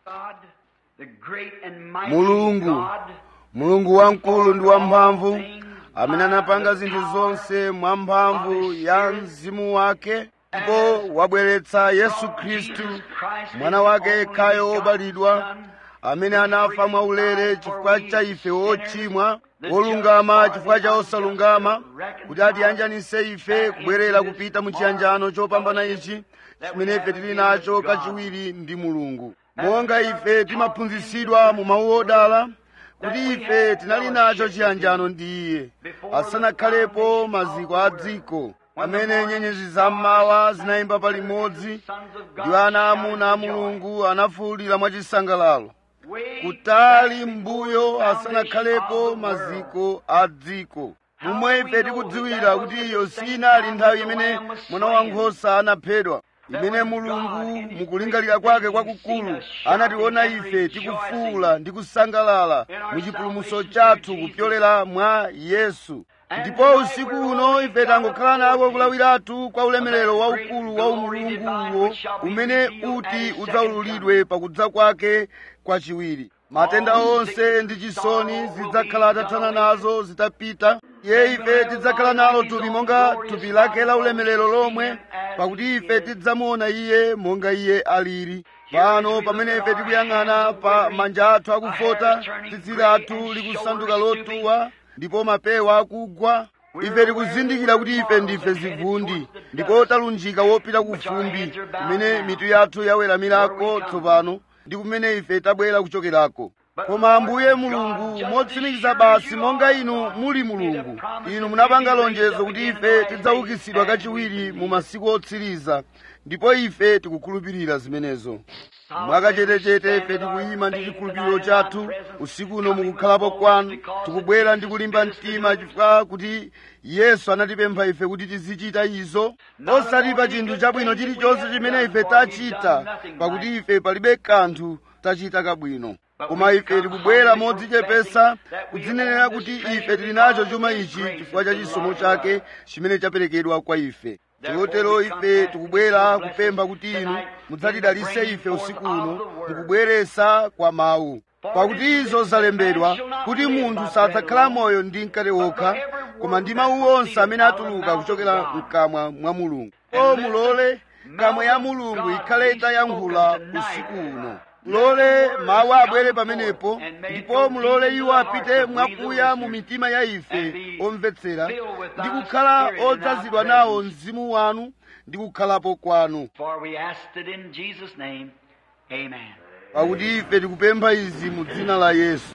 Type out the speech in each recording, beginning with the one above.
God, the great and mighty Mulungu. God, mulungu wamkulu ndi wamphamvu amene anapanga zinthu zonse mwamphamvu ya mzimu wake ndipo wabweretsa yesu khristu mwana wake yekhayo wobadwa amene anafa mwaulere chifukwa cha ife ochimwa wolungama chifukwa cha osalungama kuti atiyanjanise ife kubwerera kupita mu chiyanjano chopambana ichi chimene ife tili nacho kachiwiri ndi mulungu monga ife timaphunzitsidwa mu mawu odala kuti ife tinali nacho chiyanjano ndi iye asanakhalepo maziko a dziko amene nyenyezi zammawa zinayimba palimodzi ndi ana amuna a mulungu anafuwulira mwachisangalalo kutali mbuyo asanakhalepo maziko a dziko momwe ife tikudziwira kuti iyo sinali nthawi imene mwana wankhosa anaphedwa imene mulungu mukulingalira kwake kwakukulu anationa ife tikufuula ndi kusangalala mu chipulumutso chathu kupyolera mwa yesu ndipo usiku uno ife tangokhala nako kulawiratu kwa ulemerero waukulu wa umulunguwo umene uti udzaululidwe pakudza kwake kwachiwiri matenda onse ndi chisoni zidzakhala atathana nazo zitapita iye ife tidzakhala nalo thupi monga thupi lake la ulemerero lomwe pakuti ife tidzamuona iye monga iye alili pano pamene ife tikuyang'ana pa manja athu akufota tsitsi lathu likusanduka lotuwa ndipo mapewa akugwa ife tikuzindikira kuti ife ndife zivundi ndipo talunjika wopita ku fumbi kumene mitu yathu yaweramirako tsopano ndi kumene ife tabwera kuchokerako koma ambuye mulungu motsimikiza basi monga inu muli mulungu inu munapanga lonjezo kuti ife tidzaukitsidwa kachiwiri mu masiku otsiriza ndipo ife tikukhulupirira zimenezo mwakachetechete ife tikuyima ndi chikhulupiriro chathu usiku uno mukukhalapo kwanu tikubwera ndi kulimba mtima chifukwa kuti yesu anatipempha ife kuti tizichita izo osati pa chinthu chabwino chilichonse chimene ife tachita pakuti ife palibe kanthu tachita kabwino koma ife tikubwera modzichepesa kudzinenera kuti ife tili nacho chuma ichi chifukwa cha chisomo chake chimene chaperekedwa kwa ife chotero ife tikubwera kupempha kuti inu mudzatidalise ife usiku uno mukubweresa kwa mawu pakuti izo zalembedwa kuti munthu sadzakhala moyo ndi mkate wokha koma ndi mawu onse amene atuluka kuchokera mkamwa mwa mulungu o mulole kamwa ya mulungu ikhale itayankhula usiku uno mulole mawu abwere pamenepo ndipo mulole iwo apite mwakuya mu mitima ya ife omvetsera ndi kukhala odzazidwa nawo mzimu wanu ndi kukhalapo kwanu For we asked it in Jesus' name. Amen. pakuti ife tikupempha izi mu dzina la yesu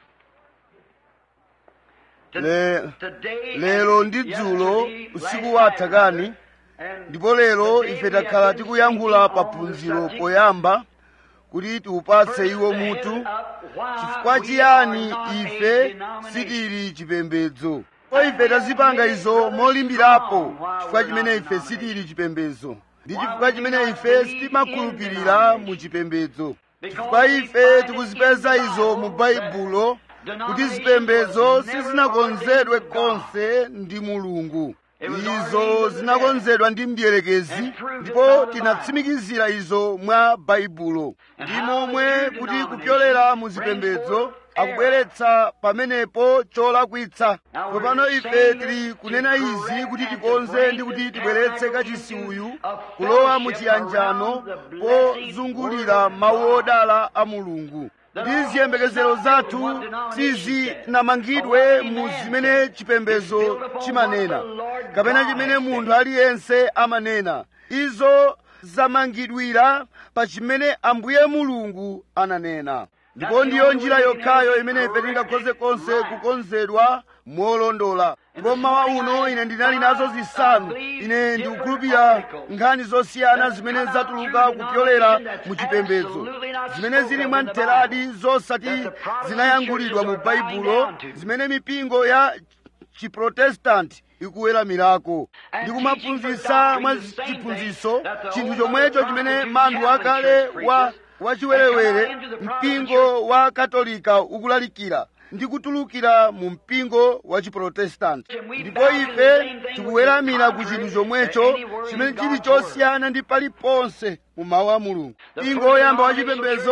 To- Le- today lero and ndi dzulo yesterday, usiku last watha night, kani and ndipo lero today ife we takhala have been tikuyankhula speaking pa on the phunziro subject, poyamba kuti tiupatse iwo first, the mutu head up, why chifukwa we chiyani are not a ife denomination. sitili chipembedzo ko ife tazipanga izo molimbirapo chifukwa chimene ife sitili chipembedzo ndi chifukwa chimene ife sitimakhulupirira mu chipembedzo chifukwa ife tikuzipeza izo mu baibulo kuti zipembedzo sizinakonzedwe konse ndi mulungu izo zinakonzedwa ndi mdierekezi ndipo tinatsimikizira izo mwa baibulo ndi momwe kuti kupyolera mu zipembedzo akubweretsa pamenepo cholakwitsa tsopano ife tili kunena izi kuti tikonze ndi kuti tibweretse kachisi uyu kulowa mu chiyanjano pozungulira mawu odala a mulungu ndi ziyembekezero zathu sizinamangidwe mu zimene chipembedzo chimanena kapena chimene munthu aliyense amanena izo zamangidwira pa chimene ambuye mulungu ananena ndipo ndiyo njira yokhayo imene ife tingakhoze konse kukonzedwa molondola ndipo mmawa uno ine ndinali nazo zisanu ine ndikukhulupirira nkhani zosiyana zimene zatuluka kupyolera mu chipembedzo zimene zili mwamtheradi zosati zinayankhulidwa mu baibulo zimene mipingo ya chiprotestanti ikuweramirako ndi kumaphunzitsa mwa chiphunzitso chinthu chomwecho chimene manthu akale wa wachiwerewere mpingo wa katolika ukulalikira ndi kutulukira mu mpingo wa chiprotestanti ndipo ife tikuweramira ku chinthu chomwecho chimene chili chosiyana ndi paliponse mu mawu a mulungu mpingo woyamba wa chipembedzo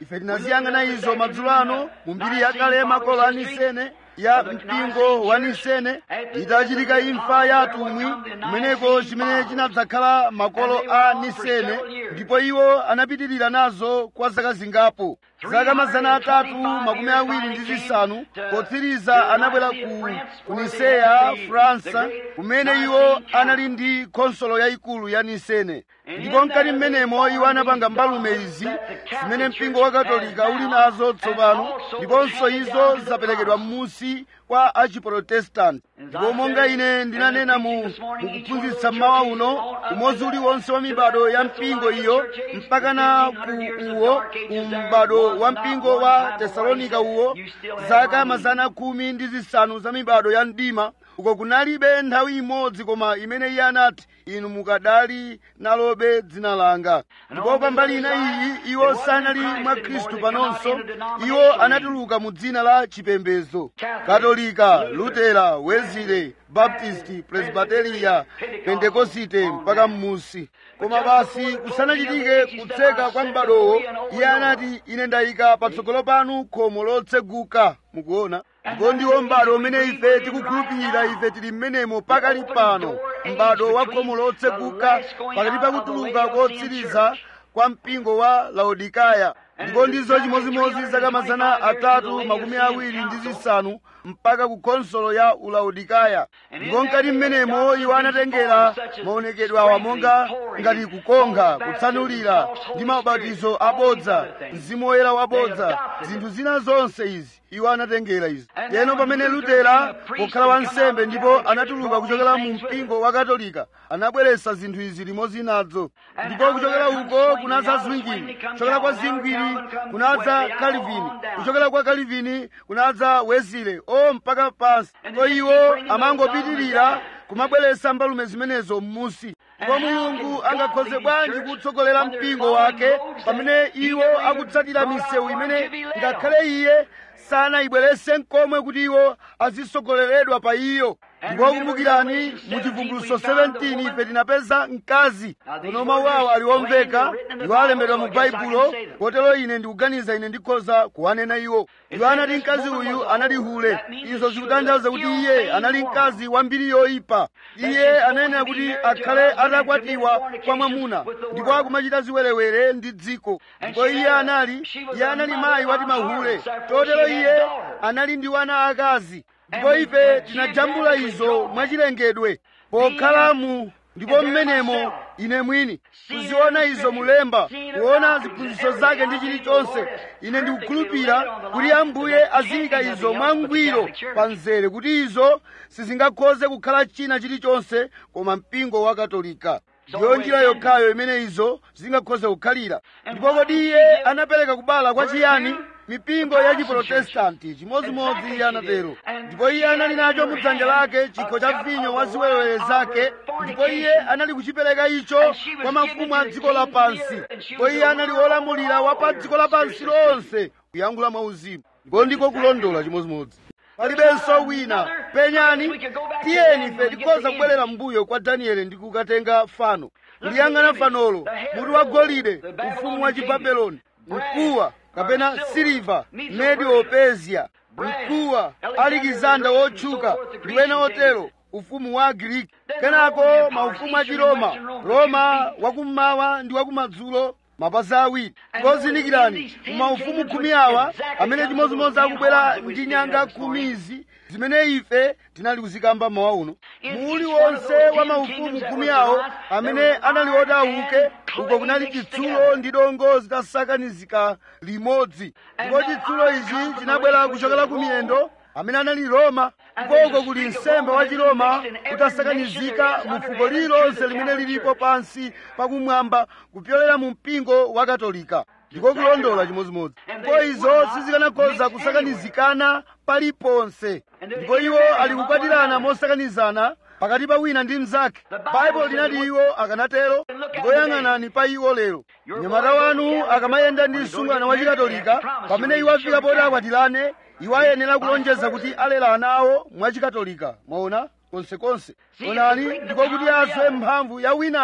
ife tinaziyang'ana izo madzulo ano mu mbiri yakale makolo a nisene ya mpingo wa nisene itachitika imfa ya atumwi kumeneko chimene chinadzakhala makolo a nisene ndipo iwo anapitirira nazo kwa zaka zingapo zaka mazana atatu makumi awiri ndi zisanu potsiriza anabwera ku, ku niseya fransa kumene iwo anali ndi konsolo yayikulu ya nisene ndipo mkati mmenemo iwo anapanga mbalume izi zimene mpingo wa katolika uli nazo tsopano ndiponso izo zaperekedwa m'musi kwa achiprotestanti ndipo monga ine ndinanena mu mukuphunzitsa mmawa uno umodzi uliwonse wa mibado ya mpingo iyo mpakana ku uwo ku m'bado wa mpingo wa tesalonika uwo zaka mazana khumi ndi zisanu za mibado ya mdima uko kunalibe nthawi imodzi koma imene iye anati inu mukadali nalobe dzina langa ndipo pambali ina iyi iwo sanali mwa khristu panonso iwo anatuluka mu dzina la chipembedzo katolika lutera wezile baptisti presbiteriya pentekosite mpaka mmusi koma basi kusanachitike kutseka kwa m'badowo iye anati ine ndayika patsogolo panu khomo lotseguka mukuona ndipo ndiwo m'bado umene ife tikukhulupirira ife tili mmenemo pakali pano m'bado wa khomo lotseguka pakati pa kutuluka kotsiriza kwa mpingo wa laodikaya ndipo ndizo chimozimozi zaka mazana atatu makumi awiri ndi zisanu mpaka ku konsolo ya ulaodikaya ndipo mkati mmenemo iwo anatengera maonekedwe awa monga ngati kukonkha kutsanulira ndi maubatizo abodza mzimu woyera wabodza zinthu zina zonse izi iwo anatengera izi yeno pamene lutera pokhala wansembe ndipo anatuluka kuchokera mu mpingo wa katolika anabweretsa zinthu izi limodzi nadzo ndipo kuchokera uko kunadza zwingini kuchokera kwa zingwiri kunadza kalivini kuchokera kwa kalivini kunadza wezile o mpaka pansi ko iwo amangopitirira kumabweretsa mbalume zimenezo m'musi ndipo mulungu angakhoze bwanji kutsogolera mpingo wake pamene iwo akutsatira misewu imene ngakhale iye sanayibweretse nkomwe kuti iwo azisogoleredwa pa iyo ndipo kumbukirani mu chivumbuluso 17 ife tinapeza mkazi kono mawu awo aliwomveka iwo alembedwa mu baibulo kotero ine ndikuganiza ine ndikhoza kuwanena iwo iwo anati mkazi uyu anali hule izo zikutanthauza kuti iye anali mkazi wa mbiri yoyipa iye anayenera kuti akhale atakwatiwa kwa mwamuna ndipo akumachita ziwerewere ndi dziko ndipo iye anali iye anali mayi wati mahule totero iye anali ndi wana akazi ndipo ife tinajambula izo mwachilengedwe pokhala mu ndipo mmenemo ine mwini kuziona izo mulemba kuona ziphunzitso zake ndi chilichonse ine ndikukhulupirira kuti ambuye aziyika izo mwangwiro pa mzere kuti izo sizingakhoze kukhala china chilichonse koma mpingo wa katolika ndiyo njira yokhayo imene izo zingakhoze kukhalira ndipo kodi iye anapereka kubala kwa chiyani mipingo ya chiprotestanti chimodzimodzi iye anatero ndipo iye anali nacho mudzanja lake chikho cha vinyo wa ziwerewere zake ndipo iye anali kuchipereka icho kwa mafumu a dziko lapansi ndipo iye anali wolamulira wa pa dziko lapansi lonse kuyankhula mwauzimu ndipo ndiko kulondola chimodzimodzi palibenso wina penyani tiyeni ife tikhoza kubwerera mbuyo kwa danieli ndi kukatenga fano kuliyang'ana fanolo mutu wa golide ufumu wa chibabeloni mkuwa kapena siliva medio persia mkuwa alikizanda wotchuka ndi wena otero ufumu wa agiriki kenako maufumu a chiroma roma wakummawa ndi wakumadzulo mapazi awiri ngozindikirani maufumu khumi awa amene chimodzimodzi akubwera ndi nyanga khumizi zimene ife tinali kuzikamba mawa uno muuli wonse wa maufumu khumi awo amene anali oti auke uko kunali chitsulo ndi dongo zitasakanizika limodzi ndipo chitsulo ichi chinabwera kuchokera ku miyendo amene anali roma ndipo uko kuli nsembe wa chiroma utasakanizika mu fuko lililonse limene lilipo pansi pakumwamba kupyolera mu mpingo wa katolika ndiko kulondola chimodzimodzi ndipo izo sizikanakhoza kusakanizikana paliponse ndipo iwo ali kukwatirana mosakanizana pakati pa wina ndi mnzake baibulo linati iwo akanatero ndipo yang'anani pa iwo lero mnyamata wanu akamayenda ndi msungwana wa chikatolika pamene iwo afika poti akwatirane iwo ayenera kulonjeza kuti alera ana awo mwachikatolika mwaona konsekonse onani ndiko kuti aswe mphamvu ya winayo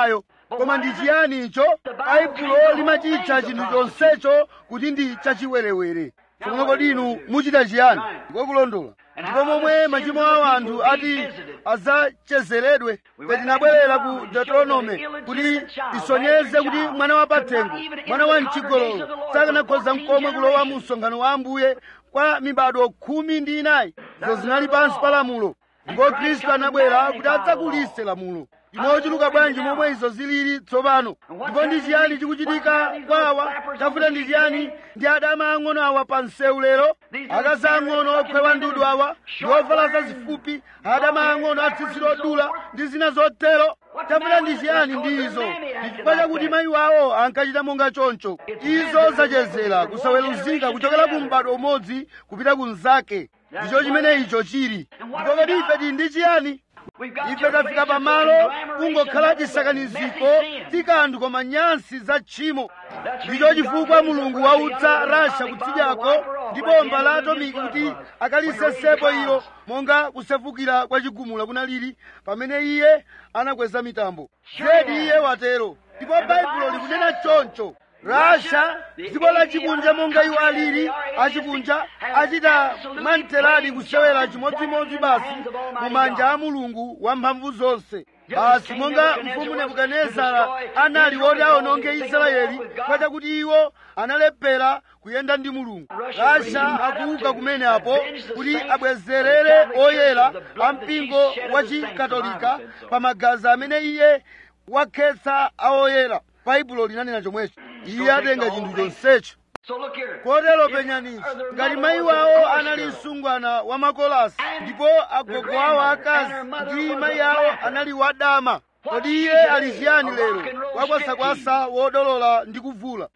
koma ndi chiyani icho baibulo limachitcha chinthu chonsecho kuti ndi chachiwerewere tsopano kodi inu muchita chiyani ndikokulondola ndipo momwe machimo a anthu ati adzachezeredwe ife tinabwerera ku deuteronome kuti tisonyeze kuti mwana wa pathengo mwana wa mchigololo sakanakhoza mkomwe kulowa mu msonkhano wa ambuye kwa mibado khumi ndi inayi izo zinali pansi pa lamulo ndipo khristu anabwera kuti adzakulise lamulo inochuluka bwanji momwe izo zilili tsopano ndipo ndi chiyani chikuchitika kwawa tafuta ndi chiyani ndi adama ang'ono awa pa msewu lero akazi ang'ono okhwewa ndudu awa ndi ovala zazifupi adama ang'ono atsitsi lodula ndi zina zotero tafuta ndi chiyani ndi izo chifukwa chakuti mayi wawo ankachita monga choncho izo zachezera kusaweruzika kuchokera ku m'bado umodzi kupita ku mnzake ndicho chimene icho chili ndipo kodi ife tili ndi chiyani ife tafika pamalo kungokhala chisakaniziko tikanthu koma nyansi za tchimo ndicho chifukwa mulungu wautsa rasha kutsidyako ndi bomba la atomiki kuti akalisesepo ilo monga kusefukira kwa chigumula kunalili pamene iye anakweza mitambo zedi iye watero ndipo baibulo likunena choncho rasha dziko lachikunja monga iwo alili achikunja achita mwamtheradi kusewera chimodzimodzi basi mu manja a mulungu wamphamvu zonse basi monga mfumu nebukadinezara anali woti awononge israeli kwa chakuti iwo analephera kuyenda ndi mulungu rasha akuuka kumene apo kuti abwezerere oyera a mpingo wa chikatolika pa magazi amene iye wakhetsa aoyera baibulo linanena chomwecho iye atenga chinthu chonsecho kotero penyaninso ngati mayi wawo anali msungwana wa makolasi ndipo agogo awo akazi ndi mayi awo anali wadama kodi iye ali chiyani lero wakwasakwasa wodolola ndi kuvula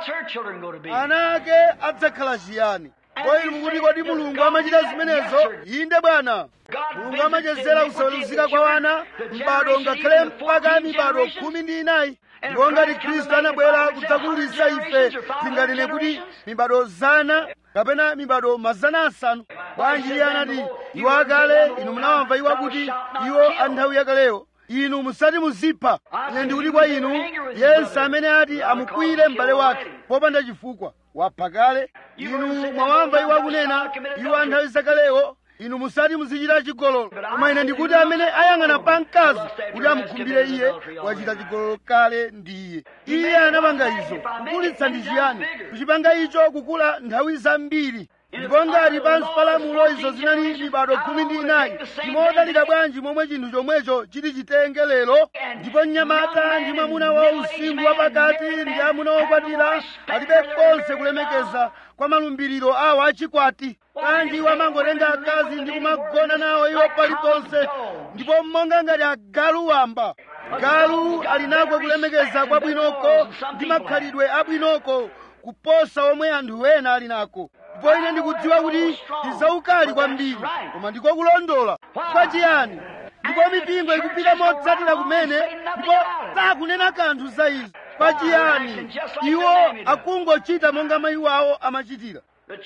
ana ake adzakhala chiyani kodi mukuti kodi mulungu amachita zimenezo inde bwana mulungu amachezera kusaweruzika kwa wana m'bado ngakhale mpaka mibado khumi ndi inayi ndipo ngati khristu anabwera kudzakulisa ife tinganene kuti mibado zana kapena mibado mazana asanu bwanji iye anati iwo akale inu munawamva iwo akuti iwo a nthawi yakaleyo inu musati muzipha ine ndikuti kwa inu yense amene ati amukwire m'bale wake popanda chifukwa wapha kale inu mwawamva iwo akunena iwo a nthawi zakaleyo inu musati muzichita chigololo koma ine ndikuti amene ayang'ana pa mkazi kuti amukhumbire iye wachita chigololo kale ndi iye iye anapanga izo kukulitsa ndi chiyani kuchipanga icho kukula nthawi zambiri ndipo ngati pansi pa lamulo izo zinali mibado khumi ndi inayi imodalika bwanji momwe chinthu chomwecho chiti chitenge lero ndipo mnyamata ndi mwamuna wa usinkhu wapakati ndi amuna okwatira alibe konse kulemekeza kwa malumbiriro awo achikwati kanji iwo amangotenga akazi ndi kumagona nawo iwo paliponse ndipo monga ngati agalu wamba galu ali nako kulemekeza kwabwinoko ndi makhalidwe abwinoko kuposa omwe anthu ena ali nako ndipo ine ndikudziwa kuti ndizaukali kwambiri koma ndiko kulondola kwa chiyani ndipo mipingo ikupita motsatira kumene ndipo sakunena kanthu za izo kwa chiyani iwo akungochita monga mayi wawo amachitira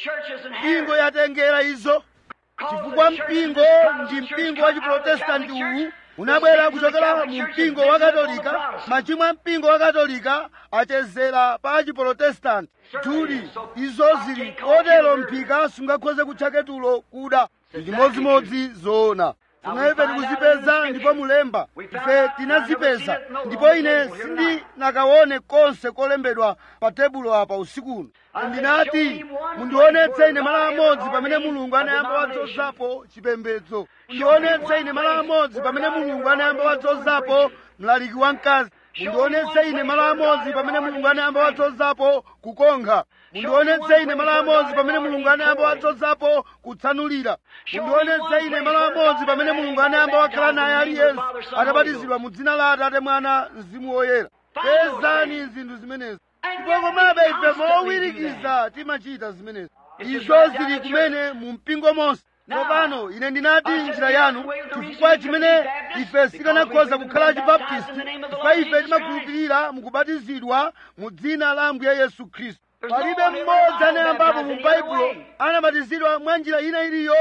mpingo yatengera izo chifukwa mpingo ndi mpingo wa chiprotestanti uwu unabwera kuchokera mu mpingo wa katolika machimo a mpingo wa katolika achezera pa chiprotestanti tuli izo zili kotero mphika sungakhoze kutcha tulo kuda chimodzimodzi zoona zimene tikuzipeza ndipo mulemba ife tinazipeza ndipo ine sindinakaone konse kolembedwa pa tebulo apa usikuno ndinati mundionetse ine mala amodzi pamene mulungu anayamba wadzozapo chipembedzo mundionetse ine mala amodzi pamene mulungu anayamba wadzozapo mlaliki wamkazi mundionetse ine mala amodzi pamene mulungu anayamba wadzozapo kukonkha mundionetse ine mala amodzi pamene mulungu anayamba wadzozapo kutsanulira mundionetse ine mala amodzi pamene mulungu anayamba wakhala naye aliyense atabatizidwa mu dzina la atate mwana mzimu woyera pezani zinthu zimenezi ndipo komabe ife mowirikiza timachita zimenezi izo zili kumene mu mpingo monse tsopano ine ndinati njira yanu chifukwa chimene ife sikanakhoza kukhala chibaptisti chifukwa ife timakhulupirira mukubatizidwa mu dzina la ambuye yesu khristu palibe mmodzi anayambapo mu baibulo anabatizidwa mwa njira ina iliyonse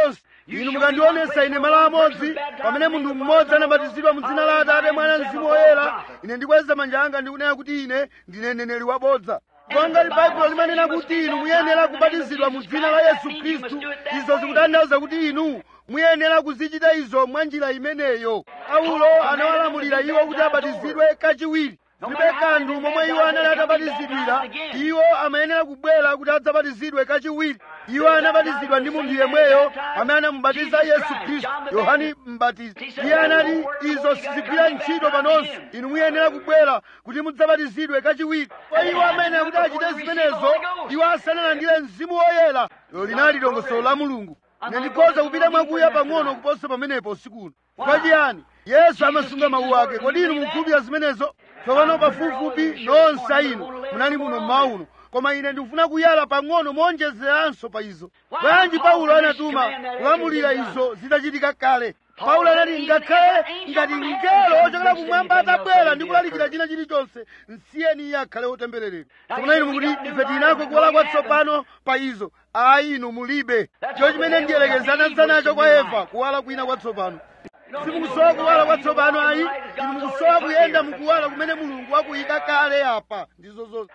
inu mukandionesa ine malo amodzi pamene munthu mmodzi anabatizidwa mu dzina la atate mwana mzimu woyera ine ndikweza manja anga ndikunena kuti ine ndine mneneri wabodza ngati baibulo limanena kuti inu muyenera kubatizidwa mu dzina la yesu khristu izo zikutanthauza kuti inu muyenera kuzichita izo mwa njira imeneyo paulo anawalamulira iwo kuti abatizidwe kachiwiri zilibe kanthu momwe iwo anali atabatizidwira iwo amayenera kubwera kuti adzabatizidwe kachiwiri iwo anabatizidwa ndi munthu yemweyo amene anamubatiza yesu khristu yohani mbatizi iye anati izo sizigwira ntchito panonso inu muyenera kubwera kuti mudzabatizidwe kachiwiri kwa iwo amene kuti achite zimenezo iwo asanalandire mzimu woyera ilo linali dongosolo la mulungu ine ndikhoza kupita mwakuya pang'ono kuposa pamenepo usikuno kwa chiyani yesu amasunga mawu ake kodi inu mukhulupirira zimenezo tsopano pafupifupi nonse inu munali muno mmawa uno koma ine ndikufuna kuyala pang'ono monjezeranso pa izo bwanji paulo anatuma kulamulira izo zitachitika kale paulo anati ngakhale ngati mngelo ochokera kumwamba atabwera ndi kulalikira china chilichonse nsiyeni iye akhale wotembereredwa tsopano inu mukuti ife tinako kuwala kwatsopano pa izo ayi inu mulibe cho chimene ndiyelekezana nacho kwa eva kuwala kwina kwatsopano simukusowa kuwala kwatsopano ayi inu mukusowa kuyenda mukuwala kumene mulungu wakuyika kale apa ndizo zonse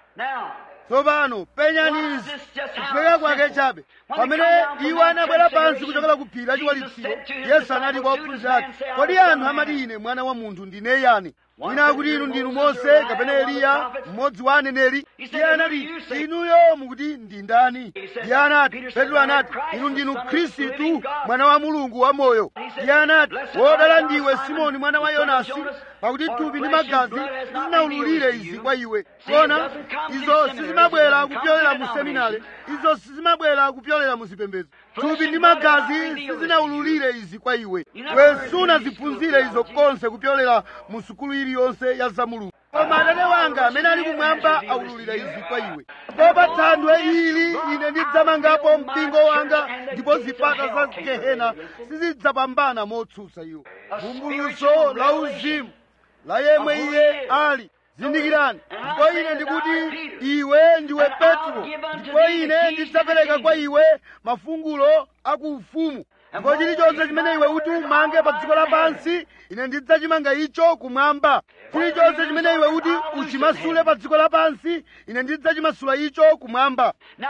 tsopano penyani izi kuphweka kwake chabe pamene iwo anabwera pansi kuchokera ku phiri lachiwalitsiro yesu anati kwa ophunzira ake kodi anthu amati ine mwana wa munthu ndine yani wina akuti inu ndinu mose kapena eliya mmodzi wa aneneri iye anati inuyo mukuti ndi ndani iye anati petro anati inu ndinu khristu mwana wa mulungu wamoyo iye anati wodala ndiwe simoni mwana wa yonasi pakuti thupi ndi magazi sizinaululire izi kwa iwe kona izo sizimabwera kupyolera mu seminari izo sizimabwera kupyolera mu zipembedzo thupi ndi magazi sizinaululire izi kwa iwe iwe sunaziphunzire izo konse kupyolera mu sukulu iliyonse ya zamulungu koma atate wanga amene ali kumwamba aululira izi kwa iwe popa thanthwe ili ine ndidzamangapo mpingo wanga ndipo zipata za gehena sizidzapambana motsutsa iwo vumbuluso la uzimu la yemwe iye ali zindikirani ndipo ine ndikuti iwe ndiwe petro ndipo ine ndidzapereka kwa iwe mafungulo akuufumu ndipo chilichonse chimene iwe uti umange pa dziko lapansi ine ndidzachimanga icho kumwamba chilichonse chimene iwe uti uchimasule pa dziko lapansi ine ndidzachimasula icho kumwamba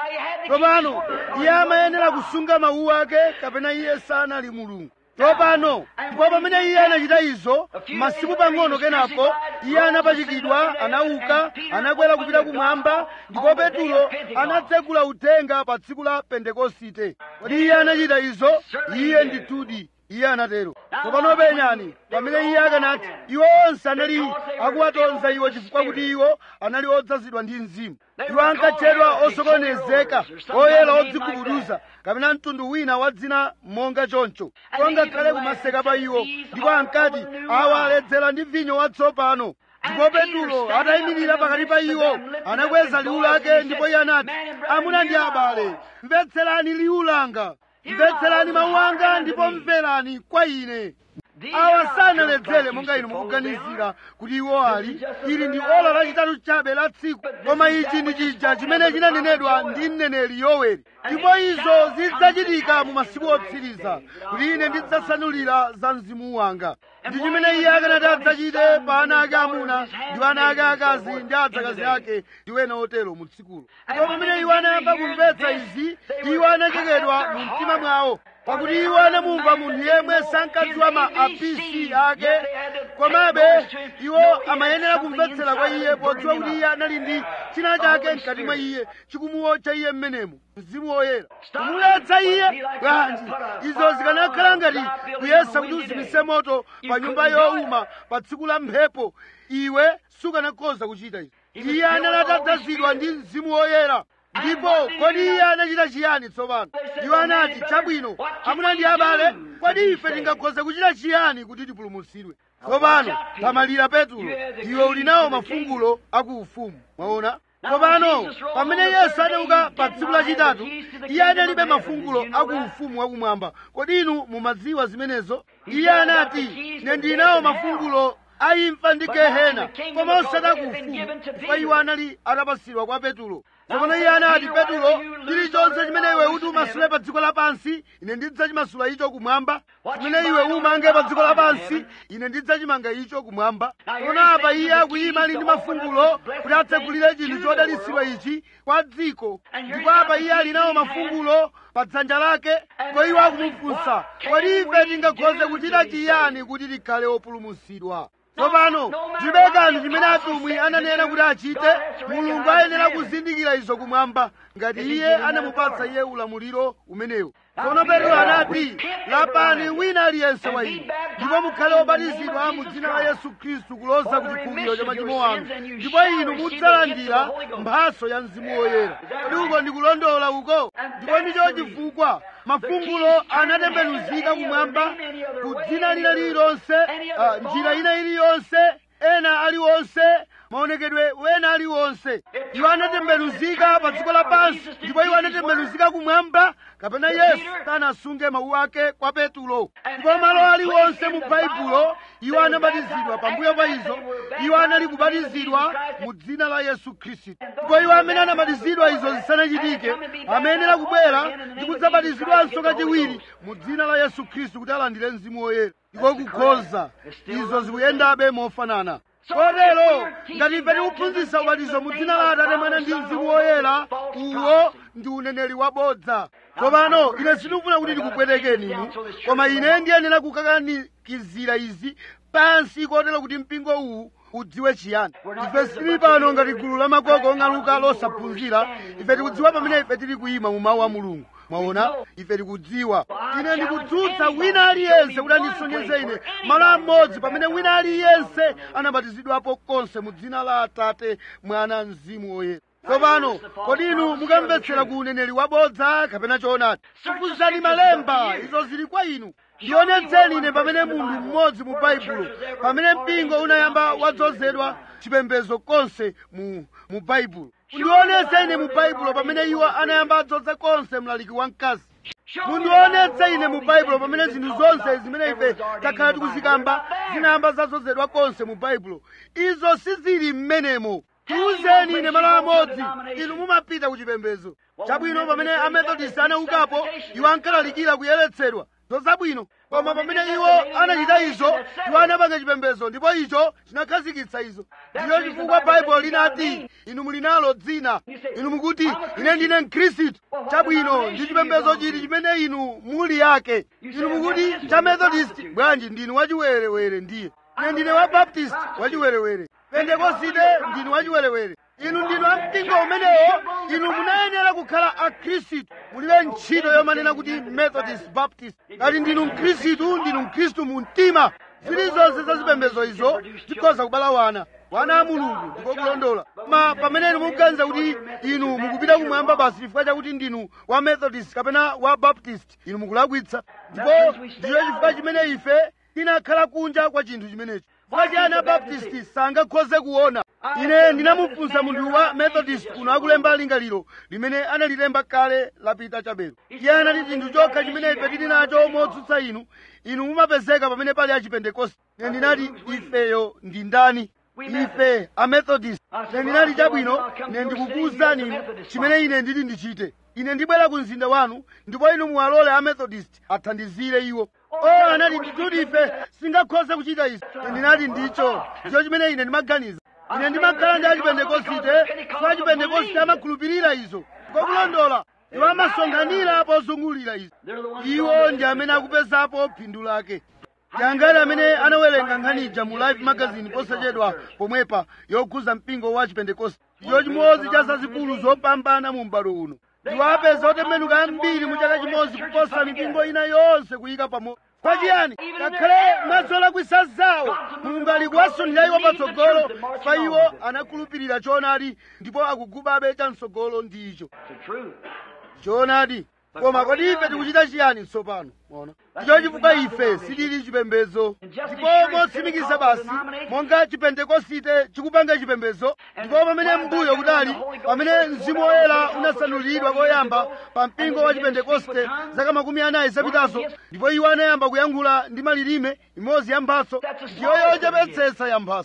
tsopano iye amayenera kusunga mawu ake kapena iye sanali mulungu tsopano ndipo pamene iye anachita izo masiku pang'ono kenapo iye anapachikidwa anauka anakwera kupita kumwamba ndipo petulo anatsegula uthenga pa tsiku la pentekosite kodi iye anachita izo iye ndithudi iye anatero tsopano penyani pamene iye akanati iwo onse anali akuwatonza iwo chifukwa kuti iwo anali odzazidwa ndi mzimu iwo ankatchedwa osokonezeka oyera odzigubuduza kapena mtundu wina wa dzina monga choncho ngakhale kumaseka pa iwo ndipo ankati awa aledzera ndi vinyo watsopano ndipo petulo atayimirira pakati pa iwo anakweza liwu lake ndipo iye anati amuna ndi abale mvetserani liwu langa mvetserani mawu anga ndipo mverani kwa ine awa sanaledzere monga inu mukuganizira kuti iwo ali ili ndi ola lachitatu chabe la tsiku koma ichi ndi chija chimene chinanenedwa ndi mneneri yoweri ndipo izo zidzachitika mu masiku otsiriza kuti ine ndidzasanulira za mzimu wanga ndi chimene iye akanati adzachite pa ana ake amuna ndi ana ake akazi ndi adzakazi ake ndi wena otero mu tsikulo ndipo pamene iwo anayamba kumvetsa izi iwo anachekedwa mu mtima mwawo pakuti iwo anamumva munthu yemwe sankadziwa ma apisi ake komabe iwo amayenera kumvetsera kwa iye podziwa kuti iye anali ndi china chake mkati mwa iye chikumuwotcha iye mmenemo mzimu woyera kumuletsa iye bwanji izo zikanakhala ngati kuyesa kuti uzimise moto pa nyumba yowuma pa tsiku la mphepo iwe sukanakhoza kuchita izo iye anali atadzazidwa ndi mzimu woyera ndipo kodi iye anachita chiyani tsopano iwo anati chabwino amuna ndi abale kodi ife tingakhoze kuchita chiyani kuti tipulumutsidwe tsopano tamalira petulo iwe uli nawo mafungulo akuufumu mwaona tsopano pamene yesu anauka pa tsiku lachitatu iye analibe mafungulo akuufumu wakumwamba kodi inu mumadziwa zimenezo iye anati ine ndili nawo mafungulo aimfa ndi gehena koma osati akuufumu chifukwa iwo anali atapatsidwa kwa petulo tsopano iye anati petulo chilichonse chimene iwe uti umasule pa dziko lapansi ine ndidzachimasula icho kumwamba chimene iwe umange pa dziko lapansi ine ndidzachimanga icho kumwamba tsopano apa iye akuyima ali ndi mafungulo kuti atsekulire chinthu chodalitsidwa ichi kwa dziko ndipo apa iye ali nawo mafungulo pa dzanja lake ndipo iwo akumufunsa kodi ife tingakhoze kuchita chiyani kuti tikhale opulumutsidwa tsopano ndibe kanthu chimene atumwi ananena kuti achite mulungu ayenera kuzindikira izo kumwamba ngati iye anamupatsa iye ulamuliro umenewo tsono petro anati lapani wina aliyense wa inu ndipo mukhale obatizidwa mu dzina la yesu khristu kuloza ku chikhululukiro cha machimo anu ndipo inu mudzalandira mphatso ya mzimu woyera kodi uko ndikulondola uko ndipo ndicho chifukwa mafungulo anatembenuzika kumwamba ku dzina lina lililonse ah, njira ina iliyonse ena aliwonse maonekedwe wena aliwonse iwo anatembenuzika pa dziko lapansi ndipo iwo anatembenuzika kumwamba kapena yesu sanasunge mawu ake kwa petulo ndipo malo aliwonse mu baibulo iwo anabatizidwa pambuyo pa izo iwo anali kubatizidwa mu dzina la yesu khristu ndipo iwo amene anabatizidwa izo zisanachitike amayenera kubwera ndi kudzabatizidwanso kachiwiri mu dzina la yesu khristu kuti alandire mzimu woyera ndiko kukhoza izo zikuyendabe mofanana kotero ngati ife tikuphunzitsa ubatizo mu dzina la atate mwana ndi mzimu woyera uwo ndi uneneri wabodza tsopano ine sindikufuna kuti ndikupwetekeni inu koma ine ndiyenera kukakanikizira izi pansi kotero kuti mpingo uwu udziwe chiyani ife sitili pano ngati gulu la makoko ong'aluka losaphunzira ife tikudziwa pamene ife tili kuyima mu mawu a mulungu mwaona ife tikudziwa ine ndikudzutsa wina aliyense kuti andisonyeze ine malo amodzi pamene wina aliyense anabatizidwapo konse mu dzina la atate mwana mzimu woyera tsopano kodi inu mukamvetsera ku uneneri wabodza kapena choonadi fufudzani malemba izo zili kwa inu ndionetseni ine pamene munthu mmodzi mu baibulo pamene mpingo unayamba wadzozedwa chipembedzo konse mu mu baibulo ndionetse ine mu baibulo pamene iwo anayamba adzodza konse mlaliki wamkazi mundionetse ine mu baibulo pamene zinthu zonse zimene ife takhala tikuzikamba zinayamba zadzozedwa konse mu baibulo izo sizili m'menemo tiwuzeni ine malo amodzi inu mumapita ku chipembedzo chabwino pamene amethodist anaukapo iwo ankalalikira kuyeretsedwa zozabwino koma pamene iwo anachita izo iwo anapanga chipembedzo ndipo icho chinakhazikitsa izo ndiyo chifukwa baibulo linati inu muli nalo dzina inu mukuti ine ndine mkhristu chabwino ndi chipembedzo chiti chimene inu muli yake inu mukuti cha methodist bwanji ndinu wachiwerewere ndiye ine ndine wa baptist wachiwerewere pentekosite ndinu wachiwerewere inu ndinu ampingo umenewo inu munayenera kukhala akhristu mulibe ntchito yomanena kuti methodist baptist ngati ndinu mkhristu ndinu mkhristu mu mtima zilizonse za zipembedzo izo zikhoza kubala wana wana a mulungu ndiko kulondola ma pamene inu mukuganiza kuti inu mukupita kumwamba basi chifukwa chakuti ndinu wa methodist kapena wa baptist inu mukulakwitsa ndipo ndicho chifukwa chimene ife tinakhala kunja kwa chinthu chimenechi chifukwa ana baptist sangakhoze kuona ine ndinamufunsa munthu wa methodist kuno akulemba lingaliro limene analilemba kale lapita chabelo iye anati chinthu chokha chimene ife tili nacho motsutsa inu inu mumapezeka pamene pali achipentekoste ine ndinati ifeyo ndi ndani ife amethodist ine ndinati chabwino ine ndikukuwuzani inu chimene ine ndili ndichite ine ndibwera ku mzinda wanu ndipo inu muwalole amethodist athandizire iwo o anati ndituti ife singakhoze kuchita izi ine ndinati ndicho ndicho chimene ine ndimaganiza ine ndimakhala ndi achipentekosite so achipentekosite amakhulupirira izo kokulondola iwo amasonkhanira pozungulira izo iwo ndi amene akupezapo phindu lake yangati amene anawerenga nkhaniija mu life magazine posachedwa pomwepa yokhuza mpingo wa chipentekoste ndicho chimodzi cha zazikulu zopambana mu m'bado uno iwo apeza otembenuka ambiri mu chaka chimodzi kuposa mipingo ina yonse kuyika pamodzi pachiyani ngakhale mwazolakwisa zawo mulungu ali kuwasunthira iwo patsogolo pa iwo anakhulupirira choonadi ndipo akugubabe chamtsogolo ndi icho choonadi koma kodi ife tikuchita chiyani tsopano mona ndicho chifukwa ife sitili chipembedzo ndipo motsimikiza basi monga chipentekosite chikupanga chipembedzo ndipo pamene mbuyo kudali pamene mzimu woyera unasanulidwa koyamba pa mpingo wa chipentekoste zaka makumi anayi zapitazo ndipo iwo anayamba kuyankhula ndi malilime imodzi ya mphatso ndiyo yochepetsetsa ya mphatso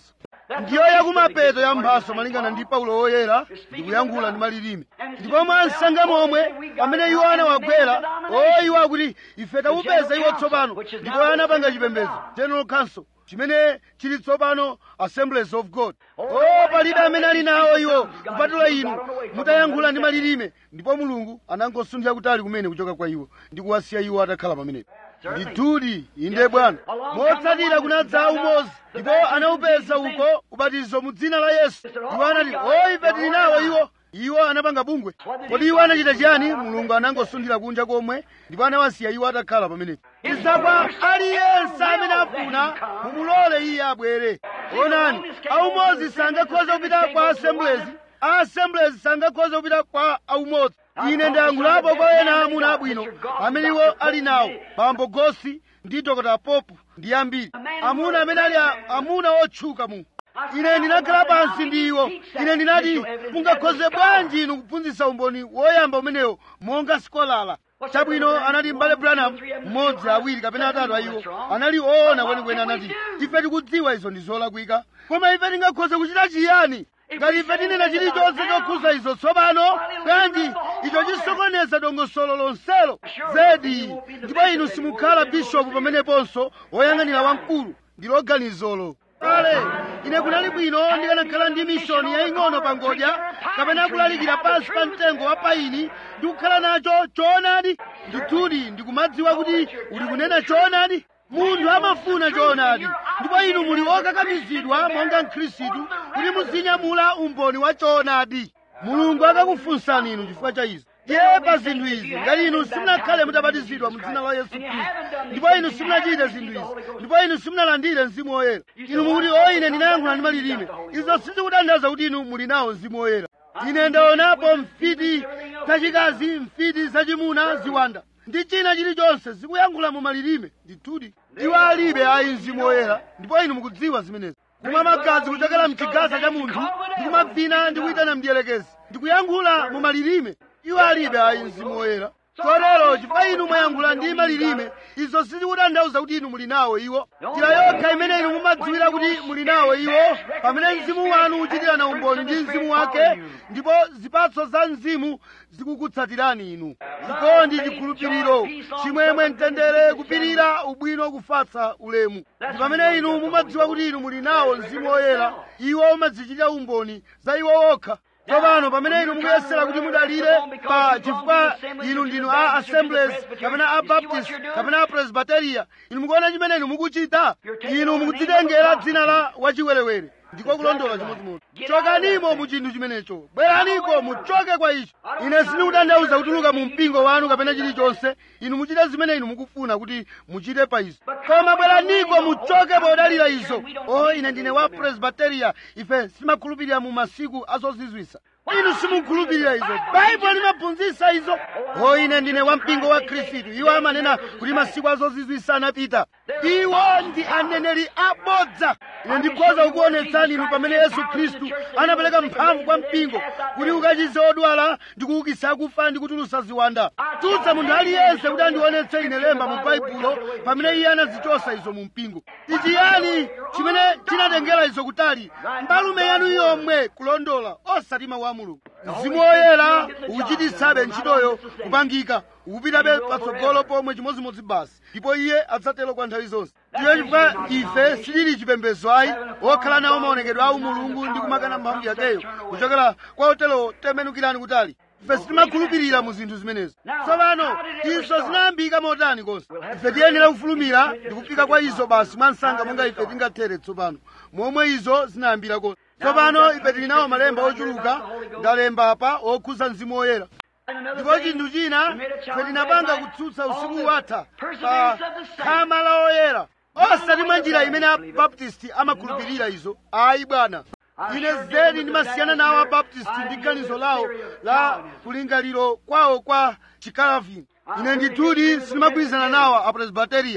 ndiyo yakumapeto ya mphaso malingana ndi paulo woyera ndikuyankhula ndi malilime ndipo mwansanga momwe pamene iwo anawagwera o iwo akuti ife tawupeza iwo tsopano ndipo anapanga chipembedzo general council chimene chili tsopano assemblies of god o palibe amene ali nawo iwo kupatula inu mutayankhula ndi malilime ndipo mulungu anangosunthira kutali kumene kuchoka kwa iwo ndi kuwasiya iwo atakhala pamenepo ndithudi inde bwana motsatira kunadza umozi ndipo anawupeza uko ubatizo mu dzina la yesu iwo anati o ife tili nawo iwo iwo anapanga bungwe kodi iwo anachita chiyani mulungu anangosunthira kunja komwe ndipo anawasiya iwo atakhala pamenepo isakwa aliyense amene afuna mumulole iye abwere onani aumozi sangakhoza kupita kwa assemblies assemblies sangakhoza kupita kwa aumodzi ine ndayankhulapo kwa ena amuna abwino amene iwo ali nawo bambo gosi ndi dr popu ndi ambiri amuna amene ali a- amuna otchuka mu ine ndinakhala pansi ndi iwo ine ndinati mungakhoze bwanji inu kuphunzitsa umboni woyamba umenewo monga sikolala chabwino anati mbale branham mmodzi awiri kapena atatu a iwo anali oona kwenikweni anati ife tikudziwa izo ndi zolakwika koma ife tingakhoze kuchita chiyani ngati ife tinena chilichonse chokhuza izo tsopano bwanji icho chisokoneza dongosolo lonselo zedi ndipo inu simukhala bishopu pameneponso woyang'anira wamkulu ndi loganizolo kale ine kunali bwino ndikanakhala ndi mishoni yaying'ono pa ngodya kapena kulalikira pansi pa mtengo wa paini ndi kukhala nacho choonadi ndithudi ndikumadziwa kuti uli kunena choonadi munthu amafuna choonadi ndipo inu muli okakamizidwa monga mkhristu kuti muzinyamula umboni wa choonadi mulungu akakufunsani inu chifukwa cha izi ndiye pa zinthu izi ngati inu simunakhale mutabatizidwa mu dzina la yesu khristu ndipo inu simunachite zinthu izi ndipo inu simunalandire mzimu woyera inu mukuti o ine ndinayankhula ndi malilime izo sizikutanthauza kuti inu muli nawo mzimu woyera ine ndaonapo mfiti zachikazi mfiti zachimuna ziwanda ndi china chilichonse zikuyankhula mu malilime ndithudi iwo alibe ayi mzimu woyera ndipo inu mukudziwa zimenezi kumwa magazi kuchokera mchigaza cha munthu ndikumavina ndi kuyitana mdierekezi ndikuyankhula mu malilime iwo alibe ayi mzimu woyera chotero chifukwa inu mwayankhula ndi malilime izo sizikutanthauza kuti inu muli nawo iwo njira yokha imene inu mumadziwira kuti muli nawo iwo pamene mzimu wanu uchitirana umboni ndi mzimu wake ndipo zipatso za mzimu zikukutsatirani inu chikondi chikhulupiriro chimwemwe mtendere kupirira ubwino kufatsa ulemu ndi pamene inu mumadziwa kuti inu muli nawo mzimu woyera iwo umadzichitira umboni za iwo okha tsopano pamene inu mukuyesera kuti mudalire pa chifukwa inu ndinu a assemblies kapena a baptist kapena a presbyteria inu mukuona chimene inu mukuchita inu mukudzitengera dzina la wachiwerewere ndiko kulondola chimodzimodzi chokanimo mu chinthu chimenecho bweraniko muchoke kwa icho ine sindikutanthauza kutuluka mu mpingo wanu kapena chilichonse inu muchite zimene inu mukufuna kuti muchite pa izo koma bweraniko muchoke podalira izo o ine ndine wa presbyteria ife simakhulupirira mu masiku azozizwisa inu simukhulupirira izo baibulo limaphunzitsa izo o ine ndine wa mpingo wa khristu iwo amanena kuti masiku azozizwisa anapita iwo ndi aneneri abodza ine ndikhoza kukuonetsani inu pamene yesu khristu anapereka mphamvu kwa mpingo kuti ukachize odwala ndi kuukitsa akufa ndi kutulutsa ziwanda tutsa munthu aliyense kuti andionetse ine lemba mu baibulo pamene iye anazichosa izo mu mpingo ichiyani chimene chinatengera izo kutali mbalume yanu yomwe kulondola osati mawu a mulungu mzimu woyera ukuchititsabe ntchitoyo kupangika ukupitabe patsogolo pomwe chimodzimodzi basi ndipo iye adzatero kwa nthawi zonse ndiyo chifukwa ife silili chipembedzo ayi wokhala nawo maonekedwe awu mulungu ndi kumakana mphamvu yakeyo kuchokera kwa otero temenukirani kutali ife sitimakhulupirira mu zinthu zimenezi tsopano izo zinayambika motani konse ife tiyenera kufulumira ndi kufika kwa izo basi mwansanga monga ife tingathere tsopano momwe izo zinayambira konse tsopano ife tili nawo malemba ochuluka ndalemba apa okhuza mzimu woyera ndipo chinthu china ife tinapanga kutsutsa usiku watha pa khama la oyera osati mwa njira imene abaptisti amakhulupirira izo ayi bwana ine zedi ndimasiyana nawo abaptisti ndi ganizo lawo la kulingaliro kwawo kwa chikalavini ine ndithudi sindimagwirizana nawo apresbiteriya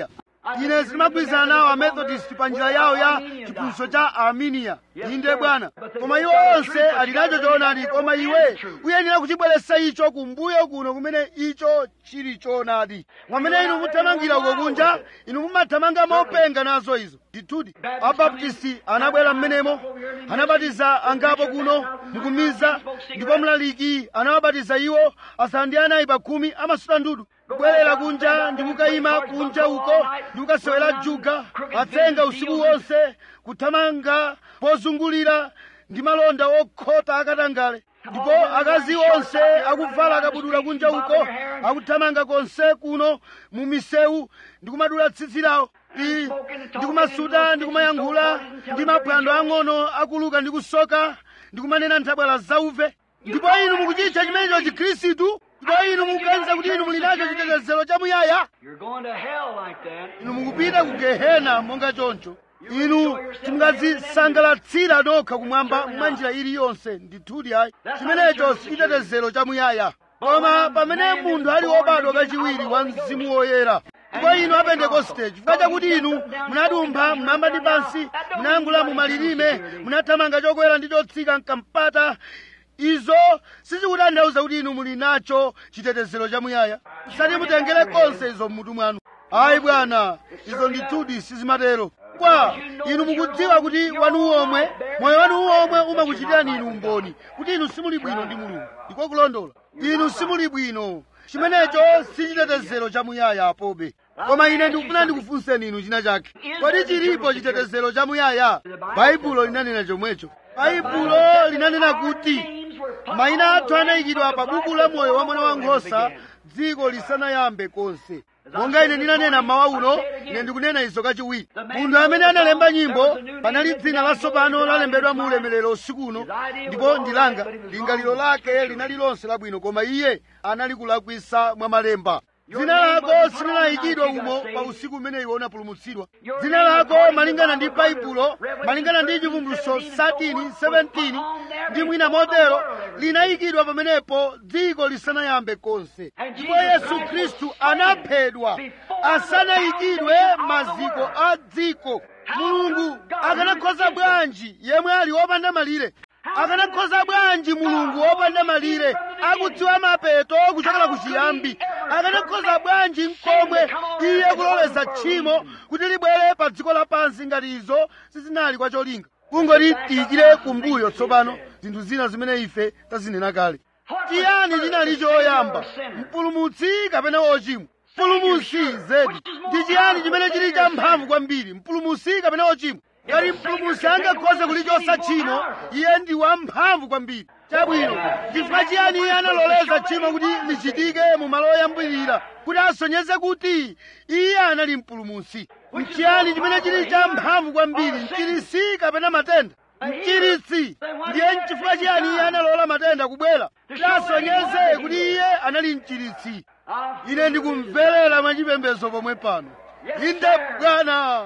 ine sindimagwirizana nawo amethodist pa njira yawo ya chiphunzitso cha arminia inde bwana koma iwo onse ali nacho choonadi koma iwe uyenera kuchibweretsa icho kumbuyo kuno kumene icho chili choonadi mwamene inu muthamangira uko kunja inu mumathamanga mopenga nazo izo ndithudi abaptisti anabwera mmenemo anabatiza angapo kuno mukumiza ndipo mlaliki anawabatiza iwo asanu ndi anayi pa khumi amasuta ndudu kubwerera kunja ndi kukayima kunja uko ndi kukasewera juga atsenga usiku wonse kuthamanga pozungulira ndi malonda okhota akatangale ndipo akazi onse akuvala akabudula kunja uko akuthamanga konse kuno mu misewu ndi kumadula tsitsi lawo ndi ndikumasuta ndikumayankhula ndi maphwando ang'ono akuluka ndi kusoka ndikumanena nthabwala zauve ndipo inu mukuchitcha chimenecho chikhristu ndipo inu mukuganiza kuti inu muli nacho chitetezero chamuyaya You're going to hell like that. inu mukupita ku gehena monga choncho inu simungadzisangalatsira nokha kumwamba mwa njira iliyonse ndithudi ayi chimenecho si chitetezero chamuyaya koma pamene munthu ali wobadwa kachiwiri wa mzimu woyera ndipo inu apentekoste chifukwa chakuti inu munadumpha mmwamba ndi pansi munayankhula mu malilime munathamanga chokwera ndi chotsika mkampata izo sizikutanthauza kuti inu muli nacho chitetezero chamuyaya musati mutengere konse izo mmutu mwanu ayi bwana izo ndithudi sizimatero kwa inu mukudziwa kuti wanu omwe moyo wanu omwe umakuchitirani inu umboni kuti inu simuli bwino ndi mulungu ndiko kulondola inu simuli bwino chimenecho si chitetezero chamuyaya pobe koma ine ndikufuna ndikufunseni inu china chake kodi chilipo chitetezero chamuyaya baibulo linanena chomwecho baibulo linanena kuti mayina athu anayikidwa pa buku la moyo wa mwana wankhosa dziko lisanayambe konse monga ine ndinanena mawa uno ine ndikunena izo kachiwiri munthu amene analemba nyimbo panali dzina latsopano lalembedwa mu ulemerero usiku uno ndipo ndilanga lingaliro lake linali lonse labwino koma iye anali kulakwisa mwa malemba dzina lako silinayikidwa umo pa usiku umene iwe unapulumutsidwa dzina lako malingana ndi baibulo malingana ndi chivumbulutso 13 17 ndi mwina motero linayikidwa pamenepo dziko lisanayambe konse ndipo yesu khristu anaphedwa asanayikidwe maziko a dziko mulungu akanakhoza bwanji yemwe ali wopanda malire akanakhoza bwanji mulungu wopanda malire akudziwa mapeto kuchokera ku chiyambi akanakhoza bwanji mkomwe iye kuloleza tchimo kuti libwere pa dziko lapansi ngati izo sizinali kwa cholinga kungoti tiyikire kumbuyo tsopano zinthu zina zimene ife tazinena kale chiyani chinali choyamba mpulumutsi kapena wochimwa mpulumutsi zedi ndi chiyani chimene chili cha mphamvu kwambiri mpulumutsi kapena wochimwa ngati mpulumutsi angakhoze kulichosa tchimo iye ndi wamphamvu kwambiri chabwino chifukwa chiyani iye analoleza tchimo kuti lichitike mu malo oyambirira kuti asonyeze kuti iye anali mpulumutsi nchiyani chimene chili cha mphamvu kwambiri mchiritsi kapena matenda mchiritsi ndiye nchifukwa chiyani iye analola matenda kubwera kuti asonyeze kuti iye anali mchiritsi ine ndikumverera mwachipembedzo pomwe pano inde bwana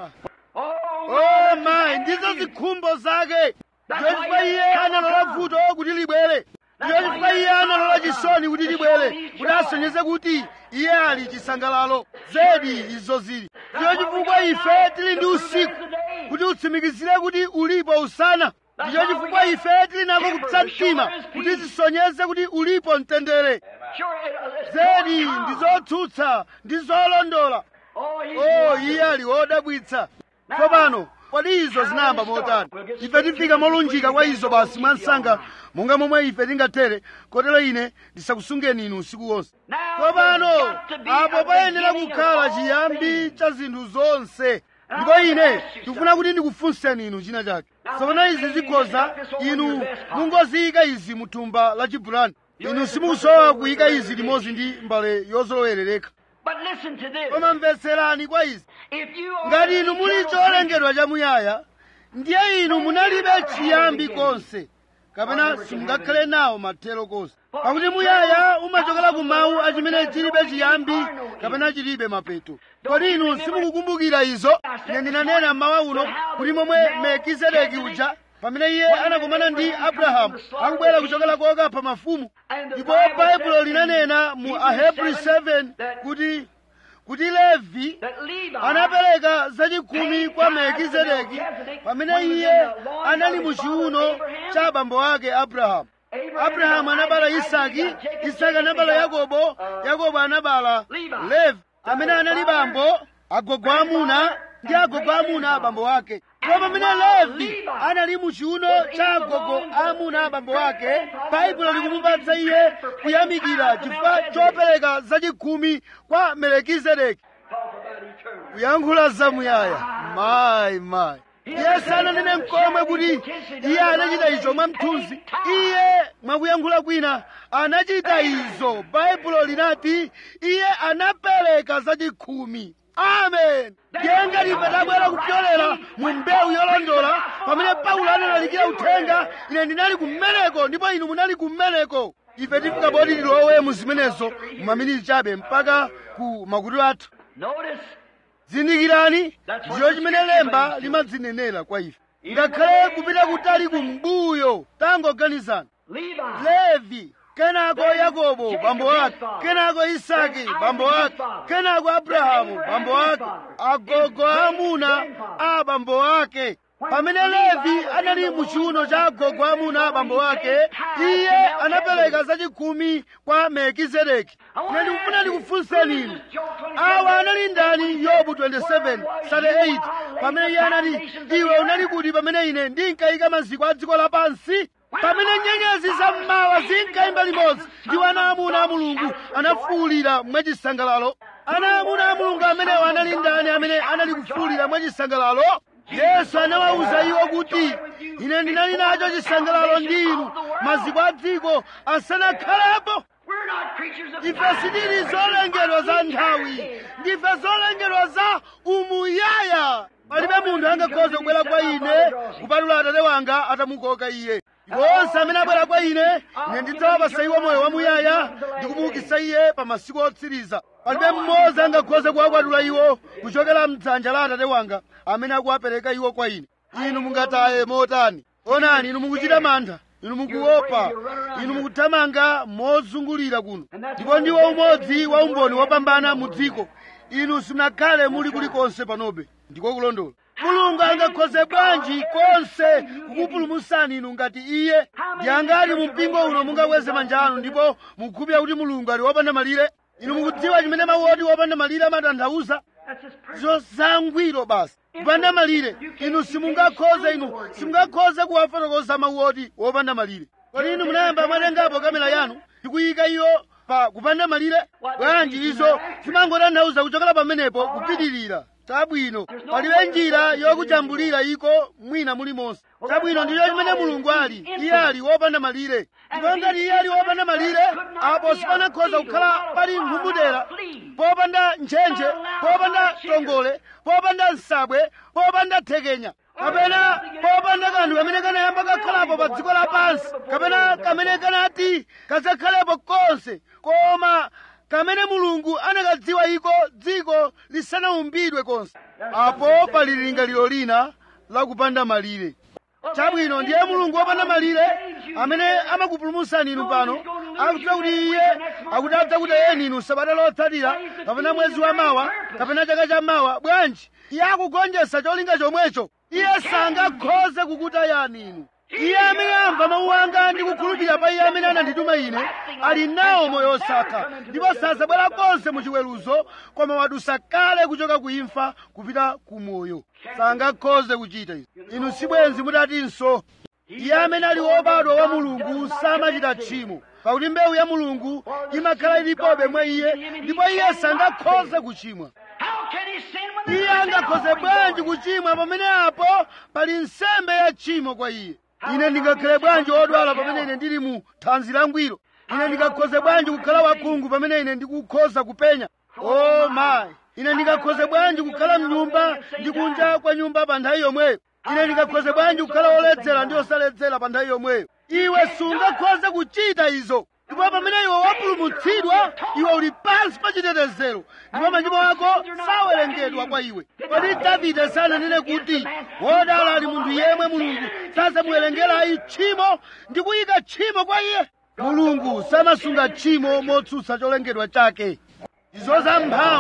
oh mayi ndizo zikhumbo zake ndiyo chifukwa iye analola vuto kuti libwere ndiyo chifukwa iye analola chisoni kuti libwere kuti asonyeze kuti iye ali chisangalalo zedi izo zili ndiyo chifukwa ife tili ndi usiku kuti utsimikizire kuti ulipo usana ndiyo chifukwa ife tili nako kupsa mtima kuti zisonyeze kuti ulipo mtendere zedi ndi zotsutsa ndi zolondola oh iye ali wodabwitsa tsopano kodi izo zinayamba motani ife tifika molunjika kwa izo basi mwansanga monga momwe ife tingathere kotero ine ndisakusungeni inu usiku wonse tsopano apo payenera kukhala chiyambi cha zinthu zonse ndipo ine ndikufuna kuti ndikufunseni inu china chake tsopano izi zikhoza inu mungoziyika izi mu thumba la chibulani inu simukusowa kuyika izi limodzi ndi mbale yozolowerereka But listen to this. koma mvetserani kwa izi If you are ngati inu muli cholengedwa chamuyaya ndiye inu munalibe chiyambi konse kapena simungakhale nawo mathero konse pakuti muyaya umachokera ku mawu achimene chilibe chiyambi kapena chilibe mapeto kodi inu simukukumbukira izo ine ndinanena mmawa uno kuti momwe melkizedeki uja pamene iye anakumana ndi abrahamu akubwera kuchokera kokapha mafumu ndipo baibulo linanena mu ahebri 7 kuti kuti levi that Levi anapereka zachikhumi kwa melkizedeki pamene iye anali mu chiuno cha abambo ake abrahamu abrahamu anabala isaki isaki anabala yakobo yakobo anabala levi amene anali bambo agogo amuna ndi agogo amuna abambo ake ndipo pamene levi anali mu chiuno cha agogo amuna abambo ake baibulo likumupatsa iye kuyamikira chifukwa chopereka zachikhumi kwa melekizedeki kuyankhula zamuyaya mayi mayi iye sananene mkomwe kuti iye anachita izo mwamthunzi iye mwakuyankhula kwina anachita izo baibulo linati iye anapereka zachikhumi amen ndiye ngati ife tabwera kupyolera mu mbewu yolondola pamene paulo analalikira uthenga ine ndinali kummeneko ndipo inu munali kummeneko ife tifika poti tilowe mu zimenezo mumaminiti chabe mpaka ku makutu athu Notice zindikirani ndiyo chimene lemba limadzinenera kwa ife ngakhale kupita kutali kumbuyo tangoganizani Levi. levi kenako yakobo bambo ake kenako isaki bambo ake kenako abrahamu bambo ake agogo amuna a bambo ake pamene levi anali mu chiuno cha agogo amuna a bambo ake iye anapereka zachikhumi kwa melkizedeki ine ndikufuna ndikufunseni inu awa anali ndani yobu 27 38 pamene iye anati iwe unali kuti pamene ine ndinkayika maziko a dziko lapansi pamene nyenyezi za mmawa zinkayimba limodzi ndiwo ana amuna a mulungu anafuwulira mwachisangalalo ana amuna a mulungu amenewo anali ndani amene anali kufuwulira mwachisangalalo yesu anawawuza iwo kuti ine ndinali nacho chisangalalo ndi inu maziko a dziko asanakhalepo We're not creatures of ife sitili zolengedwa za nthawi ndife zolengedwa za umuyaya palibe munthu angakhoze kubwera kwa ine kupatula atate wanga atamukoka iye ndipo onse amene abwera kwa ine ine ndidzawapasa iwo moyo wamuyaya ndi kumuukitsa iye pa masiku otsiriza palibe mmodzi angakhoze kuwakwatula iwo kuchokera mdzanja la atate wanga amene akuwapereka iwo kwa ine inu mungataye motani onani inu mukuchita mantha inu mukuopa inu mukuthamanga mozungulira kuno ndipo ndiwo umodzi wa umboni wopambana mu dziko inu simunakhale muli kulikonse panobe ndiko kulondola mulungu angakhoze bwanji konse kukupulumutsani inu ngati iye ndi angati mu mpingo uno mungakweze manja anu ndipo mukhulupirira kuti mulungu ali wopanda malire inu mukudziwa chimene mawu oti wopanda malire amatanthauza That's his purpose. zosangwiro basi kupanda malire inu simungakhoze inu simungakhoze kuwafotokoza mawu oti wopanda malire kodi inu munayamba mwatengapo kamera yanu ndikuyika iyo pa kupanda malire bwanji izo zimangotanthauza kuchokera pamenepo kupitirira tabwino palibe njira yokujambulira iko mwina mulimonse tabwino ndicho chimene mulungu ali iye ali wopanda malire ndipo ngati iye ali wopanda malire apo sipanakhoza kukhala pali mphumudera popanda ntchentche popanda tongole popanda nsabwe popanda thekenya kapena popanda kanthu kamene kanayamba kakhalapo pa dziko lapansi kapena kamene kanati kadzakhalepo konse koma kamene mulungu anakadziwa iko dziko lisanaumbidwe konse apo pali lingaliro lina lakupanda malire chabwino ndiye mulungu wopanda malire amene amakupulumutsani inu pano akudziwa kuti iye akuti adzakutayeni inu sabata lotsatira kapena mwezi wa mawa kapena chaka cha mawa bwanji iye akugonjetsa cholinga chomwecho iye sangakhoze kukutayani inu iye amene amva mawu anga ndi kukhulupirira pa iye amene anandituma ine ali nawo moyo osatha ndipo sadzabwera konse mu chiweruzo koma wadusa kale kuchoka ku imfa kupita ku moyo sangakhoze kuchita izi inu sibwenzi mutatinso iye amene ali wobadwa wa mulungu samachita tchimo pakuti mbewu ya mulungu imakhala ilipobe mwa iye ndipo iye sangakhoze kuchimwa How can he sin when iye angakhoze bwanji kuchimwa pamene apo pali nsembe ya tchimo kwa iye ine ndingakhale bwanji wodwala pamene ine ndili mu thanzi langwiro ine ndingakhoze bwanji kukhala wakhungu pamene ine ndikukhoza kupenya o mayi ine ndingakhoze bwanji kukhala mnyumba ndi kunja kwa nyumba pa nthawi yomweyo ine ndingakhoze bwanji kukhala woledzera ndi osaledzera pa nthawi yomweyo iwe sungakhoze kuchita izo ndipo pamene iwe wapulumutsidwa iwe uli pansi pa chitetezero ndipo machimo ako sawerengedwa kwa iwe kodi davide sananene kuti wodala ali munthu yemwe mulungu sasamuwerengera ayi tchimo ndi kuyika tchimo kwa iye mulungu samasunga tchimo motsutsa cholengedwa chake izo za mphamvu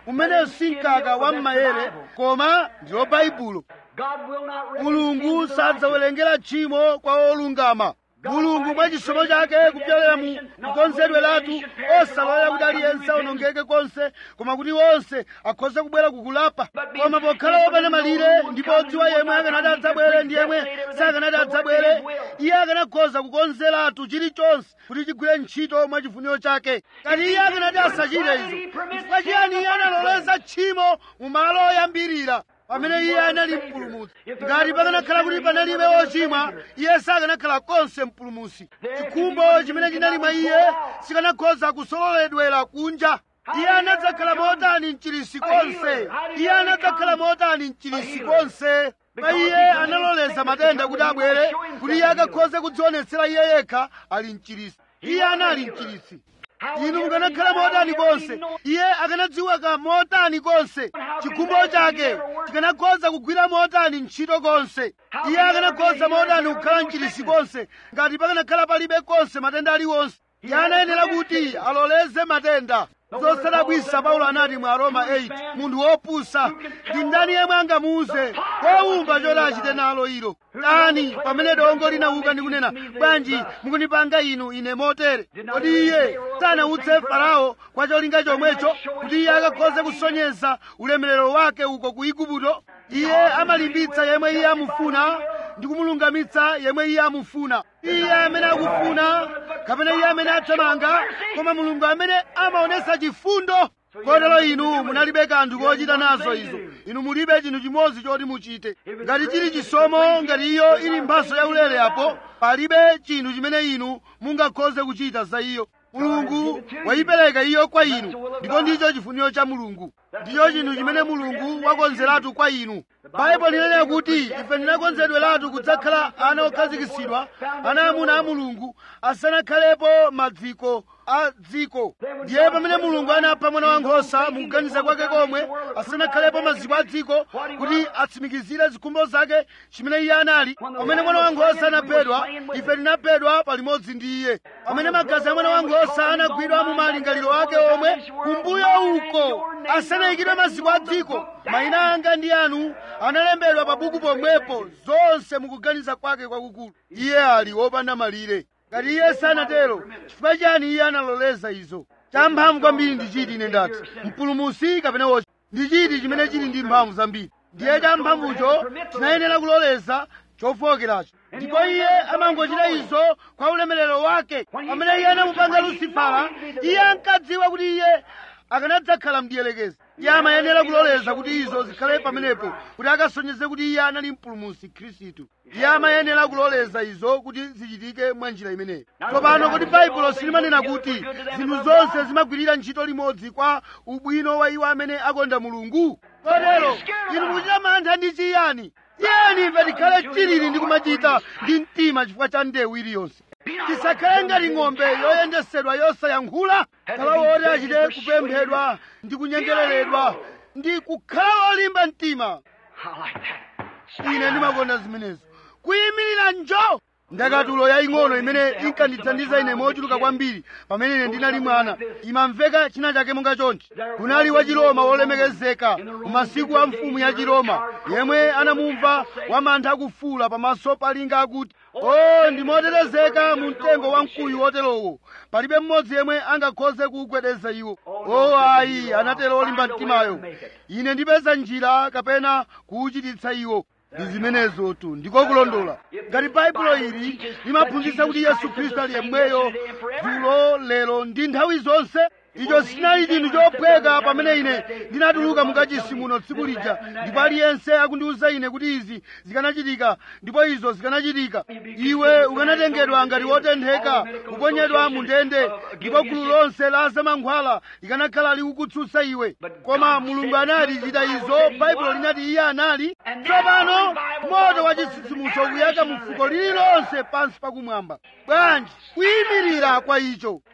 umeneyo si mkaka wa m'mayere koma ndilo baibulo God will not reckon mulungu sin to the righteous. sadzawerengera tchimo kwa olungama mulungu mwa chisomo chake kupyolera mu kukonzedwe lathu osalolera kuti aliyense aonongeke konse koma kuti onse akhoze kubwera kukulapa koma pokhala wopanda malire ndipo odziwa yemwe akanati adzabwere ndi yemwe sakanati adzabwere iye akanakhoza kukonzeratu chilichonse kuti chigwire ntchito mwa chifuniro chake kati iye akanati asachite izo chifukwa chiyani iye analoleza tchimo mu malo oyambirira pamene iye anali mpulumutsi ngati pakanakhala kuti panalibe ochimwa iye sakanakhala konse mpulumutsi chikhumbo chimene chinali mwa iye sikanakhoza kusololedwera kunja iye anadzakhala motani mchilisi konse iye anadzakhala motani mchilisi konse pa iye analoleza matenda kuti abwere kuti iye akakhoze kudzionetsera iye yekha ali mchilisi iye anali mchilisi inu mukanakhala motani konse iye akanadziwika motani konse chikhumbo chake chikanakhoza kugwira motani ntchito konse iye akanakhoza motani kukhala mchilisi konse ngati pakanakhala palibe konse matenda aliwonse iye anayenera kuti aloleze matenda zosadabwisa paulo anati mu aroma 8 munthu wopusa ndi ndani yemwe angamuuze wowumba choti achite nalo ilo ndani pamene dongo linauka ndi kunena bwanji mukunipanga inu ine motere kodi iye sanawutse farao kwa cholinga chomwecho kuti iye akakhoze kusonyeza ulemerero wake uko ku igupto iye amalimbitsa yemwe iye amufuna ndi kumulungamitsa yemwe iye amufuna iye amene akufuna kapena iye amene athamanga koma mulungu amene amaonesa chifundo kotero inu munalibe kanthu kochita nazo izo inu mulibe chinthu chimodzi choti muchite ngati chili chisomo ngati iyo ili mphaso yaulere apo palibe chinthu chimene inu mungakhoze kuchita za iyo mulungu wayipereka iyo kwa inu ndipo ndicho chifuniro cha mulungu ndicho chinthu chimene mulungu wakonzeratu kwa inu baibulo linanena kuti ife tinakonzedweratu kudzakhala ana okhazikitsidwa ana amuna a mulungu asanakhalepo maziko a dziko ndiye pamene mulungu anapha mwana wankhosa mukuganiza kwake komwe asanakhalepo maziko a dziko kuti atsimikizire zikhumbo zake chimene iye anali pamene mwana wankhosa anaphedwa ife tinaphedwa palimodzi ndi iye pamene magazi a mwana wankhosa anagwidwa mu malingaliro ake omwe kumbuyo uko asanayikidwe maziko a dziko mayina anga ndi anu analembedwa pa buku pomwepo zonse mukuganiza kwake kwakukulu iye ali wopanda malire ngati iye sanatero chifukwa chani iye analoleza izo champhamvu kwambiri ndi chiti ine ndati mpulumusi kapena wochi ndi chiti chimene chili ndi mphamvu zambiri ndiye champhamvucho chinayenera kuloleza chofowokeracho ndipo iye amangochita izo kwa ulemerero wake pamene iye anamupanga lusifala iye ankadziwa kuti iye akanadzakhala mdiyelekezi iye amayenera kuloleza kuti izo zikhale pamenepo kuti akasonyeze kuti iye anali mpulumusi khristu iye amayenera kuloleza izo kuti zichitike mwa njira imeneyi tsopano kuti baibulo silimanena kuti zinthu zonse zimagwirira ntchito limodzi kwa ubwino wa iwo amene akonda mulungu kotero inu mukuchita mantha ndi chiyani tiyeni ife tikhale chilili ndi kumachita ndi mtima chifukwa cha ndewu iliyonse tisakhale ngati ng'ombe yoyendesedwa yosayankhula khala woti achite kupemphedwa ndi kunyengereredwa ndi kukhala wolimba mtima I like that. ine ndimakonda zimenezo kuyimirira njo ndakatulo yaying'ono imene inkandithandiza ine mochuluka kwambiri pamene ine ndinali mwana imamveka china chake monga chonchi kunali wa chiroma wolemekezeka mu masiku a mfumu ya chiroma yemwe anamumva wamantha akufuula pamaso palinga akuti o ndimotetezeka mu mtengo wa mkuyu woterowo palibe mmodzi yemwe angakhoze kuwugwedeza iwo o ayi anatero olimba mtimayo ine ndipeza njira kapena kuwuchititsa iwo ndi zimenezo tu ndiko kulondola ngati baibulo ili limaphunzitsa kuti yesu khristu ali yemweyo dzulo lero ndi nthawi zonse icho sinali chinthu chophweka pamene ine ndinatuluka mukachisi muno tsiku lija ndipo aliyense akundiwuza ine kuti izi zikanachitika ndipo izo zikanachitika iwe ukanatengedwa ngati wotentheka kuponyedwa mu ndende ndipo gulu lonse la zamankhwala likanakhala likukutsutsa iwe koma mulungu anati chita izo baibulo linati iye anali tsopano moto wa chitsitsimutso ukuyaka mu fuko lililonse pansi pakumwamba bwanji kuyimirira kwa icho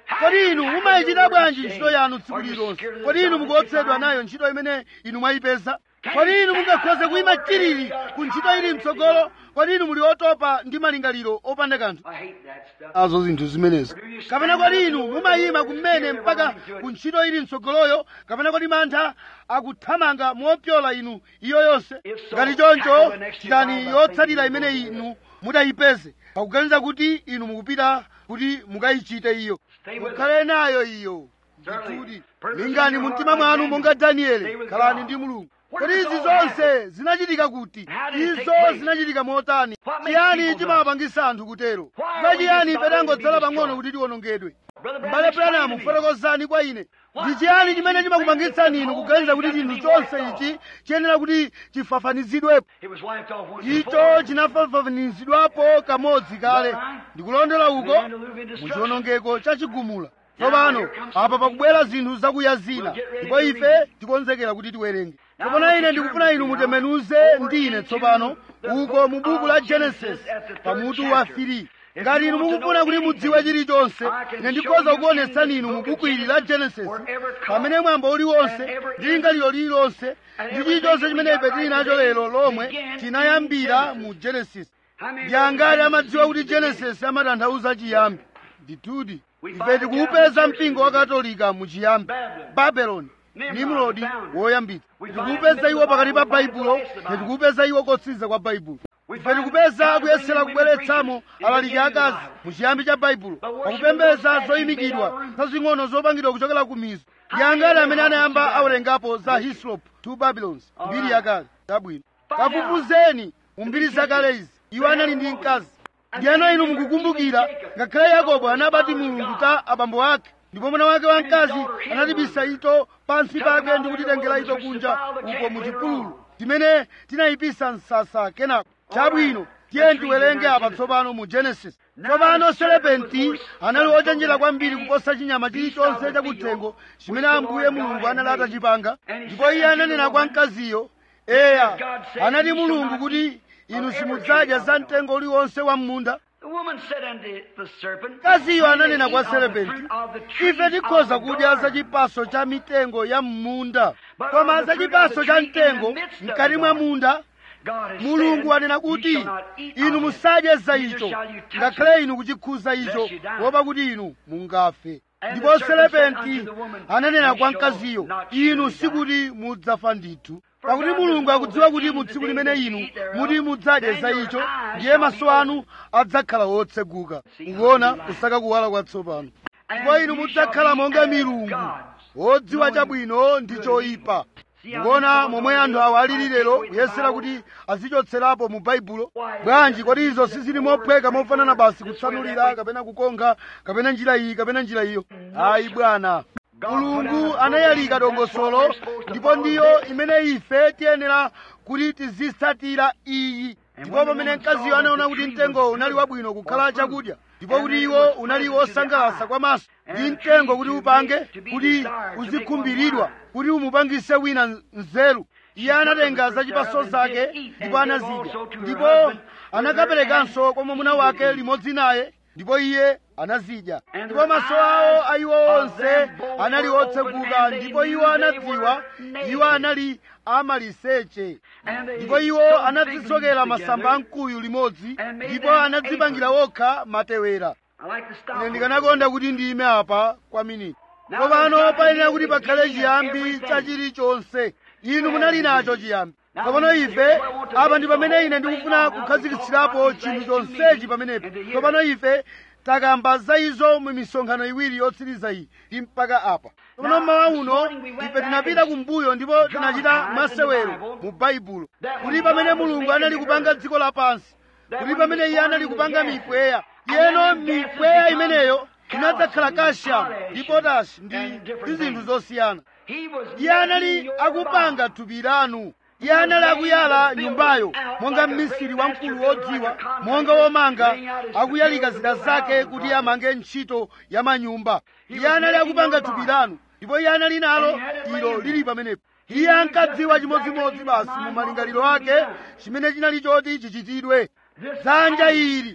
kodi inu mumayichita bwanji ntchito yanu tsiku lilonse kodi inu mukuopsedwa nayo ntchito imene inu mwayipeza kodi inu mungakhoze kuyima chiriri ku ntchito ili mtsogolo kodi inu muli otopa ndi malingaliro opanda kanthu I hate that stuff. azo zinthu zimenezo kapena kodi inu mumayima kumene mpaka ku ntchito ili mtsogoloyo kapena kodi mantha akuthamanga mopyola inu iyo yonse ngati choncho chitani yotsatira imene inu mudayipeze pakuganiza kuti inu mukupita kuti mukayichite iyo mukhale nayo iyo ndikuti lingani mu mtima mwanu monga danieli khalani ndi mulungu kodi izi zonse zinachitika kuti izo zinachitika motani chiyani chimawapangisa anthu kutero kwa chiyani ife tangodzala pang'ono kuti tiwonongedwe mbale branamu fotokozani kwa ine ndi chiyani chimene chimakupangitsani inu kuganiza kuti chinthu chonse ichi chiyenera kuti chifafanizidwepo It was wiped off once icho before. chinafafanizidwapo kamodzi kale ndikulondola uko muchiwonongeko chachigumula tsopano apa pakubwera zinthu zakuya zina ndipo ife tikonzekera kuti tiwerenge tsopano ine ndikufuna inu mutembenuze ndi ine tsopano uko mu buku la genesis pamutu wa 3 ngati inu mukufuna kuti mudziwe chilichonse ine ndikhoza kukuonetsani inu mu buku ili la genesis pamene mwambo uliwonse ndi lingaliro lililonse ndi chilichonse chimene ife tili nacho lero lomwe tinayambira mu genesis How many ndi angati amadziwa kuti genesis amatanthauza chiyambi ndithudi ife tikuupeza mpingo wa katolika mu chiyambi babeloni nimrodi woyambitsa tikuupeza iwo pakati pa baibulo tikuupeza iwo kotsiriza kwa baibulo ife tikupeza kuyesera kubweretsamo alaliki akazi mu chiyambi cha baibulo pakupembedza zoyimikidwa zazing'ono zopangidwa kuchokera ku mizo ndi angati amene anayamba awerengapo za hislop two babylons mbiri yakale zabwino kafufuzeni mu mbiri zakale izi iwo anali ndi mkazi ndiyeno inu mukukumbukira ngakhale yakobo anabati mulungu ta abambo ake ndipo mwana wake wamkazi anatibisa ito pansi pake ndi kutitengera ito kunja uko mu chipululu timene tinayipisa msasa kenako chabwino tiye tiwerenge apa tsopano mu genesis tsopano serepenti anali ochenjera kwambiri kuposa chinyama chilichonse chakuthengo chimene ambuye mulungu anali atachipanga ndipo iye ananena kwa mkaziyo eya anati mulungu kuti inu simudzadya za mtengo uliwonse wa m'munda The woman said unto the serpent, mkaziyo ananena kwa "Eat of the serepenti fruit of the trees ife of tikhoza the kudya za garden." chipaso cha mitengo ya m'munda koma za chipaso cha mtengo mkati mwa munda God has mulungu said, anena "You kuti shall not eat inu of it, musadye za neither icho shall you touch ngakhale it, inu kuchikhuza icho lest you die." kuopa kuti inu mungafe And ndipo the serpent said serepenti unto the woman, ananena "You kwa shall mkaziyo not inu surely sikuti mudzafa ndithu For pakuti God mulungu does akudziwa know kuti that mu in the tsiku day limene that inu you eat thereof, muti mudzadye then za your icho eyes ndiye shall maso be anu adzakhala wotseguka See how kuona you lie. kusaka kuwala kwatsopano And ndipo inu you mudzakhala shall be monga as milungu gods, wodziwa knowing chabwino ndi good choyipa See how mukuona these momwe people anthu awa alili don't lero take away the kuyesera Bible? kuti azichotserapo mu baibulo Why? bwanji kodi izo sizili mophweka mofanana basi kutsanulira kapena kukonga kapena njira iyi kapena njira iyo ayi bwana mulungu anayalika dongosolo ndipo ndiyo imene ife tiyenera kuti tizitsatira iyi ndipo pamene mkaziyo anaona kuti mtengo unali wabwino kukhala chakudya ndipo kuti iwo unali wosangalatsa kwa maso ndi mtengo kuti upange kuti uzikhumbiridwa kuti umupangise wina nzeru iye anatenga zachipaso zake ndipo anazidya ndipo anakaperekanso kwa mwamuna wake limodzi naye ndipo iye anazidya ndipo maso awo a iwo onse anali otseguka ndipo iwo anadziwa iwo anali amaliseche ndipo iwo anadzisokera masamba amkuyu limodzi ndipo anadzipangira wokha matewera I like to stop ine here. ndikanakonda kuti ndiyime apa kwa miniti tsopano payenera kuti pakhale chiyambi cha chilichonse inu munali nacho chiyambi tsopano ife apa ndi pamene ine ndikufuna kukhazikitsirapo chinthu chonsechi pamenepo tsopano ife takamba za izo mu misonkhano iwiri yotsiriza iyi ndi mpaka apa tsopano mmawa uno ife tinapita kumbuyo ndipo tinachita masewero mu baibulo kuti pamene mulungu anali kupanga dziko lapansi kuti pamene iye anali kupanga mipweya iyeno mipweya imeneyo inadzakhala kashamu ndi potashi ndi ndi zinthu zosiyana He was iye anali akupanga thupi lanu iye anali akuyala nyumbayo monga mmisiri wamkulu wodziwa monga womanga akuyalika zida zake kuti amange ntchito ya manyumba iye anali akupanga thupi lanu ndipo iye anali nalo ilo lili pamenepo iye ankadziwa chimodzimodzi basi mu malingaliro ake chimene chinali choti chichitidwe dzanja ili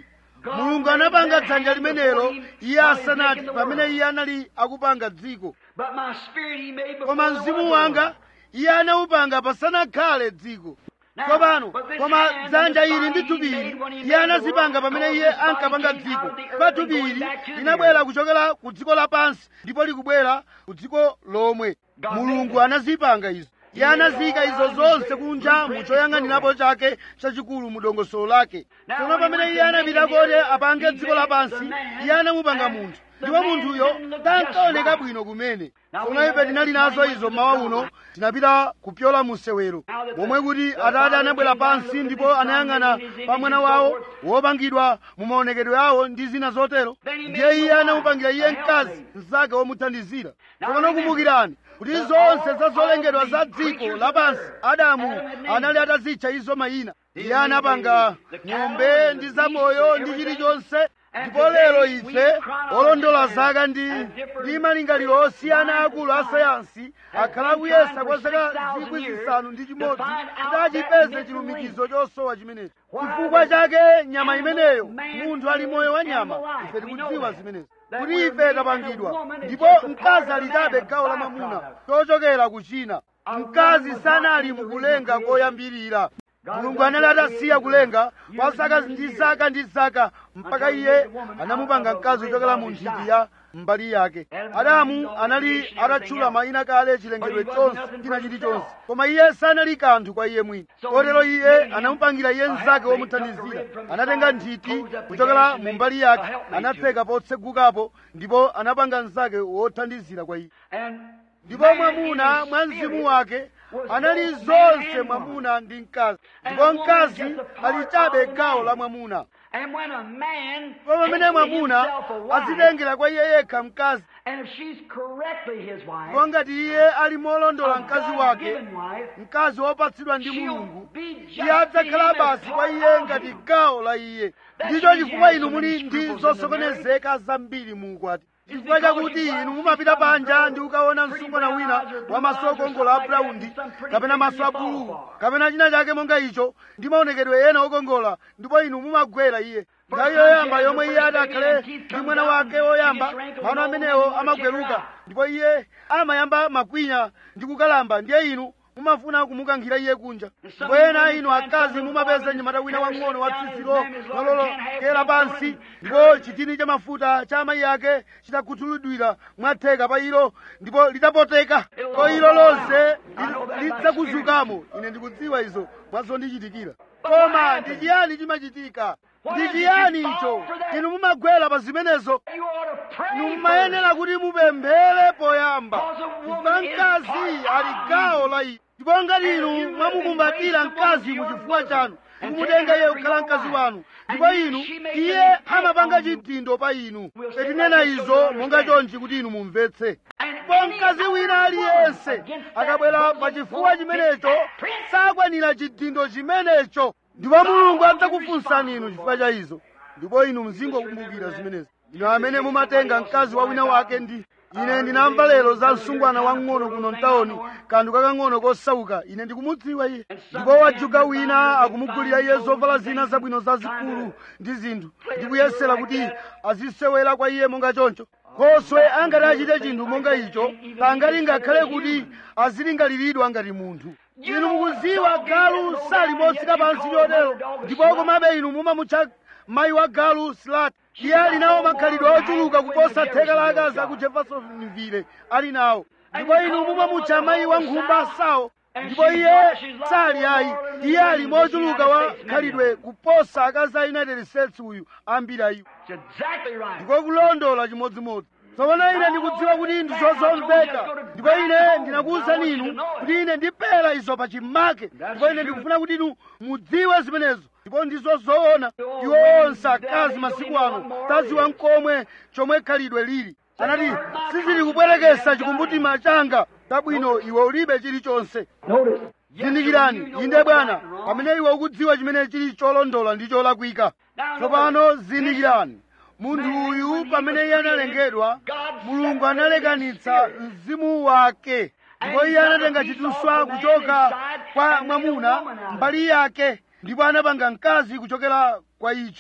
mulungu anapanga dzanja limenelo iye asanati pamene iye anali akupanga dziko But my spirit he made before koma there mzimu was a wanga world. iye anawupanga pasanakhale dziko Now, tsopano but this koma hand dzanja and this ili ndi body he thupi made when he iye made the anazipanga world, pamene because iye this body ankapanga came dziko out of the earth pa and thupi going ili back to the linabwera earth. kuchokera ku dziko lapansi ndipo likubwera ku dziko lomwe God mulungu made it. anazipanga izo iye anaziyika izo zonse kunja mu choyang'anirapo chake chachikulu mu dongosolo lake Now, tsono when he pamene went iye to anapita make koti the earth, apange he dziko made lapansi the man, iye anamupanga and munthu the ndipo man munthuyo didn't look sankaoneka just bwino kumene Now, tsono we ife have tinali this nazo money izo went to mawa the uno God. tinapita kupyola mu sewero Now that the- momwe kuti the atate Father anabwera came down, pansi looked at ndipo his son, anayang'ana made in his pa image mwana and so wawo forth. wopangidwa mu maonekedwe awo ndi zina zotero Then he ndiye made iye the anamupangira wife, iye a mkazi helpmate. mnzake womuthandizira Now tsopano remember, kumbukirani kuti that zonse all za zolengedwa of za the dziko creatures lapansi of earth, adamu Adam had named anali them. atazitcha izo mayina He iye made anapanga the- the ng'ombe cattle and ndi the zamoyo beasts ndi and chilichonse And ndipo lero today ife we chronology olondola and- zaka ndi and different ndi malingaliro osiyana lines of akulu a science sayansi has akhala been kuyesa trying kwa for zaka 6,000 zikwi years zisanu ndi to chimodzi find out kuti that achipeze missing chilumikizo chosowa chimenechi Why chifukwa the chake nyama animal imeneyo man munthu ali moyo wa nyama animal life. ife We tikudziwa know zimenezi that kuti we're ife made and a tapangidwa woman is ndipo just a mkazi part of ali man, chabe a gawo la byproduct. mwamuna chochokera kuchina A mkazi woman was sanali not in the mukulenga original koyambirira God mulungu was anali not atasiya created kulenga years kwa and zaka years ndi and zaka ndi zaka mpaka Until he iye made the woman anamupanga out of mkazi a kuchokera rib mu of his nthiti side. ya mbali yake Adam adamu had anali creation, everything atatchula else. mayina kale But chilengedwe he wasn't chonse nothing china for chilichonse himself. koma iye sanali kanthu kwa iye mwini So kotero he iye made him anamupangira iye a mnzake helpmate, womuthandizira took the rib from the anatenga side, nthiti closed up the kuchokera gash and mu made mbali a yake helpmate to anatseka potsegukapo ndipo anapanga mnzake wothandizira kwa iye And ndipo man mwamuna in mwa his mzimu spirit wake was anali both man zonse and mwamuna ndi mkazi And ndipo a woman mkazi is just a part ali chabe of the gawo man. la mwamuna And when a man ndipo pamene takes to mwamuna himself a wife, azitengera kwa iye yekha mkazi and if she's correctly his wife, ndipo ngati iye ali molondola a mkazi wake God-given wife, mkazi wopatsidwa ndi she'll mulungu be just iye adzakhala to him as basi kwa part iye of ngati him. gawo la iye That's ndicho why he chifukwa has inu so muli many ndi scruples in the zosokonezeka zambiri mu ukwati It's chifukwa because chakuti you inu find mumapita some panja girl ndi ukaona pretty msungwana brown wina eyes or wa blue maso eyes or okongola a something like that, braundi and some pretty kapena things maso you a fall bulu for. kapena china chake monga icho ndi maonekedwe ena okongola ndipo inu mumagwera iye nthawi time yoyamba she has yomwe her iye first ati baby akhale and teeth ndi come mwana down, wake she woyamba gets wrinkles mano all over amenewo and you wanna check her amagweruka out. ndipo iye amayamba makwinya ndi kukalamba ndiye inu mumafuna kumukankhira iye kunja ndipo ena inu akazi mumapeza nyamata wina wang'ono wa tsitsilo lololokera pansi ndipo chitini cha mafuta cha amayi ake chitakhuthulidwira mwatheka pa ilo ndipo litapoteka ko ilo lonse li- lidzakuzukamo ine ndikudziwa izo mwazondichitikira koma ndi chiyani chimachitika ndi chiyani icho inu mumagwera pa zimenezo You ought to pray inu first. mumayenera kuti mupemphere poyamba chifukwa mkazi ali gawo la inu ndipo ngati inu mwamukumbatira mkazi mu chifuwa chanu mukumutenga iye kukhala mkazi wanu ndipo inu iye amapanga chidindo pa inu petinena izo monga chonchi kuti inu mumvetse ndipo mkazi wina aliyense akabwera pa chifuwa chimenecho sakwanira chidindo chimenecho ndipo mulungu adzakufunsani inu chifukwa cha izo ndipo inu mzingokumbukira zimenezi inu amene mumatenga mkazi wa wina wake ndi ine ndinamva lero za msungwana wang'ono kuno mtawuni kanthu kakang'ono kosauka ine ndikumudziwa iye ndipo wajuka wina akumugulira iye zovala zina zabwino zazikulu ndi zinthu ndikuyesera kuti azisewera kwa iye monga choncho khoswe angati achite chinthu monga icho pangati ngakhale kuti azilingaliridwa ngati munthu inu mukudziwa galu sali motsika pansi chotero ndipo komabe inu mumamutcha mayi wa galu slat iye ali nawo makhalidwe ochuluka kuposa theka la akazi aku jeffersonville ali nawo ndipo inu mumamutcha mayi wa nkhumba sawo ndipo iye sali ayi iye ali mochuluka wa khalidwe kuposa akazi a united states uyu ambiri ayiwo It's exactly right. ndiko kulondola chimodzimodzi tsopano ine ndikudziwa kuti ndi zozomveka ndipo ine ndinakuwuzani inu kuti ine ndipera izo pa chimake ndipo ine ndikufuna kuti inu mudziwe zimenezo ndipo ndizo zoona iwo onse akazi masiku ano taziwa mkomwe chomwe khalidwe lili anati sizili kubwerekesa chikumbutima changa tabwino iwe ulibe chilichonse Notice. zindikirani inde bwana pamene iwe ukudziwa chimene chili cholondola ndi cholakwika tsopano zindikirani munthu uyu pamene iye analengedwa mulungu analekanitsa mzimu wake ndipo iye anatenga chituswa kuchoka kwa mwamuna mbali yake ndipo anapanga mkazi kuchokera kwa icho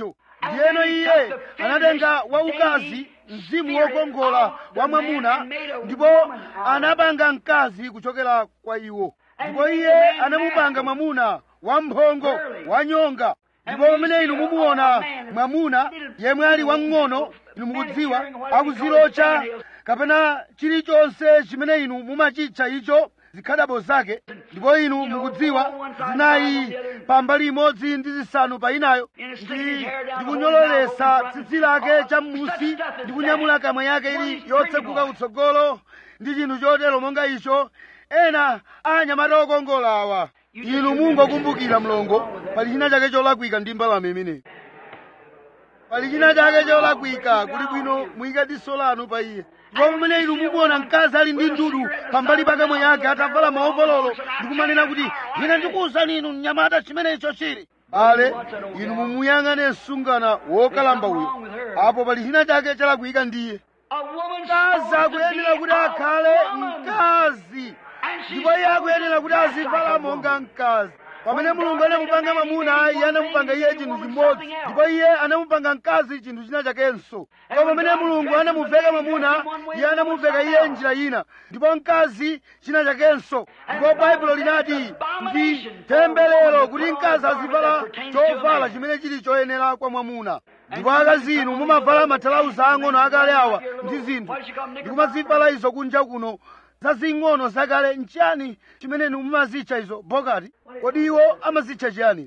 ndiyeno iye anatenga waukazi mzimu wokongola wa mwamuna ndipo anapanga mkazi kuchokera kwa iwo ndipo iye anamupanga mwamuna wamphongo wanyonga ndipo pamene inu mumuona mwamuna yemwe ali wamng'ono inu mukudziwa akuzilocha kapena chilichonse chimene inu mumachitcha icho zikhadabo zake ndipo inu mukudziwa zinayi pambali imodzi ndi zisanu pa inayo ndi ndikunyololesa tsitsi lake cham'musi ndi kunyamula kamwa yake ili yotseguka kutsogolo ndi chinthu chotero monga icho ena anyamata okongola awa inu mungokumbukira mlongo pali china chake cholakwika ndi mbalame imeneyi pali china chake cholakwika kuli bwino muyike diso lanu pa iye ndipo pamene inu mumuona mkazi ali ndi ndudu pambali pa kamwa yake atavala maovololo ndikumanena kuti ine ndikuwuzani inu mnyamata chimenecho chili ale inu mumuyang'ane msungana wokalamba uyo apo pali china chake chalakwika ndiye mkazi akuyenera kuti akhale mkazi ndipo iye akuyenera kuti azivala monga mkazi pamene mulungu anamupanga mwamuna iye anamupanga iye chinthu chimodzi ndipo iye anamupanga mkazi chinthu china chakenso ndipo pamene mulungu anamuveka mwamuna iye anamuveka iye njira ina ndipo mkazi china chakenso ndipo baibulo linati ndi temberero kuti mkazi azivala chovala chimene chili choyenera kwa mwamuna ndipo akazi inu mumavala mathalauza ang'ono akale awa ndi zinthu ndikumazivala izo kunja kuno zazing'ono zakale nchiyani chimene inu mumazitcha izo bogati kodi iwo amazitcha chiyani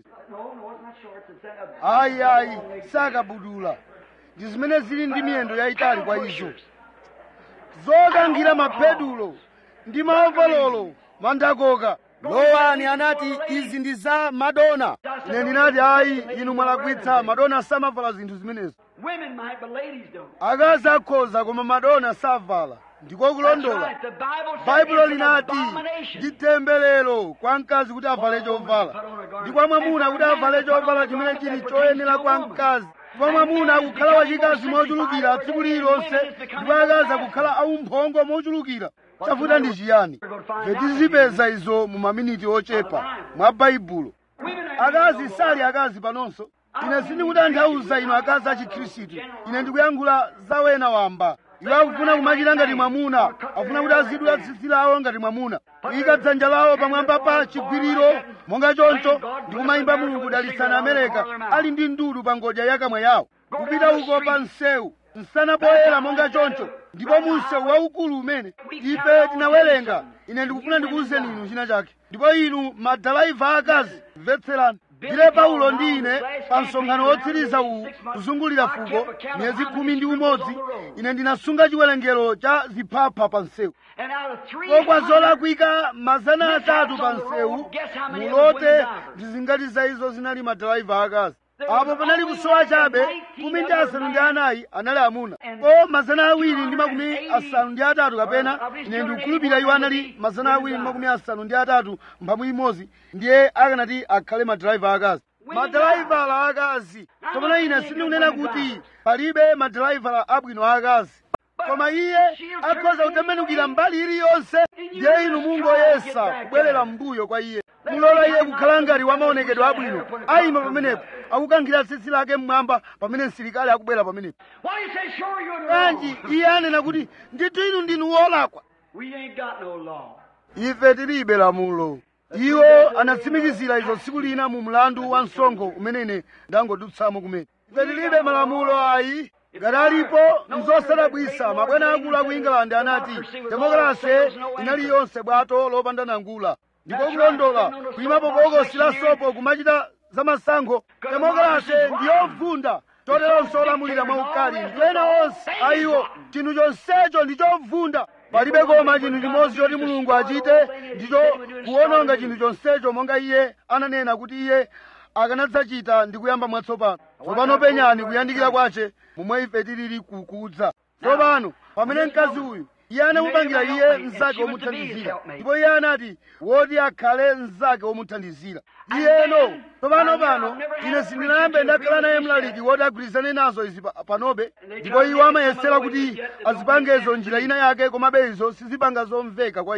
ayi ayi sakabudula ndi zimene zili ndi miyendo yayitali kwa izo zokangira mapedulo ndi maovololo mandakoka lowani anati izi ndi za madona ine ndinati ayi inu mwalakwitsa madona samavala zinthu zimenezo Women might, but ladies don't. akazi akhoza koma madona savala ndiko kulondola That's right. The Bible says baibulo it's an linati abomination. ndi temberero kwa mkazi kuti avale chovala ndi kwa mwamuna kuti avale chovala chimene chili choyenera kwa mkazi ndipo mwamuna akukhala wachikazi mochulukira tsiku lililonse ndipo akazi akukhala aumphongo mochulukira chavuta ndi chiyani ife tizipeza izo mu maminiti ochepa mwa baibulo Women ain't akazi sali akazi panonso ine sindikutanthauza inu akazi a chikhristu ine ndikuyankhula za wena wamba iwo akufuna kumachita ngati mwamuna akufuna kuti azidula tsitsi lawo ngati mwamuna kuyika dzanja lawo pamwamba pa chigwiriro monga choncho ndi kumayimba mulungu dalitsani amereka ali ndi ndudu pa ngodya ya kamwa yawo kupita uko pa msewu msana poyera monga choncho ndipo mu msewu waukulu umene ife tinawerenga ine ndikufuna ndikuwuzeni inu china chake ndipo inu madalaiva akazi mvetserani ndile paulo ndi ine pa msonkhano wotsiriza uwu kuzungulira fuko miyezi khumi ndi umodzi ine ndinasunga chiwerengero cha ziphapha pa msewu And out of three kokwa zolakwika mazana atatu pa msewu mulote ndizingati za izo zinali madalaiva akazi apo panali kusowa chabe kumi ndi asanu ndi anayi anali amuna ko mazana awiri ndi makumi asanu ndi atatu kapena ine ndikukhulupirira iwo anali mazana awiri ndi makumi asanu ndi atatu mphambu imodzi ndiye akanati akhale madraiva akazi madraivala akazi komana ine sindikunena kuti palibe madraivala abwino akazi koma iye akhoza kutembenukira mbali iliyonse ndiye inu mungoyesa kubwerera mbuyo kwa iye mulola iye kukhala ngati wamaonekedwe abwino ayima pamenepo akukankhira tsitsi lake mmwamba pamene msilikali akubwera pamenepo Why do you say, sure, you're in the kanji wrong? iye anena kuti ndithu inu ndinu wolakwa We ain't got no law. ife tilibe lamulo iwo anatsimikizira izo tsiku lina mu mlandu wa msonkho umene ine ndangodutsamo kumene ife tilibe malamulo ayi ngati alipo nzosadabwisa mabwana akulu a ku england anati demokrasi inali yonse bwato lopanda nangula ndiko kulondola kuyimapo bokosi la sopo kumachita za masankho demokrasi ndiyovunda toteronso olamulira mwaukali ndi ena onse ayiwo chinthu chonsecho ndi chovunda palibe koma chinthu chimodzi choti mulungu achite ndicho kuwononga chinthu chonsecho monga iye ananena kuti iye akanadzachita ndi kuyamba mwatsopano tsopano penyani kuyandikira kwace momwe ife tilili kukudza tsopano pamene mkazi uyu iye anamupangira iye mnzake womuthandizira ndipo iye anati woti akhale mnzake womuthandizira iyeno tsopano pano ine sindinayambe ndakhala naye mlaliki woti agwirizane nazo izi pa- panobe ndipo iwo amayesera kuti azipangezo njira ina yake komabe izo sizipanga zomveka kwa ine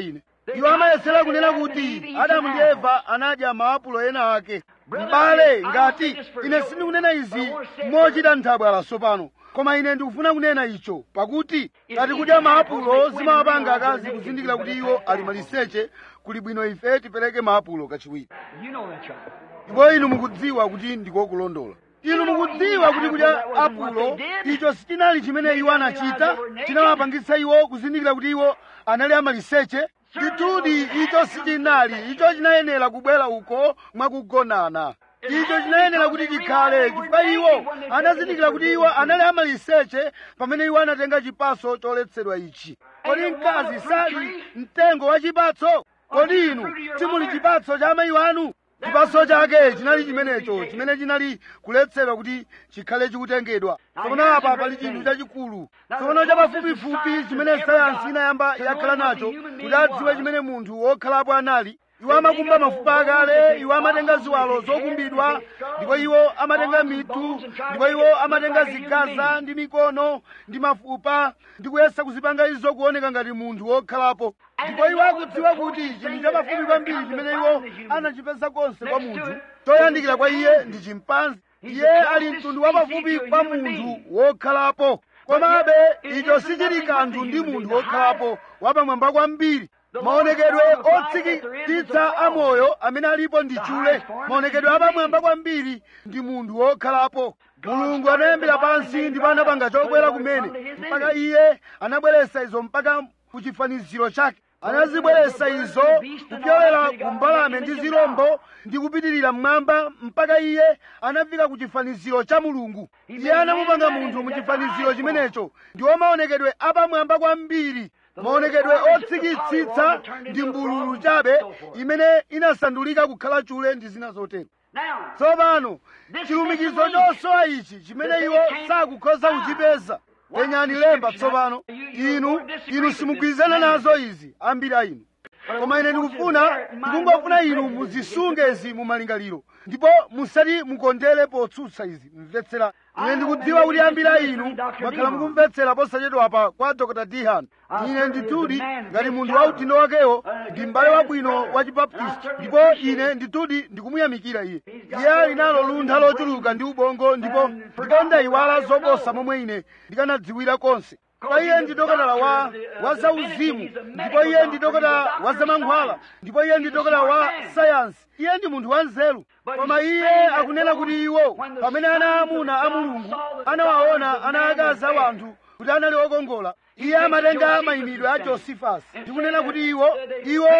iwo amayesera kunena kuti adamu ndi eva anadya maapulo ena ake m'bale ngati ine sindikunena izi mochita nthabwala tsopano koma ine ndikufuna kunena icho pakuti ngati kudya maapulo zimawapanga akazi kuzindikira kuti iwo ali maliseche kuli bwino ife tipereke maapulo kachiwiri You know that's right. ndipo inu mukudziwa kuti ndikokulondola inu mukudziwa kuti kudya apulo icho sichinali chimene iwo anachita chinawapangitsa iwo kuzindikira kuti iwo anali amaliseche ndithudi icho sichinali icho chinayenera kubwera uko mwakugonana icho chinayenera kuti chikhale chifukwa iwo anazindikira kuti iwo anali amaliseche pamene iwo anatenga chipaso choletsedwa ichi kodi mkazi sali mtengo wa chipatso kodi inu simuli chipatso cha amayi wanu chipaso chake chinali chimenecho chimene chinali kuletsedwa kuti chikhale chikutengedwa tsopano apa pali chinthu chachikulu tsopano chapafupifupi chimene sayansi inayamba yakhala nacho kuti adziwe chimene munthu wokhalapo anali iwo amakumba mafupa akale iwo amatenga ziwalo zokumbidwa ndipo iwo amatenga mitu ndipo iwo amatenga zigaza ndi mikono ndi mafupa ndi kuyesa kuzipanga izo kuoneka ngati munthu wokhalapo ndipo iwo akudziwa kuti chinthu chapafupi kwambiri chimene iwo anachipeza konse kwa munthu choyandikira kwa iye ndi chimpanzi iye ali mtundu wapafupi kwa munthu wokhalapo komabe icho sichili kanthu ndi munthu wokhalapo wapamwamba kwambiri maonekedwe otsikitsitsa amoyo amene alipo ndi chule maonekedwe apamwamba kwambiri ndi munthu wokhalapo mulungu anayambira pansi ndipo anapanga chokwera kumene mpaka iye anabweretsa izo mpaka ku chifaniziro chake anazibweretsa izo kupyolera ku mbalame ndi zirombo ndi kupitirira mmwamba mpaka iye anafika ku chifaniziro cha mulungu iye anamupanga munthu mu chifaniziro chimenecho ndiwo maonekedwe apamwamba kwambiri maonekedwe otsikitsitsa ndi mbululu chabe imene inasandulika kukhala chule ndi zina zotero Now, tsopano chilumikizo chosowa ichi chimene iwo sakukhoza kuchipeza penyani lemba tsopano inu inu simugwirizana nazo izi ambiri a inu koma ine ndikufuna ndikungofuna inu muzisunge izi mu malingaliro ndipo musati mukondere potsutsa izi mvetsera ine ndikudziwa kuti ambiri a inu mwakhala mukumvetsera posachedwa apa kwa dr dihan ine ndithudi ngati munthu wa udindo wakewo ndi m'bale wabwino wa chibaptisti ndipo ine ndithudi ndikumuyamikira iye iye ali nalo luntha lochuluka ndi ubongo ndipo ndipo ndayiwala zoposa momwe ine ndikanadziwira konse kwa iye ndi dokotala wa wa zauzimu ndipo iye ndi dokotala wa zamankhwala ndipo iye ndi dokotala wa sayansi iye ndi munthu wanzeru koma iye akunena kuti iwo pamene ana aamuna a mulungu anawaona ana akazi a wanthu kuti anali okongola iye amatenga mayimidwe a josifasi ndikunena kuti iwo iwo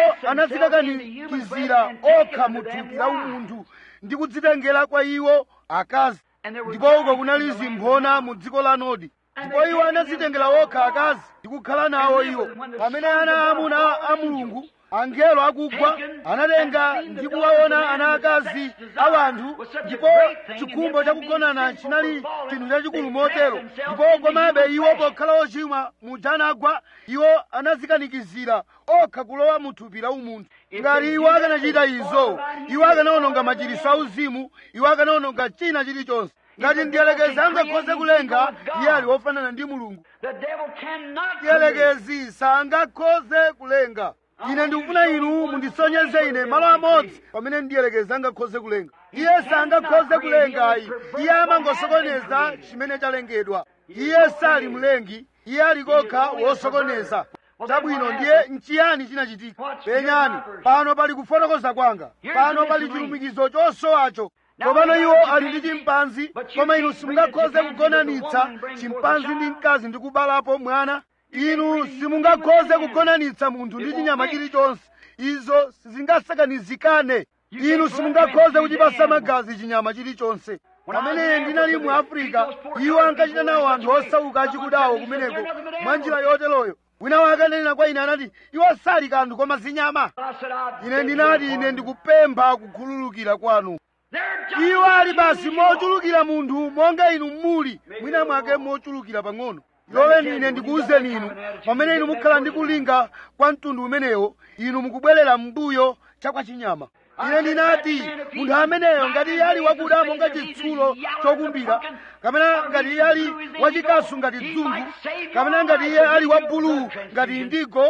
anadzikakanikizira okha mu thupi la umunthu ndi kudzitengera kwa iwo akazi ndipo uko kunali zimphona mu dziko la nodi ndipo iwo anadzitengera okha akazi ndi kukhala nawo iwo pamene ana aamuna a mulungu angelo akugwa anatenga ndi kuwaona ana akazi a wanthu ndipo chikhumbo chakugonana chinali chinthu chachikulu motero ndipo komabe iwo pokhala ochimwa muja anagwa iwo anadzikanikizira okha kulowa mu thupi la umunthu ngati iwo akanachita izo iwo akanawononga machiritso auzimu iwo akanawononga china chilichonse ngati mdierekezi angakhoze kulenga iye ali wofanana ndi mulungu the devil cannot create. mdierekezi sangakhoze kulenga ine ndikufuna inu mundisonyeze ine malo amodzi pamene mdierekezi angakhoze kulenga iye sangakhoze kulenga ayi iye amangosokoneza chimene chalengedwa iye sali mlengi iye ali kokha wosokoneza chabwino ndiye nchiyani chinachitika penyani pano pali kufotokoza kwanga pano pali chilumikizo chosowacho tsopano iwo ali ndi chimpanzi koma inu simungakhoze kugonanitsa chimpanzi ndi mkazi ndi kubalapo mwana inu simungakhoze kugonanitsa munthu ndi chinyama chilichonse izo sizingasakanizikane inu simungakhoze kuchipasa magazi chinyama chilichonse pamene ndinali mu afirika iwo ankachita nawo anthu osauka achikudawo kumeneko mwa njira yoteroyo wina wake ananena kwa ine anati iwo sali kanthu koma zinyama I said, I ine beg ndinati your ine pardon. ndikupempha kukhululukira kwanu They're just iwo ali as basi usual. mochulukira munthu monga inu muli mwina mwake mochulukira pang'ono loleni ine ndikuwuzeni inu pamene inu mukhala ndi kulinga kwa mtundu umenewo inu mukubwerera m'mbuyo chakwa chinyama ine ndinati munthu ameneyo ngati iye ali wakuda monga chitsulo chokumbira kapena ngati iye ali wachikasu ngati dzungu kapena ngati iye ali wa bulu ngati indigo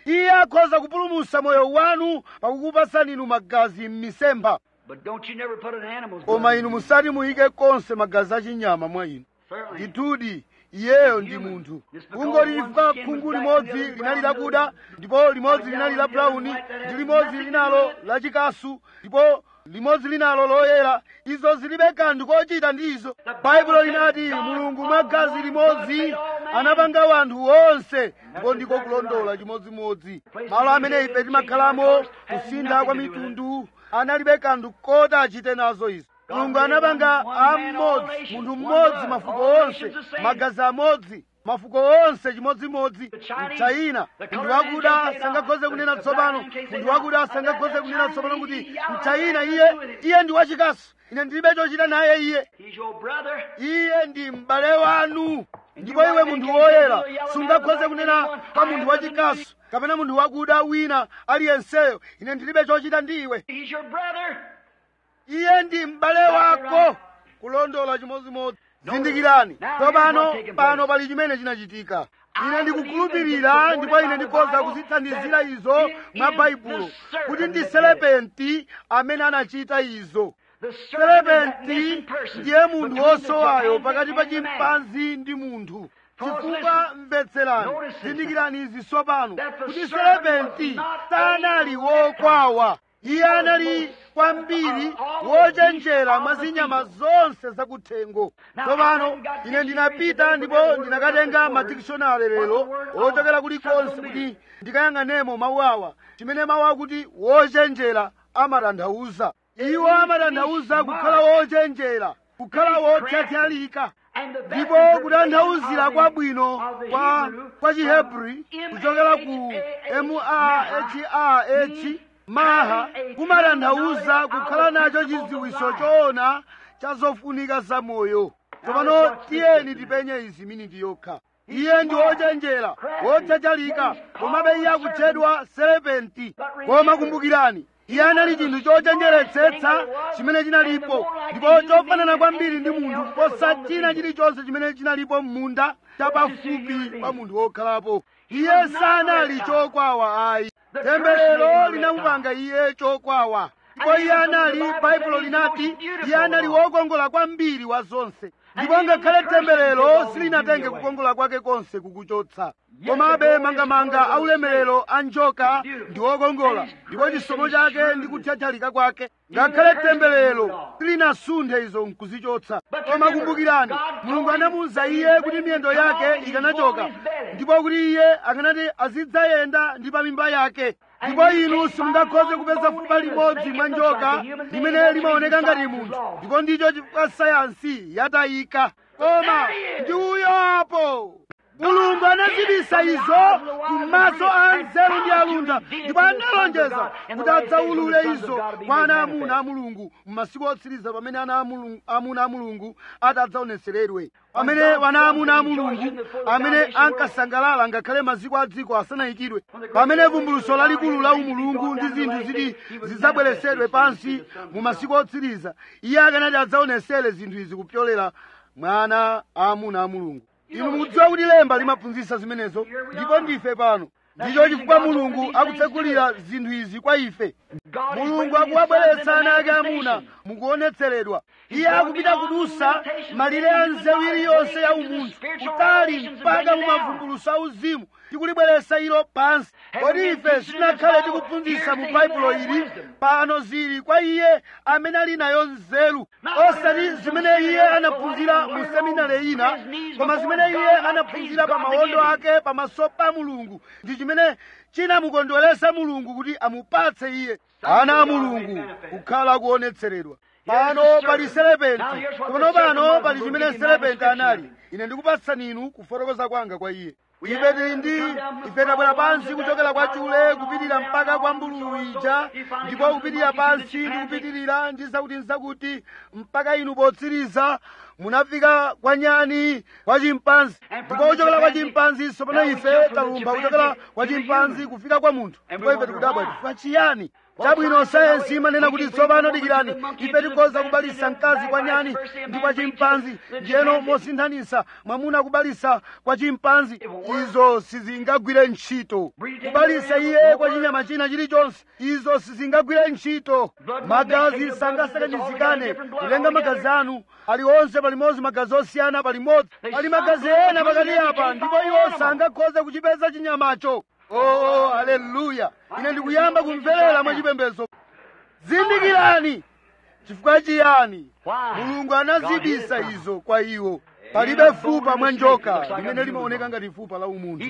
iye akhoza kupulumutsa moyo wanu pakukupasani inu magazi m'misempha But don't you never put an animal's koma blood inu in. musati muyike konse magazi achinyama mwa inu Certainly. ndithudi iyeyo ndi munthu khungu lilifa khungu limodzi linali lakuda ndipo limodzi linali la brawuni ndi limodzi linalo lachikasu ndipo limodzi linalo loyera izo zilibe kanthu kochita ndi izo baibulo linati mulungu mwa gazi limodzi anapanga wanthu onse ndipo ndiko kulondola chimodzimodzi malo amene ife timakhalamo kusintha kwa mitundu analibe kanthu koti achite nazo izo mulungu anapanga am'modzi munthu mmodzi mafuko onse magazi amodzi mafuko onse chimodzimodzi mchayina munthu wakuda sangakhoze kunena tsopano munthu wakuda sangakhoze kunena tsopano kuti mchayina iye iye ndi wachikasu ine ndilibe chochita naye iye He's your brother. iye ndi m'bale wanu ndipo iwe munthu woyera sungakhoze kunena kwa munthu wachikasu kapena munthu wakuda wina aliyenseyo ine ndilibe chochita ndi iwe He's your brother. iye ndi m'bale wako kulondola chimodzimodzi zindikirani tsopano pano pali chimene chinachitika ine ndikukhulupirira ndipo ine ndikhoza kuzithandizira izo mwa baibulo kuti ndi selepenti amene anachita izo The serpent is that selepenti missing person. ndiye munthu between the wosowayo chimpanzee pakati pa and the man. chimpanzi ndi munthu Because chifukwa listen, mvetserani notice this, zindikirani izi tsopano that the kuti serpent selepenti was not sanali a wokwawa iye anali kwambiri wochenjera mwa zinyama zonse zakuthengo tsopano ine ndinapita ndipo ndinakatenga madikishonari lero ochokera kulikonse kuti ndikayang'anemo mawu awa chimene mawu akuti wochenjera amatanthauza iwo amatanthauza kukhala wochenjera kukhala wothyathyalika And the best ndipo kutanthauzira kwabwino kwa kwa chihebri kuchokera ku mahah maha kumatanthauza kukhala nacho chidziwitso choona cha zofunika za moyo tsopano tiyeni tipenye izi miniti yokha iye ndi wochenjera wothyathyalika komabe iye akutchedwa selepenti koma kumbukirani iye anali chinthu chochenjeretsetsa chimene chinalipo ndipo chofanana kwambiri ndi munthu kuposa china chilichonse chimene chinalipo m'munda chapafupi pa munthu wokhalapo iye sanali chokwawa ayi temberero linamupanga iye chokwawa ndipo iye anali baibulo linati iye anali wokongola kwambiri wa zonse ndipo ngakhale temberero silinatenge kukongola kwake konse kukuchotsa komabe mangamanga aulemerero a njoka ndi wokongola ndipo chisomo chake ndi kuthyathyalika kwake ngakhale temberero silinasunthe izo nkuzichotsa koma kumbukirani mulungu anamuwuza iye kuti miyendo yake ikanachoka ndipo kuti iye akanati azidzayenda ndi pa mimba yake ndipo inu simungakhoze kupeza fupa limodzi mwa njoka limene limaoneka ngati munthu ndipo ndicho chifukwa sayansi yatayika koma ndi uyo apo mulungu anazibisa izo kumaso a nzeru ndi alunda ndipo analonjeza kuti adzaulule izo kwa ana amuna a mulungu m'masiku otsiriza pamene ana amulungu- amuna a mulungu atadzaoneseredwe pamene wana amuna a mulungu amene ankasangalala ngakhale maziko a dziko asanayikidwe pamene vumbuluso lalikulu la umulungu ndi zinthu ziti zidzabweresedwe pansi mu masiku otsiriza iye akanati adzaonesere zinthu izi kupyolera mwana amuna a mulungu inu mukudziwa kuti lemba limaphunzitsa zimenezo ndipo ndife pano ndicho chifukwa mulungu akutsekulira zinthu izi kwa ife mulungu akuwabweretsa ana ake amuna mukuonetseredwa iye akupita kudusa malire a nzeru iliyonse ya umunthu kutali mpaka mumavumbuluso a uzimu tikulibweretsa ilo pansi kodi ife sitinakhale tikuphunzitsa mu baibulo ili pano zili kwa iye amene ali nayo nzeru osati zimene iye anaphunzira mu seminari ina koma zimene iye anaphunzira pa mawondo ake pamaso pa mulungu ndi chimene chinamukondweresa mulungu kuti amupatse iye ana a mulungu kukhala kuonetseredwa pano pali selepenti pano pano pali chimene selepenti anali ine ndikupatsani inu kufotokoza kwanga kwa iye ife tili ndi ife tabwera pansi kuchokera kwa chule kupitirira mpaka kwa mbululu ija ndipo kupitirira pansi ndi kupitirira ndi zakuti nzakuti mpaka inu potsiriza munafika kwa nyani kwa chimpanzi ndipo kuchokera kwa chimpanzi tsopano ife talumba kuchokera kwa chimpanzi kufika kwa munthu ndipo ife tikudabwa chifukwa chiyani chabwino sayensi imanena kuti tsopano dikirani ife tikhoza kubalisa mkazi kwa nyani ndi kwa chimpanzi ndiyeno mosinthanisa mwamuna kubalisa kwa chimpanzi izo sizingagwire ntchito kubalisa iye kwa chinyama china chilichonse izo sizingagwire ntchito magazi sangasakanizikane kulenga magazi anu aliwonse palimodzi magazi osiyana palimodzi pali magazi ena pakati apa ndipo iwo sangakhoze kuchipeza chinyamacho oh haleluya ine ndikuyamba kumverera mwachipembedzo zindikirani chifukwa chiyani mulungu anazibisa izo kwa iwo palibe fupa mwa njoka limene limaoneka ngati fupa la umunthu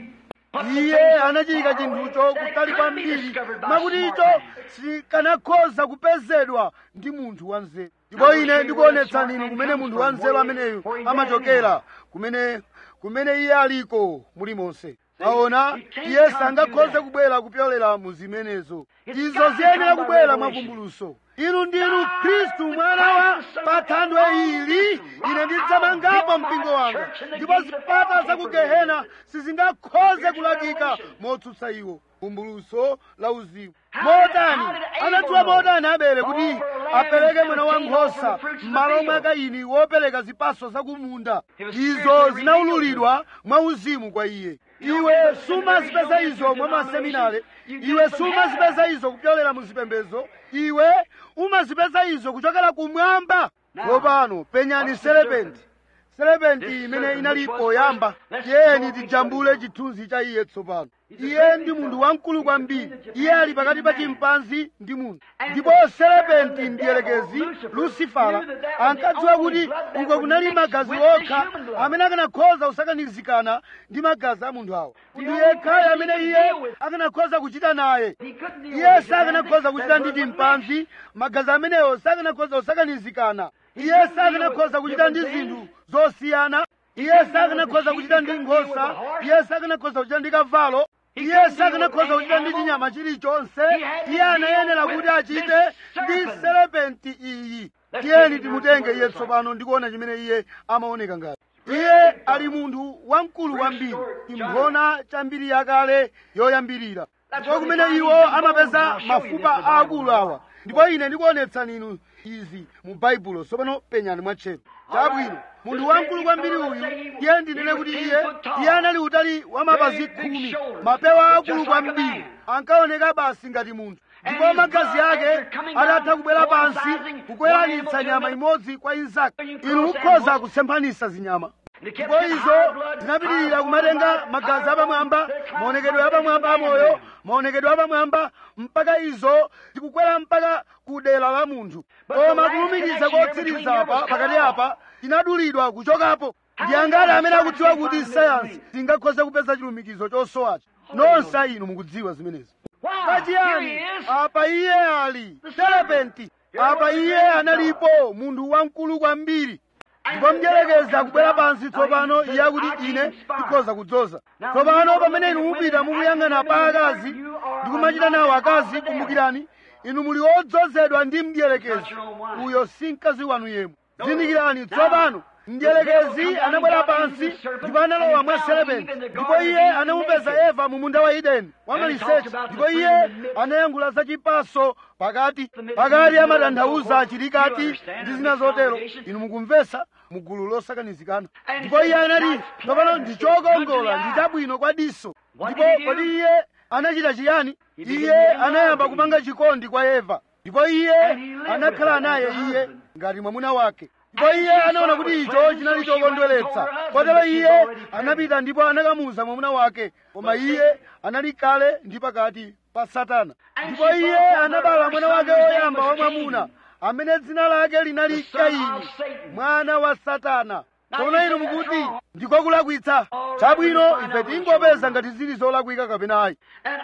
iye anachiyika chinthucho kutali kwambiri mwakuti icho sikanakhoza kupezedwa ndi munthu wanzeru ndipo ine ndikuonetsani inu kumene munthu wanzeru ameneyu amachokera kumene kumene iye aliko mulimonse aona iye sangakhoze kubwera kupyolera mu zimenezo izo ziyenera kubwera mwavumbuluso inu ndinu khristu mwana wa pathandwe ili ine ndidzamangapo mpingo wanga ndipo zipata za ku gehena sizingakhoze kulakika motsutsa iwo vumbuluso la uzimu motani anadziwa motani abele kuti apereke mwana wa nkhosa m'malo mwa kaini wopereka zipaso zakumunda izo zinaululidwa mwa uzimu kwa iye iwe sumazipeza izo mwa maseminare iwe sumazipeza izo kupyolera mu zipembezo iwe umazipeza izo kuchokera kumwamba tsopano penyani serepenti serepenti imene inali poyamba tiyeni tijambule chithunzi cha iye tsopano iye ndi munthu wamkulu kwambiri iye ali pakati pa chimpanzi ndi munthu ndipo serepenti mdierekezi lusifala ankadziwa kuti uko kunali magazi okha amene akanakhoza kusakanizikana ndi magazi a munthu awo ndi yekhayo amene iye akanakhoza kuchita naye iye sakanakhoza kuchita ndi chimpanzi magazi amenewo sakanakhoza kusakanizikana iye sakanakhoza kuchita ndi zinthu zosiyana iye sakanakhoza kuchita ndi nkhosa iye sakanakhoza kuchita ndi kavalo iye sakanakhoza kuchita ndi chinyama chilichonse iye anayenera kuti achite ndi serepenti iyi tiyeni timutenge iye tsopano ndikuona chimene iye amaoneka ngati iye ali munthu wamkulu kwambiri imphona chambiri yakale yoyambirira ndipo kumene iwo amapeza mafupa aakulu awa ndipo ine ndikuonetsani inu izi mu baibulo tsopano penyani mwatcheru chabwino munthu wamkulu kwambiri uyu iye ndinene kuti iye iye anali utali wa mapazi khumi mapewa akulu kwambiri ankaoneka basi ngati munthu ndipo magazi ake atatha kubwera pansi kukweranitsa nyama imodzi kwa inzake inu mukhoza kusemphanisa zinyama ndipo izo zinapitirira kumatenga magazi apamwamba maonekedwe apamwamba amoyo maonekedwe apamwamba mpaka izo zikukwera mpaka ku dera la munthu koma kulumikiza kotsiriza apa pakati apa chinadulidwa kuchokapo ndi angati amene akudziwa kuti sayansi singakhoze kupeza chilumikizo chosowacho nonse inu mukudziwa zimenezi pachiyani apa iye ali serepenti apa iye analipo munthu wamkulu kwambiri ndipo mdierekezi akubwera pansi tsopano iye akuti ine ndikhoza kudzoza tsopano pamene inu mupita mukuyang'ana pa akazi ndikumachita nawo akazi kumbukirani inu muli odzozedwa ndi mdierekezi uyo si mkazi wanu yemwe zindikirani tsopano mdierekezi anabwera pansi ndipo analowa mwa serepenti ndipo iye anamupeza eva mu munda wa edeni wa maliseche ndipo iye anayankhula za chipaso pakati pakati amatanthauza chilikati ndi zina zotero inu mukumvesa mugulu losakanizikana ndipo iye anati tsopano ndichokongola ndi chabwino kwa diso ndipo kodi iye anachita chiyani iye anayamba kupanga chikondi kwa eva ndipo iye anakhala naye iye ngati mwamuna wake ndipo iye anaona kuti icho chinali chokondweretsa kotero iye anapita ndipo anakamuza mwamuna wake koma iye anali kale ndi pakati pa satana ndipo iye anabala mwana wake woyamba wa mwamuna amene dzina lake linali kaini mwana wa satana tsono inu mukuti ndikokulakwitsa chabwino ife tingopeza ngati zili zolakwika kapena ayi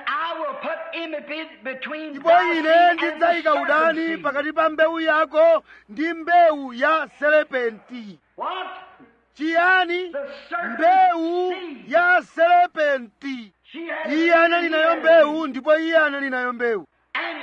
ndipo ine ndidzayika udani pakati pa mbewu yako ndi mbewu ya serepenti chiyani mbewu ya serepenti iye anali nayo mbewu ndipo iye anali nayo mbewu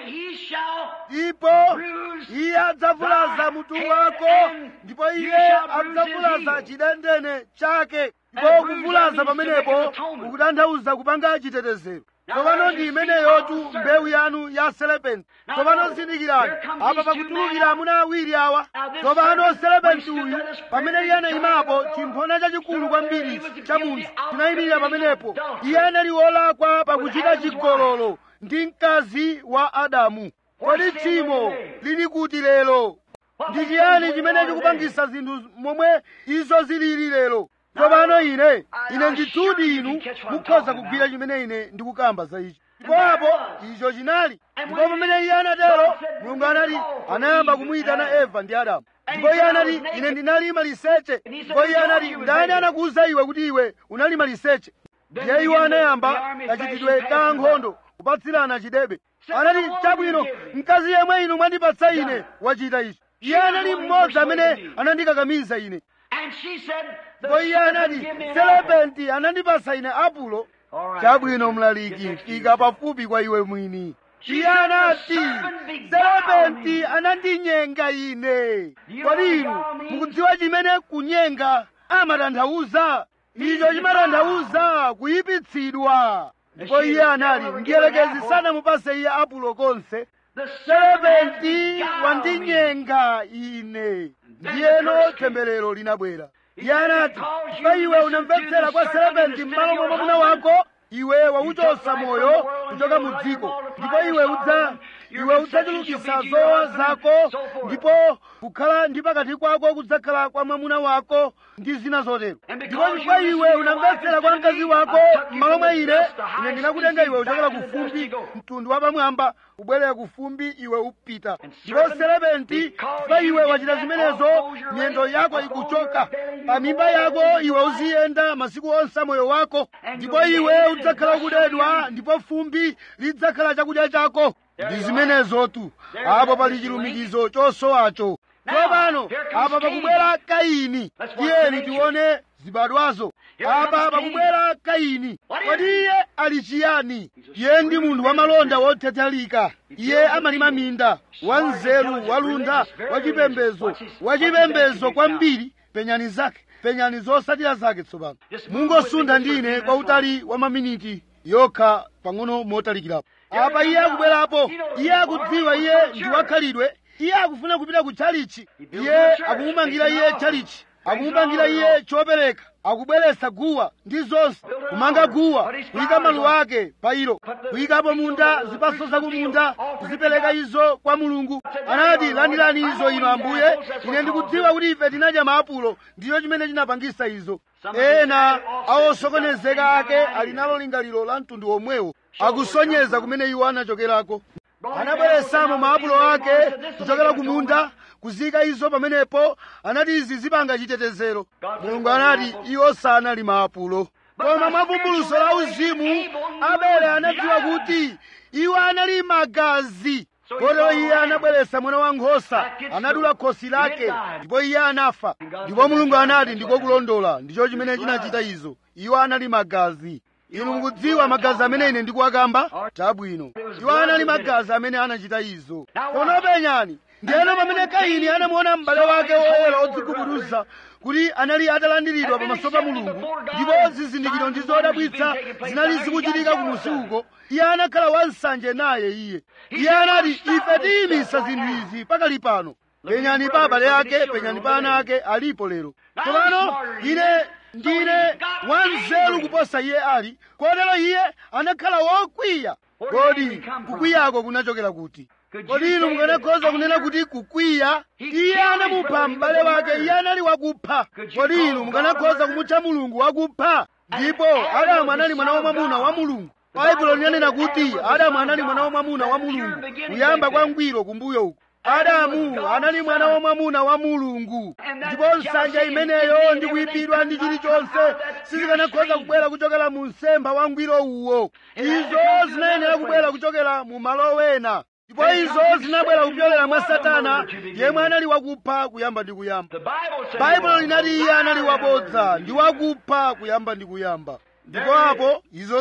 he shall ndipo bruise iye adzavulaza thy mutu head, wako and ndipo you iye shall bruise his adzavulaza heel. chidendene chake ndipo And bruise kuvulaza that means to pamenepo make an atonement. ukutanthauza kupanga chitetezero Now tsopano there's ndi your imeneyotu seed of the mbewu yanu ya serpenti Now tsopano notice, zindikirani here comes apa these two pakutulukira men. amuna awiri awa Now this tsopano serpent, serpenti when he uyu stood at his pamene very iye anayimapo giant chimphona chachikulu stood kwambiri there, he was cha guilty munthu of chinayimirira committing pamenepo adultery iye anali wolakwa pakuchita Adam's chigololo ndi mkazi wa adamu kodi What's the tchimo today? lili kuti lero What ndi makes chiyani them chimene go chikupangisa zinthu momwe izo zilili lero tsopano ine I- ine I ndithudi assure you inu you catch what I'm mukhoza talking kugwira about. chimene ine ndikukamba za ichi And ndipo there apo was. icho chinali And ndipo when pamene iye anatero God said, mulungu anati "Call for anayamba Eve kumuyitana and Adam." eva ndi adamu And ndipo he iye said, "I anati was naked." ine ndinali maliseche And he said, ndipo iye "Who told anati you you was ndani naked?" anakuwuza iwe kuti iwe unali maliseche Then ndiye iwo began the- the anayamba army kachitidwe fashion ka passed nkhondo kupatsirana chidebe Said, anati "The woman chabwino you give me." mkazi yemwe inu mwandipatsa Done ine it. wachita ichi She iye was anali the one who mmodzi amene persuaded me. anandikakamiza ine And she said, the ndipo iye serpent anati give me an apple. serepenti anandipasa ine apulo All right. chabwino Get mlaliki next to fika you. pafupi kwa iwe mwini She iye said, anati "The serpent beguiled serepenti me." anandinyenga ine Do you know kodi what inu beguile means? mukudziwa chimene kunyenga amatanthauza icho chimatanthauza kuyipitsidwa ndipo iye anali mdierekezi sanamupase iye apulo konse The serpent has serepenti beguiled me. wandinyenga ine ndiyeno temberero linabwera iye anati pa iwe unamvetsera kwa serepenti m'malo mwa mwamuna wako iwe wauchosa moyo kuchoka mu dziko ndipo iwe udza iwe udzachulukisa zowawa zako ndipo kukhala ndi pakati kwako kudzakhala kwa mwamuna wako ndi zina zotero ndipo chifukwa iwe unamvetsera kwa mkazi wako m'malo mwa ine ine ndinakutenga iwe uchokera ku fumbi mtundu wa pamwamba kubwerera ku fumbi iwe upita ndipo serepenti chifukwa iwe wachita zimenezo miyendo yako ikuchoka pa mimba yako iwe uziyenda masiku onse a moyo wako ndipo iwe udzakhala kudedwa ndipo fumbi lidzakhala chakudya chako ndi zimenezotu apo pali chilumikizo chosowacho tsopano apa pakubwera kaini tiyeni tione zibadwazo apa pakubwera kaini kodi iye ali chiyani iye ndi munthu wamalonda wothethalika iye amalima minda wanzeru walunda wachipembezo wachipembezo kwambiri penyani zake penyani zosatira zake tsopano mungosunda ndine kwa utali wa maminiti yokha pang'ono motalikirapo apa iye akubwerapo iye akudziwa iye ndi wakhalidwe iye akufuna kupita ku tchalichi iye akumumangira iye tchalichi akumumangira iye chopereka akubweretsa guwa ndi zonse kumanga guwa kuyika maluwa ake pa ilo kuyikapo munda zipaso za kumunda kuzipereka izo kwa mulungu anati landirani izo ino ambuye ine ndikudziwa kuti ife tinadya maapulo ndicho chimene chinapangisa izo ena awosokonezeka ake ali nalo lingaliro la mtundu omwewo akusonyeza kumene iwo anachokerako anabweresamo maapulo ake kuchokera ku munda kuzika izo pamenepo anati izi zipanga chitetezero mulungu anati iwo sanali maapulo koma mwavumbuluso la uzimu abele anadziwa kuti iwo anali magazi kotero iye anabweretsa mwana wankhosa anadula khosi lake ndipo iye anafa ndipo mulungu anati ndikokulondola ndicho chimene chinachita izo iwo anali magazi inu mukudziwa magazi amene ine ndikuwakamba chabwino iwo anali magazi amene anachita izo kono penyani ndiyeno pamene kaini anamuona m'bale wake woyera odzigubuduza kuti anali atalandiridwa pamaso pa mulungu ndipo zizindikiro ndi zodabwitsa zinali zikuchitika kumusi uko iye anakhala wansanje naye iye iye anati ife tiyimisa zinthu izi pakali pano penyani pa abale ake penyani pa ana ake alipo lero tsopano ine ndine wanzeru kuposa iye ali kotero iye anakhala wokwiya kodi kukwiyako kunachokera kuti kodi inu mukanakhoza kunena kuti kukwiya iye anamupha m'bale wake iye anali wakupha kodi inu mukanakhoza kumutcha mulungu wakupha ndipo adamu anali mwana wamwamuna wa mulungu baibulo linanena kuti adamu anali mwana wamwamuna wa mulungu kuyamba kwa ngwiro kumbuyo uku adamu anali mwana wamwamuna wa mulungu ndipo nsanja imeneyo ndi kuyipidwa ndi chilichonse sizikanakhoza kubwera kuchokera mu msemba wa ngwiro uwo izo zinayenera kubwera kuchokera mu malo wena ndipo izo zinabwera kupyolera mwa satana yemwe anali wakupha kuyamba ndi kuyamba baibulo linati iye anali wabodza ndi wakupha kuyamba ndi kuyamba ndipo apo izo zili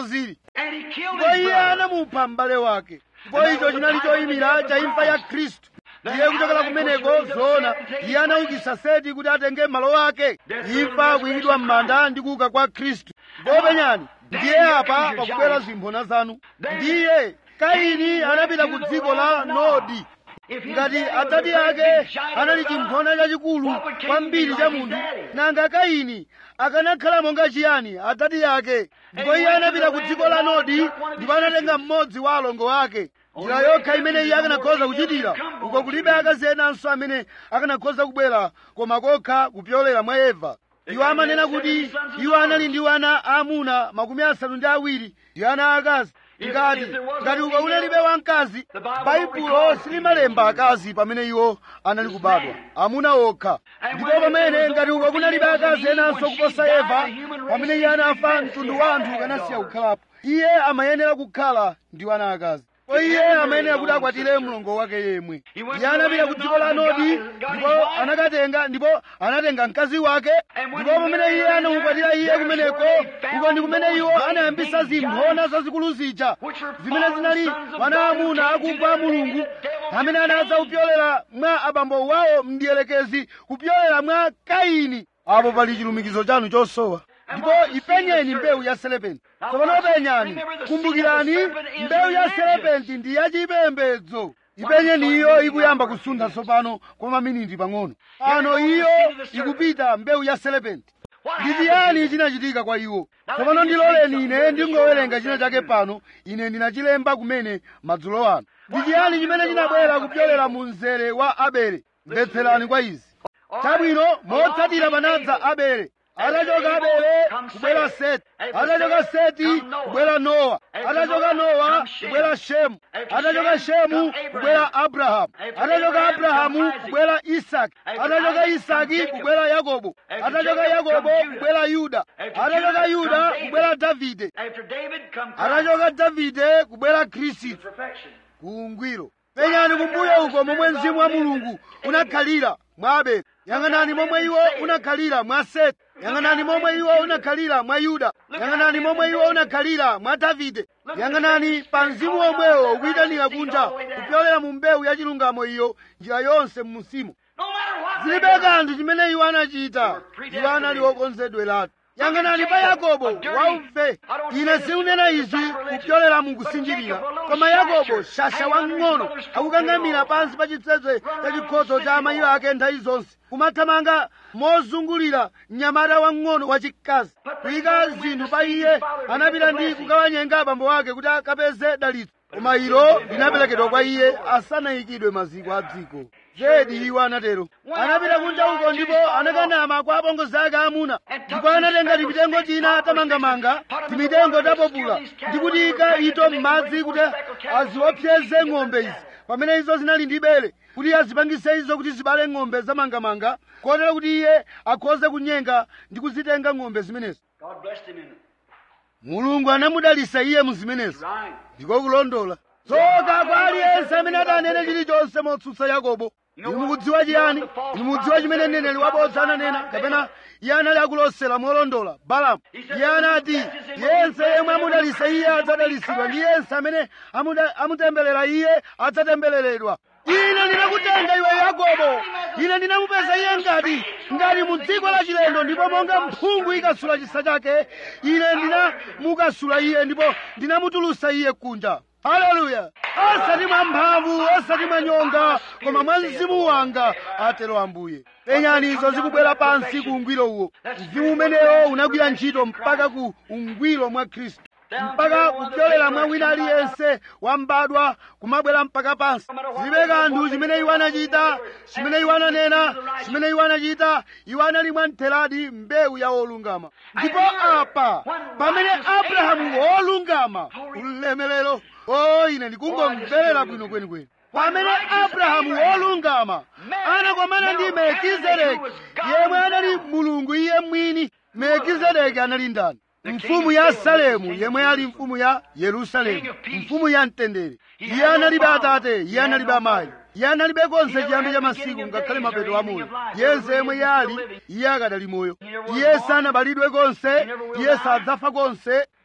And he killed ndipo his iye brother. anamupha m'bale wake ndipo icho chinali choyimira cha imfa ya khristu iye kuchokera kumeneko zoona iye anaukitsa seti kuti atenge malo ake imfa kuyikidwa m'manda ndi kuuka kwa khristu ndipo penyani ndiye apa pakubwera zimphona zanu ndiye kaini anapita ku dziko la nodi If his ngati daddy was atate a great ake big giant anali of God, chimphona chachikulu what would Cain kwambiri be cha like his munthu daddy? nanga kaini akanakhala monga chiyani atate yake ndipo iye anapita ku dziko la nodi ndipo anatenga mmodzi wa alongo ake njira yokha imene iye akanakhoza kuchitira uko kulibe akazi enanso amene akanakhoza kubwera koma kokha kupyolera mwa eva iwo amanena kuti iwo anali ndi ana aamuna makumi asanu ndi awiri ndi ana aakazi ngati ngati uko unalibe wamkazi baibulo silimalemba akazi pamene iwo anali kubadwa amuna okha ndipo pamene ngati uko kunalibe akazi enanso kuposa eva pamene iye anafa mtundu wa anthu ukanasiya kukhalapo iye amayenera kukhala ndi ana akazi po iye amayenera kuti akwatire mlongo wake yemwe iye anapita ku dziko la nodi ndipo anakatenga ndipo anatenga mkazi wake ndipo pamene iye anamukwatira iye kumeneko uko ndi kumene iwo anayambisa zimphona zazikulu zija zimene zinali wana amuna akugwa mulungu amene anadza kupyolera mwa abambo wawo mdiyelekezi kupyolera mwa kaini apo pali chilumikizo chanu chosowa ndipo ipenyeni mbewu ya selepenti tsopano penyani kumbukirani mbewu ya selepenti ndi yachipembedzo ipenyeni iyo ikuyamba kusuntha tsopano kwa maminiti pang'ono pano iyo ikupita mbewu ya selepenti ndi chiyani chinachitika kwa iwo tsopano ndiloleni ine ndingowerenga china chake pano ine ndinachilemba kumene madzulo ano ndi chiyani chimene chinabwera kupyolera mu mzere wa abele mvetserani kwa izi chabwino motsatira panadza abele atachoka abele kubwera seti atachoka seti kubwera nowa atachoka nowa kubwera shemu atachoka shemu kubwera abrahamu atachoka abrahamu kubwera isaki atachoka isaki kubwera yakobo atachoka yakobo kubwera yuda atachoka yuda kubwera davide After David come Christ. atachoka davide kubwera khristu Perfection. kuungwiro penyani kumbuyo uko momwe mzimu wa mulungu unakhalira mwa abele yang'anani momwe iwo unakhalira mwa seti yang'anani momwe iwo unakhalira mwa yuda yang'anani momwe iwo unakhalira mwa davide yang'anani pa mzimu omwewo ukuyitanira kunja kupyolera mu mbewu ya chilungamo iyo njira yonse m'musimo No matter what zilibe they do, kanthu chimene iwo anachita iwo anali okonzedweratu yang'anani pa yakobo wauve ine siunena izi kupyolera mu kusinjirira koma yakobo shasha wamng'ono akukang'amira pansi pa chitseze cha chikhozo cha amayi ake nthawi zonse kumathamanga mozungulira mnyamata wamng'ono wachikazi kuyika zinthu pa iye anapita ndi kukawanyenga abambo ake kuti akapeze dalitso koma ilo linaperekedwa kwa iye asanayikidwe maziko a dziko zedi iwo anatero anapita kunja uko ndipo anakanama kwa apongozi ake amuna ndipo anatenga timitengo tina tamangamanga timitengo tapopula ndi kutiyika ito m'madzi kuti aziopseze ng'ombe izi pamene izo zinali ndi bere kuti azipangise izo kuti zibale ng'ombe zamangamanga kotero kuti iye akhoze kunyenga ndi kuzitenga ng'ombe zimenezo God blessed him in it. mulungu anamudalisa iye mu zimenezo Right. ndiko kulondola tsoka kwa aliyense amene atanene chilichonse motsutsa yakobo inu mukudziwa chiyani inu mukudziwa chimene mneneri wabodza ananena kapena iye anali akulosera molondola balamu iye anati yense yemwe amudalisa iye adzadalisidwa ndi yense amene amuda- amutemberera iye adzatembereredwa ine ndinakutenga iwe yakobo ine ndinamupeza iye ngati ngati mu dziko la chilendo ndipo monga mphungu ikasula chisa chake ine ndinamukasula iye ndipo ndinamutulusa iye kunja haleluya osati mwa mphamvu osati mwa nyonga koma mwa mzimu wanga atero ambuye penyani izo zikubwera pansi ku ungwiro uwo mzimu umenewo unagwira ntchito mpaka ku ungwiro mwa khristu mpaka kupyolera mwa wina aliyense wambadwa kumabwera mpaka pansi zilibe kanthu chimene iwo anachita chimene iwo ananena chimene iwo anachita iwo anali mwamtheradi mbewu ya wolungama ndipo apa pamene abrahamu wolungama ulemerero o ine ndikungomverera bwino kwenikweni pamene abrahamu wolungama anakomana ndi melkizedeki yemwe anali mulungu iye mwini melkizedeki anali ndani mfumu ya salemu yemwe ali mfumu ya yerusalemu mfumu ya mtendere iye analibe atate iye analibe amayi iye analibe konse chiyambi cha masiku ngakhale mapeto a moyo yense yemwe yali iye akadali moyo iye sanabalidwe konse iye sadzafa konse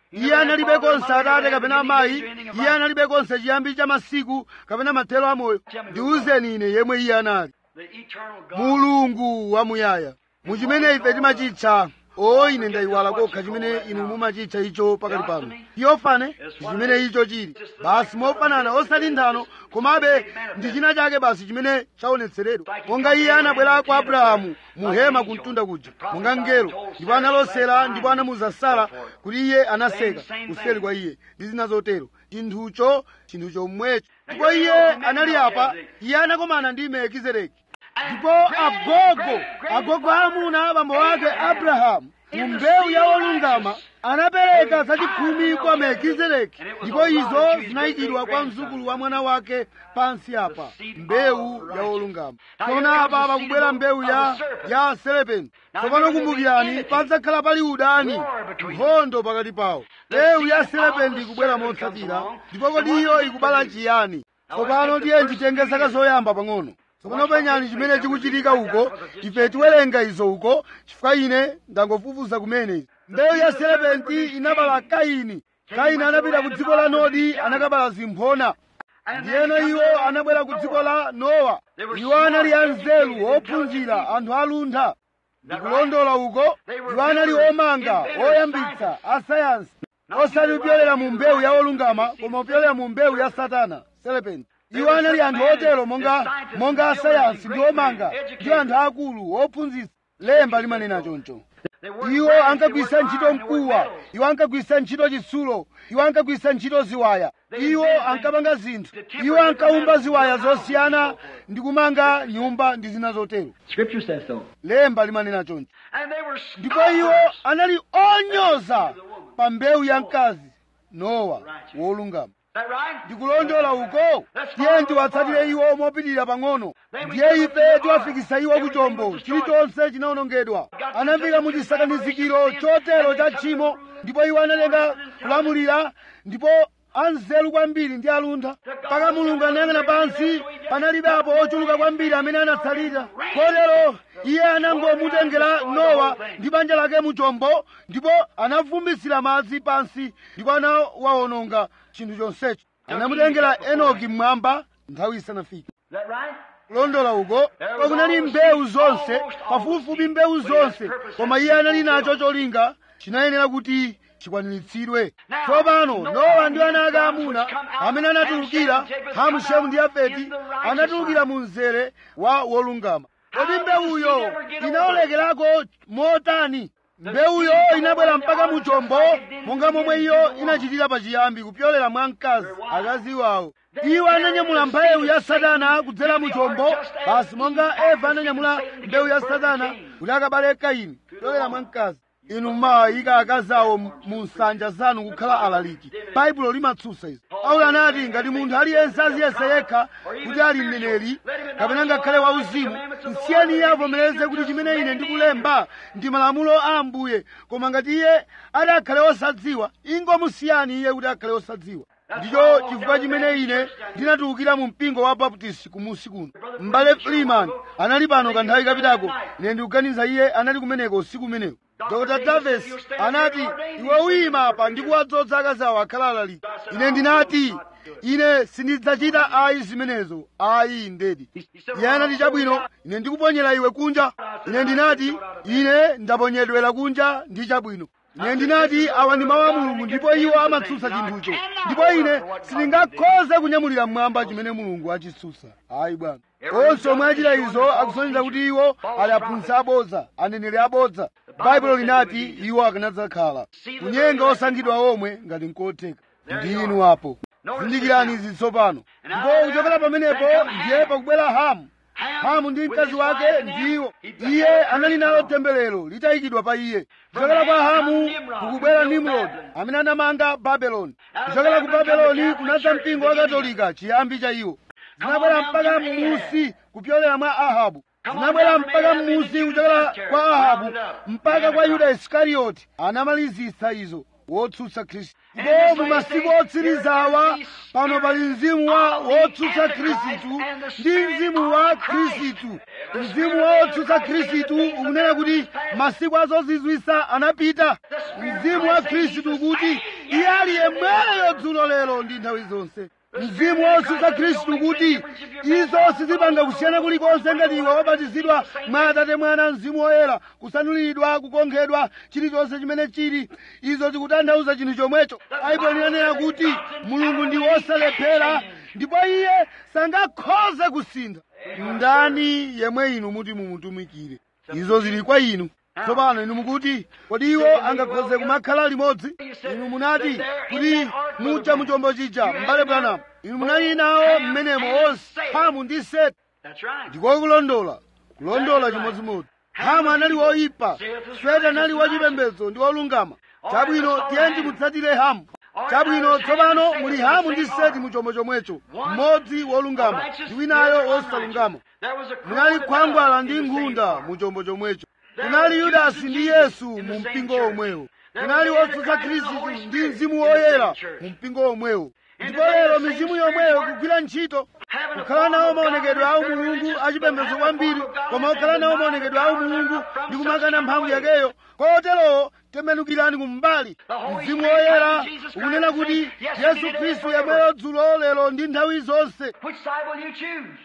iye analibe konse atate kapena amayi iye analibe konse chiyambi cha masiku kapena mathero amoyo ndiwuzeni ine yemwe iye anali The eternal God. mulungu wamuyaya muchimene ife timachitcha o ine ndayiwala kokha chimene inu mumachitcha icho pakali pano yofane ndi chimene icho chili basi mofanana osati nthano komabe ndi china chake basi chimene chaonetseredwa monga iye anabwera kwa abrahamu mu hema kumtunda kuja monga mngelo ndipo analosera ndipo anamuza sara kuti iye anaseka kuseri kwa iye ndi zina zotero chinthucho chinthu chomwecho ndipo iye anali apa iye anakomana ndi melkizedeki ndipo agogo agogo amuna abambo ake abrahamu mu mbewu ya olungama anapereka zachikhumi kwa melkizedeki ndipo izo zinayikidwa kwa mzukulu wa mwana wake pansi apa mbewu ya olungama tsono apa pakubwera mbewu ya ya serepenti tsopano kumbukirani padzakhala pali udani nkhondo pakati pawo mbewu ya serepenti ikubwera motsatira ndipo kodi iyo ikubala chiyani tsopano tiye nditenge zaka zoyamba pang'ono tsopano penyani chimene chikuchitika uko ife tiwerenga izo uko chifukwa ine ndangofufuza kumene mbewu ya serepenti inabala kaini kaini anapita ku dziko la nodi anakabala zimphona ndiyeno iwo anabwera ku dziko la nowa iwo anali anzeru ophunzira anthu aluntha ndikulondola uko iwo anali omanga oyambitsa asayansi osati kupyolera mu mbewu ya olungama koma kupyolera mu mbewu ya satana serepenti iwo anali anthu otero monga monga asayansi ndi omanga ndi anthu akulu ophunzitsa lemba limanena choncho iwo ankagwisa ntchito mkuwa iwo ankagwisa ntchito chitsulo iwo ankagwisa ntchito ziwaya iwo ankapanga zinthu iwo ankaumba ziwaya zosiyana ndi kumanga nyumba ndi zina zotero Scripture says so. lemba limanena choncho And they were ndipo iwo anali onyoza pa mbewu ya mkazi nowa wolungama Is that right? ndikulondola uko tiye tiwatsatire iwo mopitirira pang'ono ndiye ife tiwafikisa iwo ku chombo chilichonse chinawonongedwa anafika mu chisakanizikiro chotero cha tchimo ndipo iwo analenga kulamulira ndipo anzeru kwambiri ndi aluntha mpaka mulungu anayang'ana pansi panalibe apo ochuluka kwambiri amene anatsalira kotero iye anangomutengera nowa ndi banja lake mu chombo ndipo anavumbitsira madzi pansi ndipo anawawononga chinthu chonsecho anamutengera enoki mmwamba nthawi isanafike Is that right? kulondola uko kunali mbewu zonse pafupifupi mbewu zonse koma iye anali nacho cholinga chinayenera kuti chikwaniritsidwe tsopano nowa ndi ana ake amuna amene anatulukira hamu shemu ndi yafeti anatulukira mu mzere wa wolungama kodi mbewuyo inaolekerako motani mbewuyo inabwera mpaka mu chombo monga momwe iyo inachitira pachiyambi kupyolera mwa mkazi akazi wawo iwo ananyamula mbewu ya satana kudzera mu chombo basi monga eva ananyamula mbewu ya satana kuti akabale kaini kupyolera mwa mkazi inu mmayika akazi awo mu nsanja zanu kukhala alaliki baibulo limatsutsa izi paulo anati ngati munthu aliyense aziyesa yekha kuti ali mneneri kapena ngakhale wauzimu msiyeni iye avomereze kuti chimene ine ndikulemba ndi malamulo a ambuye koma ngati iye ati akhale osadziwa ingomusiyani iye kuti akhale osadziwa ndicho chifukwa chimene ine ndinatulukira mu mpingo wa baptist kumusi kuno m'bale freeman anali pano kanthawi kapitako ine ndikuganiza iye anali kumeneko usiku umenewo dr davis anati iwe uyima apa ndikuwadzodza akazi awo akhala alaliki ine ndinati ine sindidzachita ayi zimenezo ayi ndedi iye anati chabwino ine ndikuponyera iwe kunja ine ndinati ine ndaponyedwera kunja ndi chabwino ine ndinati awa ndi mawu a mulungu ndipo iwo amatsutsa chinthucho ndipo ine sindingakhoze kunyamulira mmwamba chimene mulungu achitsutsa ayi bwana onse omwe achita izo akusonyeza kuti iwo ali aphunzitsi abodza aneneri abodza baibulo linati iwo akanadzakhala kunyenga osankhidwa omwe ngati nkotheka ndi inu apo zindikirani izi tsopano ndipo kuchokera pamenepo ndiye pakubwera hamu hamu ndi mkazi wake ndiwo iye anali nalo temberero litayikidwa pa iye kuchokera kwa hamu kukubwera nimrod amene anamanga babeloni kuchokera ku babeloni kunadza mpingo wa katolika chiyambi cha iwo zinabwera mpaka m'musi kupyolera mwa ahabu zinabwera mpaka m'musi kuchokera kwa ahabu mpaka kwa yuda isikarioti anamalizitsa izo wotsutsa khristu ndipo mu masiku otsirizawa pano pali mzimu wa wotsutsa khristu ndi mzimu wa khristu mzimu wa wotsutsa khristu ukunena kuti masiku azozizwisa anapita mzimu wa khristu kuti iye ali yemweyo dzulo lero ndi nthawi zonse mzimu wotsutsa khristu kuti izo sizipanga kusiyana kulikonse ngati iwe wabatizidwa mwa atate mwana mzimu woyera kusanulidwa kukonkhedwa chilichonse chimene chili izo zikutanthauza chinthu chomwecho baibulo linanena kuti mulungu ndi wosalephera ndipo iye sangakhoze kusintha ndani yemwe inu muti mumutumikire izo zili kwa inu tsopano inu mukuti kodi iwo angakhoze kumakhala limodzi inu munati kuti mucha muchombo chija m'bale Branham inu munali nawo mmenemo onse hamu ndi seti That's right. ndiko kulondola kulondola chimodzimodzi hamu anali woyipa seti anali wachipembedzo ndi wolungama chabwino tiye timutsatire hamu chabwino tsopano muli hamu ndi seti muchombo chomwecho mmodzi wolungama ndi winayo wosalungama There was a munali khwangwala ndi nkhunda mu chombo chomwecho kunali yudasi ndi yesu mu mpingo omwewo kunali wotsutsa khristu ndi mzimu woyera mu mpingo omwewo ndipo lero mizimu yomweyo ikugwira ntchito kukhala nawo maonekedwe awo mulungu achipembedzo kwambiri koma kukhala nawo maonekedwe awo mulungu ndi kumakana mphamvu yakeyo koterowo tembenukirani kumbali mzimu woyera ukunena kuti yesu khristu yemweyo dzulo lero ndi nthawi zonse Which side will you choose?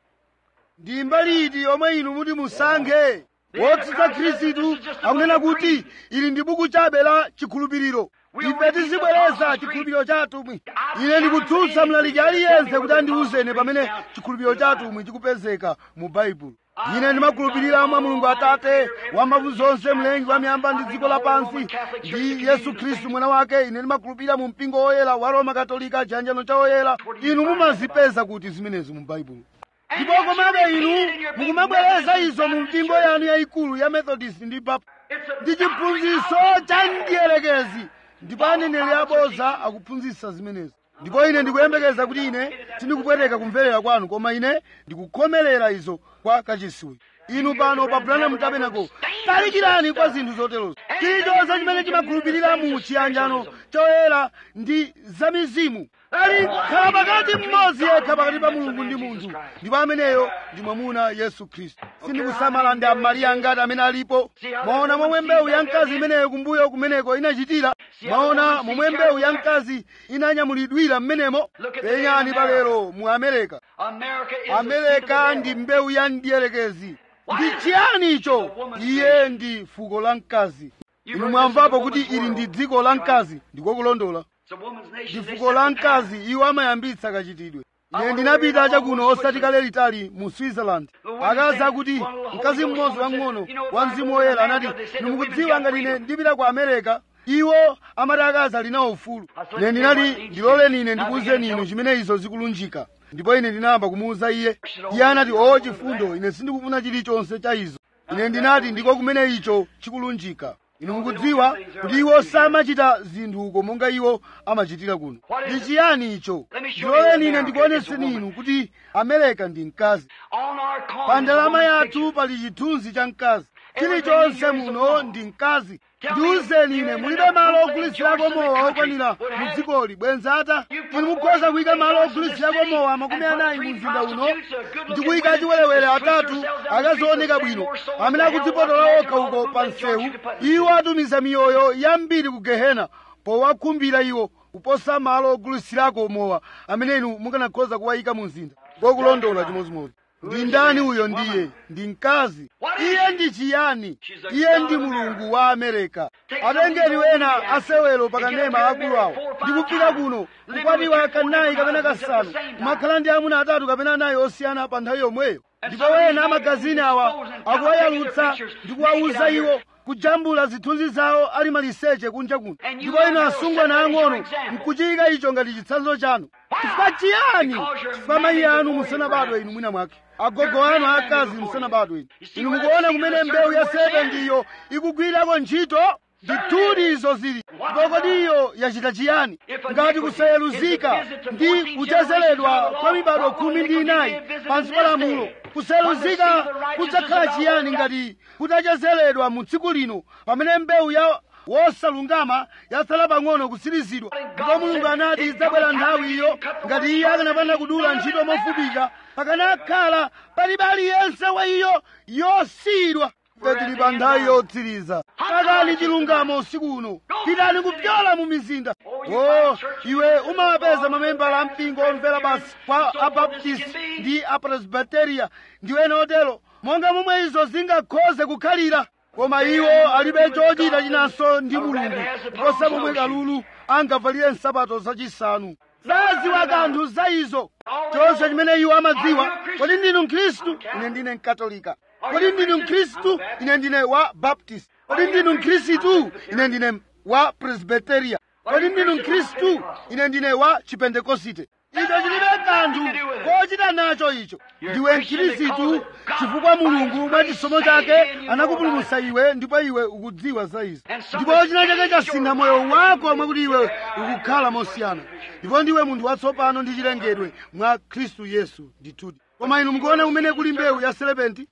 ndi mbali iti yomwe inu muti musankhe wotsutsa khristu akunena kuti ili ndi buku chabe la chikhulupiriro ife tizibwereza chikhulupiriro chatumwi ine ndikutsutsa mlaliki aliyense kuti andiwuzeni pamene chikhulupiriro chatumwi chikupezeka mu baibulo ine ndimakhulupirira mwa mulungu atate wambavu zonse mlengi wa miyamba ndi dziko lapansi ndi yesu khristu mwana wake ine ndimakhulupirira mu mpingo woyera wa roma katolika chiyanjano cha woyera inu mumazipeza kuti zimenezi mu baibulo ndipo komabe inu mukumabwereza izo mu mpingo yanu yayikulu ya methodist ndi baptist ndi chiphunzitso cha mdierekezi ndipo aneneri aboza akuphunzitsa zimenezi ndipo ine ndikuyembekeza kuti ine sindikupweteka kumverera kwanu koma ine ndikukhomerera izo kwa kachisiwe inu pano pa branham tabernacle talikirani kwa zinthu zoterozo chilichonse chimene chimakhulupirira mu chiyanjano choyera ndi zamizimu ali khala pakati mmodzi yekha pakati pa mulungu ndi munthu ndipo ameneyo ndi mwamuna yesu khristu sindikusamala ndi amaliya ngati amene alipo mwaona momwe mbewu ya mkazi imeneyo kumbuyo kumeneko inachitira mwaona momwe mbewu ya mkazi inanyamulidwira mmenemo penyani palero mu amerika America is amerika ndi mbewu ya mdierekezi ndi chiyani icho iye ndi fuko la mkazi inu mwamvapo kuti ili ndi dziko la mkazi ndiko kulondola It's a woman's ndi nation. They fuko la set the pattern. mkazi iwo amayambitsa kachitidwe ine ndinapita chakuno osati kale litali mu switzerland akazi akuti mkazi mmodzi wang'ono wa mzimu woyera anati ndimukudziwa ngati ine ndipita ku america iwo amati akazi ali nawo ufulu ine ndinati ndiloleni ine ndikuwuzeni inu chimene izo zikulunjika ndipo ine ndinayamba kumuwuza iye iye anati o chifundo ine sindikufuna chilichonse cha izo ine ndinati ndiko kumene icho chikulunjika inu mukudziwa kuti iwo samachita zinthuko monga iwo amachitira kuno ndi chiyani icho ndiloleni ine ndikuoneseni inu kuti amerika ndi mkazi On our coin pa is a ndalama woman's yathu picture. pali chithunzi cha mkazi chilichonse muno ndi mkazi ndiwuzeni ine mulibe malo ogulitsirako mowa okwanira mu dzikoli bwenzata inu mukhoza kuyika malo ogulitsirako mowa makumi anayi mu mzinda uno ndi kuyika achiwerewere atatu akazooneka bwino amene akudzipotola okha uko pa msewu iwo atumiza miyoyo yambiri ku gehena powakhumbira iwo kuposa malo ogulitsirako mowa amene inu mukanakhoza kuwayika mu mzinda ngokulondola chimodzimodzi ndi ndani uyo ndiye ndi mkazi iye ndi chiyani iye ndi mulungu wa amerika atengeni wena asewero pakanema akulu awo ndikufika kuno kukwatiwa kanayi kapena kasanu kumakhala ndi amuna atatu kapena anayi osiyana pa nthawi yomweyo ndipo wena amagazini awa akuwayalutsa ndi kuwawuza iwo kujambula zithunzi zawo ali maliseche kunja kuno ndipo inu asungwana ang'ono nkuchiyika icho ngati chitsanzo chanu chifukwa chiyani chifukwa mayi anu musanabadwe inu mwina mwake agogo anu akazi musanabadwe inu inu mukuona kumene mbewu ya sevendiyo ikugwirako ntchito ndithudi izo zili ndipo kodi iyo yachita chiyani ngati kusayeluzika ndi kuchezeredwa kwa mibado khumi ndi inayi pansi pa lamulo kusayeluzika kudzakhala chiyani ngati kutachezeredwa mu tsiku lino pamene mbewu ya wosalungama yatsala pang'ono kutsirizidwa ndipo mulungu anati idzabwera nthawi iyo ngati iye akanapanda kudula ntchito mofupika pakanakhala palibe aliyense wa iyo yosiyidwa ife tili pa nthawi yotsiriza takani chilungamo usiku uno pitani kupyola mu mizinda o iwe umawapeza mamembala a mpingo omvera basi kwa abaptist ndi apresbiteria ndiwe notero monga momwe izo zingakhoze kukhalira koma iwo alibe chochita chinanso ndi mulungu kosa momwe kalulu angavalire nsapato zachisanu saziwa kanthu za izo chonse chimene iwo amadziwa kodi ndinu mkhristu ine ndine mkatolika kodi ndinu mkhristu ine ndine wa baptist kodi ndinu mkhristu ine ndine wa presbiteria kodi ndinu mkhristu ine ndine wa chipentekosite icho chilibe kanthu kochita nacho icho ndiwe mkhristu chifukwa mulungu mwa chisomo chake anakupulumutsa iwe ndipo iwe ukudziwa za izo ndipo china chake chasintha moyo wako mwakuti iwe ukukhala mosiyana ndipo ndiwe munthu watsopano ndi chilengedwe mwa khristu yesu ndithudi koma inu mukuona kumene kuli mbewu ya selepenti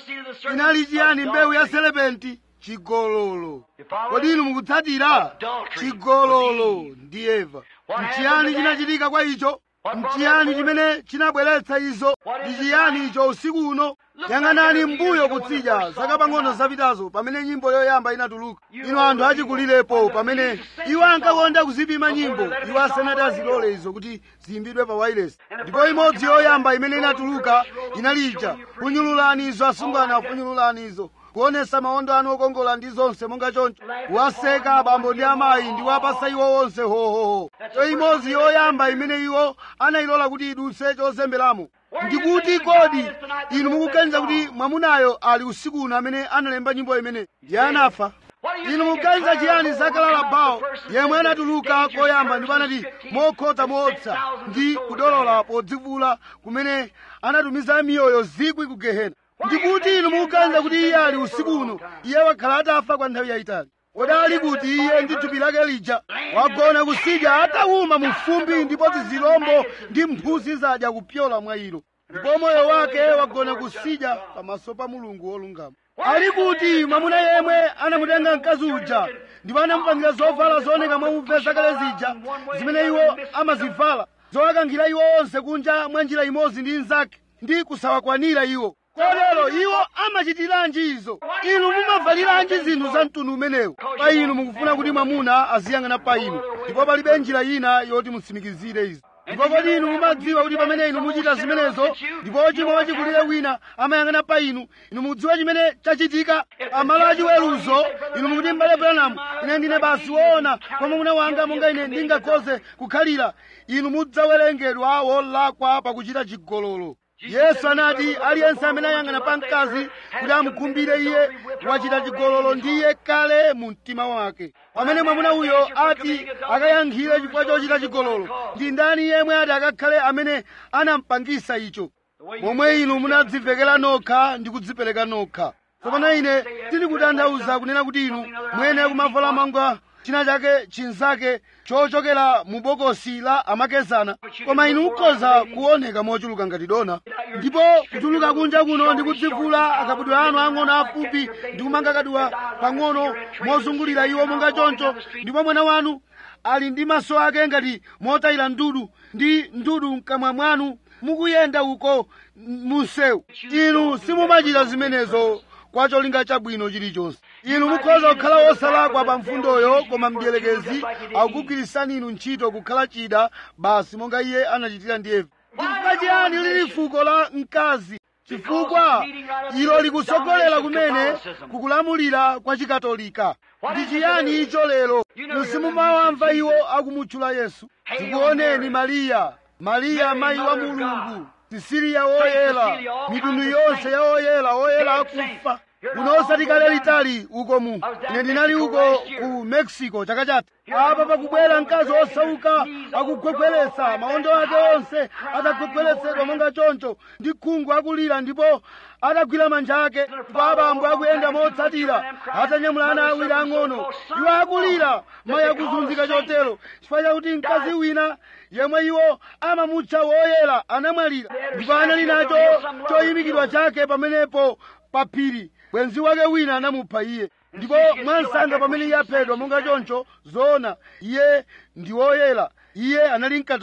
inali chiyani mbewu ya selepenti chigololo kodi inu mukutsatira chigololo ndi eva mchiyani chinachitika kwa icho mchiyani chimene chinabweretsa izo ndi chiyani icho usiku uno yang'anani mbuyo kutsidya zaka pang'ono zapitazo pamene nyimbo yoyamba inatuluka inu anthu achikulirepo pamene iwo ankakonda kuzipima nyimbo iwo asanati azilole izo kuti ziyimbidwe pa wailesi ndipo imodzi yoyamba imene inatuluka inalija funyululani izo asungwana funyululani izo kuonesa maondo anu okongola ndi zonse monga choncho waseka abambo ndi amayi ndi wapasa iwo onse hohoho cho imodzi yoyamba imene iwo anayilola kuti idutse chozemberamo ndikuti kodi inu mukuganiza kuti mwamunayo ali usiku uno amene analemba nyimbo imene iye anafa inu mukuganiza chiyani zakalala bawo yemwe anatuluka koyamba ndipo anati mokhota moopsa ndi kudolola podzivula kumene anatumiza miyoyo zikwi ku gehena ndikuti inu mukuganiza kuti iye ali usiku uno iye wakhala atafa kwa nthawi yayitali kodali kuti iye ndi thupi lake lija wagona kusidya atawuma mu fumbi ndipo zizilombo ndi mphuzi zadya kupyola mwa ilo ndipo moyo wake wagona kusidya pamaso pa mulungu wolungama ali kuti mwamuna yemwe anamutenga mkazi uja ndipo anamupangira zovala zooneka mwauve zakale zija zimene iwo amazivala zowakankhira iwo onse kunja mwa njira imodzi ndi nzake ndi kusawakwanira iwo kotero iwo amachitiranji izo inu mumavaliranji zinthu za mtundu umenewu pa inu mukufuna kuti mwamuna aziyang'ana pa inu ndipo palibe njira ina yoti mutsimikizire izi ndipo kodi inu mumadziwa kuti pamene inu muchita zimenezo ndipo chimwe wachikulire wina amayang'ana pa inu inu mukudziwa chimene chachitika pamalo achiweruzo inu mukuti mbale branamu ine ndine basi woona kwa mwamuna wanga monga ine ndingakhoze kukhalira inu mudzawerengedwa wolakwa pakuchita chigololo yesu anati aliyense amene ayang'ana pa mkazi kuti amukhumbire iye wachita chigololo ndiye kale mu mtima wake pamene mwamuna uyo ati akayankhire chifukwa chochita chigololo ndi ndani yemwe ati akakhale amene anampangisa icho momwe inu munadzivekera nokha ndi kudzipereka nokha tsopano ine tindikutanthauza kunena kuti inu mwene kumavala manga china chake chinzake chochokera mu bokosi la amakezana koma inu mukhoza kuoneka mochuluka ngati dona ndipo kutuluka kunja kuno ndi kudzivula akabudwe anu ang'ono afupi ndi kumanga kaduwa pang'ono mozungulira iwo monga choncho ndipo mwana wanu ali ndi maso ake ngati motayira ndudu ndi ndudu mkamwa mwanu mukuyenda uko munsewu inu simumachita zimenezo kwa cholinga chabwino chilichonse inu mukhoza kukhala wosalakwa pa mfundoyo koma mdierekezi akugwirisani inu ntchito kukhala chida basi monga iye anachitira ndi eva chifukwa chiyani lili fuko la mkazi chifukwa ilo likusogolera kumene kukulamulira kwa chikatolika ndi chiyani icho lero musimumawamva iwo akumutchula yesu tikuoneni mariya mariya mayi wa mulungu sisiriya woyera mitundu yonse ya oyera oyera akufa kuno osati kale litali uko mu ine ndinali uko ku mexico chaka chatha apa pakubwera mkazi osauka akugwegweretsa maondo ake onse atagwegweretsedwa monga choncho ndi khungu akulira ndipo atagwira manja ake ndipo abambo akuyenda motsatira atanyamula ana awiri ang'ono iwo akulira mayi akuzunzika chotero chifukwa chakuti mkazi wina yemwe iwo amamutcha woyera anamwalira ndipo anali nacho choyimikidwa chake pamenepo pa phiri bwenzi wake wina anamupha iye ndipo mwansanga pamene iye aphedwa monga choncho zoona iye ndi woyera iye anali mkatolika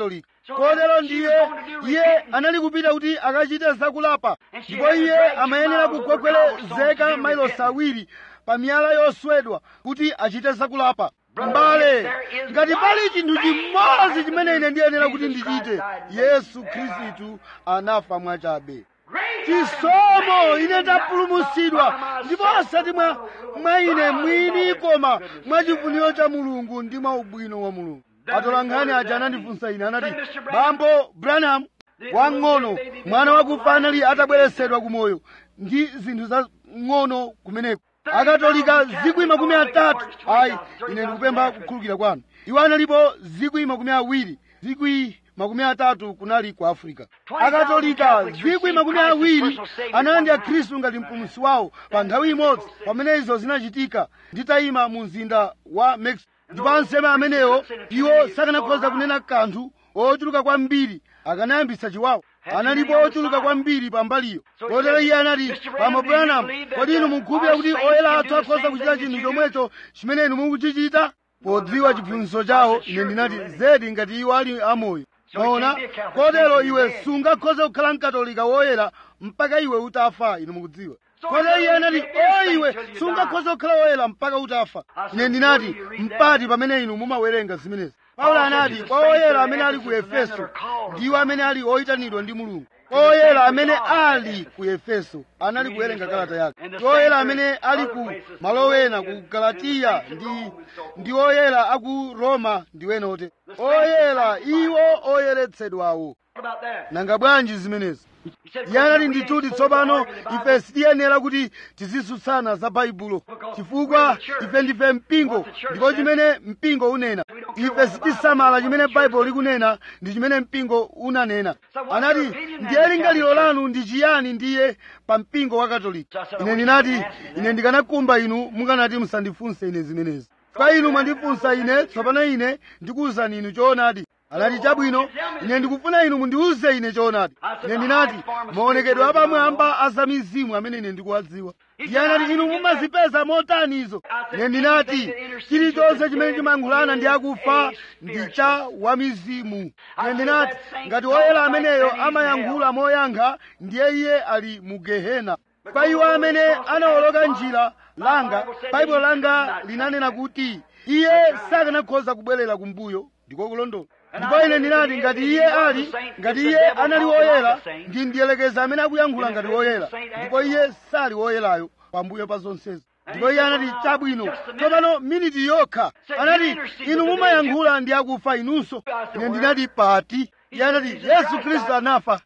kotero ndiye iye anali kupita kuti akachite zakulapa ndipo iye amayenera kukwekwerezeka mailosi awiri pa miyala yoswedwa kuti achite zakulapa mbale ngati pali chinthu chimodzi chimene ine ndiyenera kuti ndichite yesu khristu anafa mwachabe chisomo ine tapulumutsidwa ndipo osati mwa mwa ine mwini koma mwa chifuniro cha mulungu ndi mwa ubwino wa mulungu atolankhani aja anandifunsa ine anati bambo branham wang'ono mwana wakufa anali atabweresedwa kumoyo ndi zinthu za ng'ono kumeneko akatolika zikwi makumi atatu ayi ine ndikupempha kukhululukira kwanu iwo analipo zikwi makumi awiri zikwi makumi atatu kunali ku afrika akatolika zikwi makumi awiri analandira khristu ngati mpulumutsi wawo pa nthawi imodzi pamene izo zinachitika nditayima mu mzinda wa mexico ndipo anseme amenewo iwo sakanakhoza kunena kanthu ochuluka kwambiri akanayambitsa chiwawa analipo ochuluka kwambiri pambaliyo kotero iye anati pambo branham kodi inu mukhulupirira kuti oyera athu akhoza kuchita chinthu chomwecho chimene inu mukuchichita podziwa chiphunzitso chawo ine ndinati zedi ngati iwo ali amoyo maona kotero iwe sungakhoza kukhala mkatolika woyera mpaka iwe utafa inu mukudziwa kotero iye anati o iwe sungakhoza kukhala woyera mpaka utafa ine ndinati mpati pamene inu mumawerenga zimenezi paulo anati kwa oyera amene ali ku efeso ndiwo amene ali oyitanidwa ndi mulungu oyera amene ali ku efeso anali kuwerenga kalata yake ndi oyera amene ali ku malo ena ku galatiya ndi ndi oyera aku roma ndi wenote oyera iwo oyeretsedwawo nanga bwanji zimenezi iye anali ndithudi tsopano ife sitiyenera kuti tizisutsana za baibulo chifukwa ife ndife mpingo ndipo chimene mpingo unena ife sitisamala chimene baibulo likunena ndi chimene mpingo unanena anati ndiye lingaliro lanu ndi chiyani ndiye pa mpingo wa katolika ine ndinati ine ndikanakumba inu mukanati musandifunse ine zimenezi kwa inu mwandifunsa ine tsopano ine ndikuwuzani inu choonadi anati chabwino ine ndikufuna inu mundiwuze ine choonadi ine ndinati maonekedwe apamwamba azamizimu amene ine ndikuwadziwa iye anati inu mumazipeza motani izo ine ndinati chilichonse chimene chimayankhulana ndi akufa ndi cha wamizimu ine ndinati ngati woyera ameneyo amayankhula moyankha ndiye iye ali mu gehena kwa iwo amene anawoloka njira langa baibulo langa linanena kuti iye sakanakhoza kubwerera kumbuyo ndiko kulondola ndipo ine ndinati ngati iye ali ngati iye anali woyera ndi ndiyelekeza amene akuyankhula ngati woyera ndipo iye sali woyerayo pambuyo pa zonsezi ndipo iye anati chabwino tsopano miniti yokha anati inu mumayankhula ndi akufa inunso ine ndinati pati iye anati yesu khristu anafa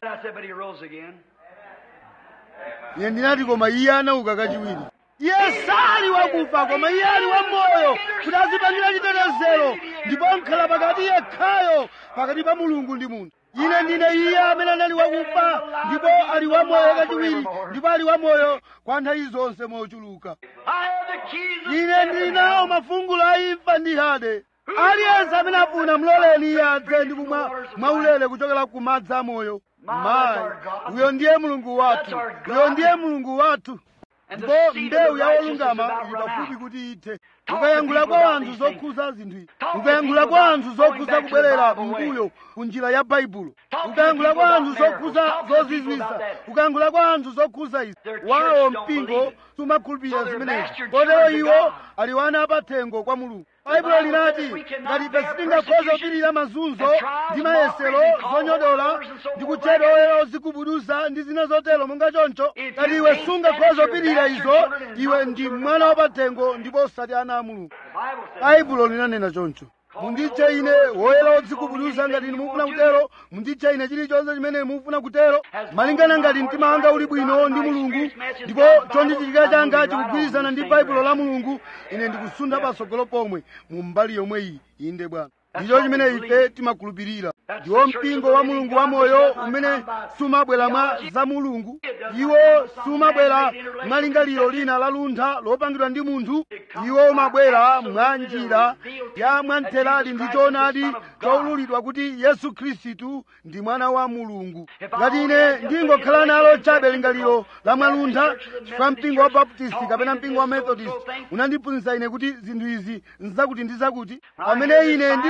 ine ndinati koma iye anauka kachiwiri iye sali wakufa koma iye ali wamoyo kuti azipangira chitetezero ndipo nkhala pakati yekhayo pakati pa mulungu ndi munthu ine ndine iye amene anali wakufa ndipo ali wamoyo kachiwiri ndipo ali wamoyo kwa nthawi zonse mochuluka ine ndili nawo mafungulo a imfa ndi hade aliyense amene afuna mloleni iye adze ndi kumwa mwaulere kuchokera ku madzi amoyo mayi uyo ndiye mulungu wathu uyo ndiye mulungu wathu ndipo mbewu ya olungama ili pafupi kuti ithe ukayankhula kwa anthu zokhuza zinthu izi ukayankhula kwa anthu zokhuza kubwerera mbuyo ku njira ya baibulo ukayankhula kwa anthu zokhuza zozizwisa ukayankhula kwa anthu zokhuza izi wawo mpingo sumakhulupirira zimenezi kotero iwo ali wana apathengo kwa mulungu baibulo linati ngati ife sitingakhoza kupirira mazunzo ndi mayesero zonyodola ndi kutchedwa oyera ozigubuduza ndi zina zotero monga choncho ngati iwe sungakhoza kupirira izo iwe ndi mwana wapathengo ndipo osati ana a mulungu baibulo linanena choncho munditche ine woyera odzigubuduza ngati inu mufuna kutero munditche ine chilichonse chimene mufuna kutero malingana ngati mtima wanga uli bwino ndi mulungu ndipo chondichitika changa chikugwirizana ndi baibulo la mulungu ine ndikusunda patsogolo pomwe mu mbali yomwe iyi inde bwana ndicho chimene ife timakhulupirira ndiwo mpingo wa mulungu wamoyo umene sumabwera mwa za mulungu iwo sumabwera mwa lingaliro lina la luntha lopangidwa ndi munthu iwo umabwera mwa njira ya mwamtheradi ndi choonadi choululidwa kuti yesu khristu ndi mwana wa mulungu ngati ine ndingokhala nalo chabe lingaliro la mwaluntha chifukwa mpingo wa baptisti kapena mpingo wa methodist unandiphunzitsa ine kuti zinthu izi nzakuti ndi zakuti pamene ine ndili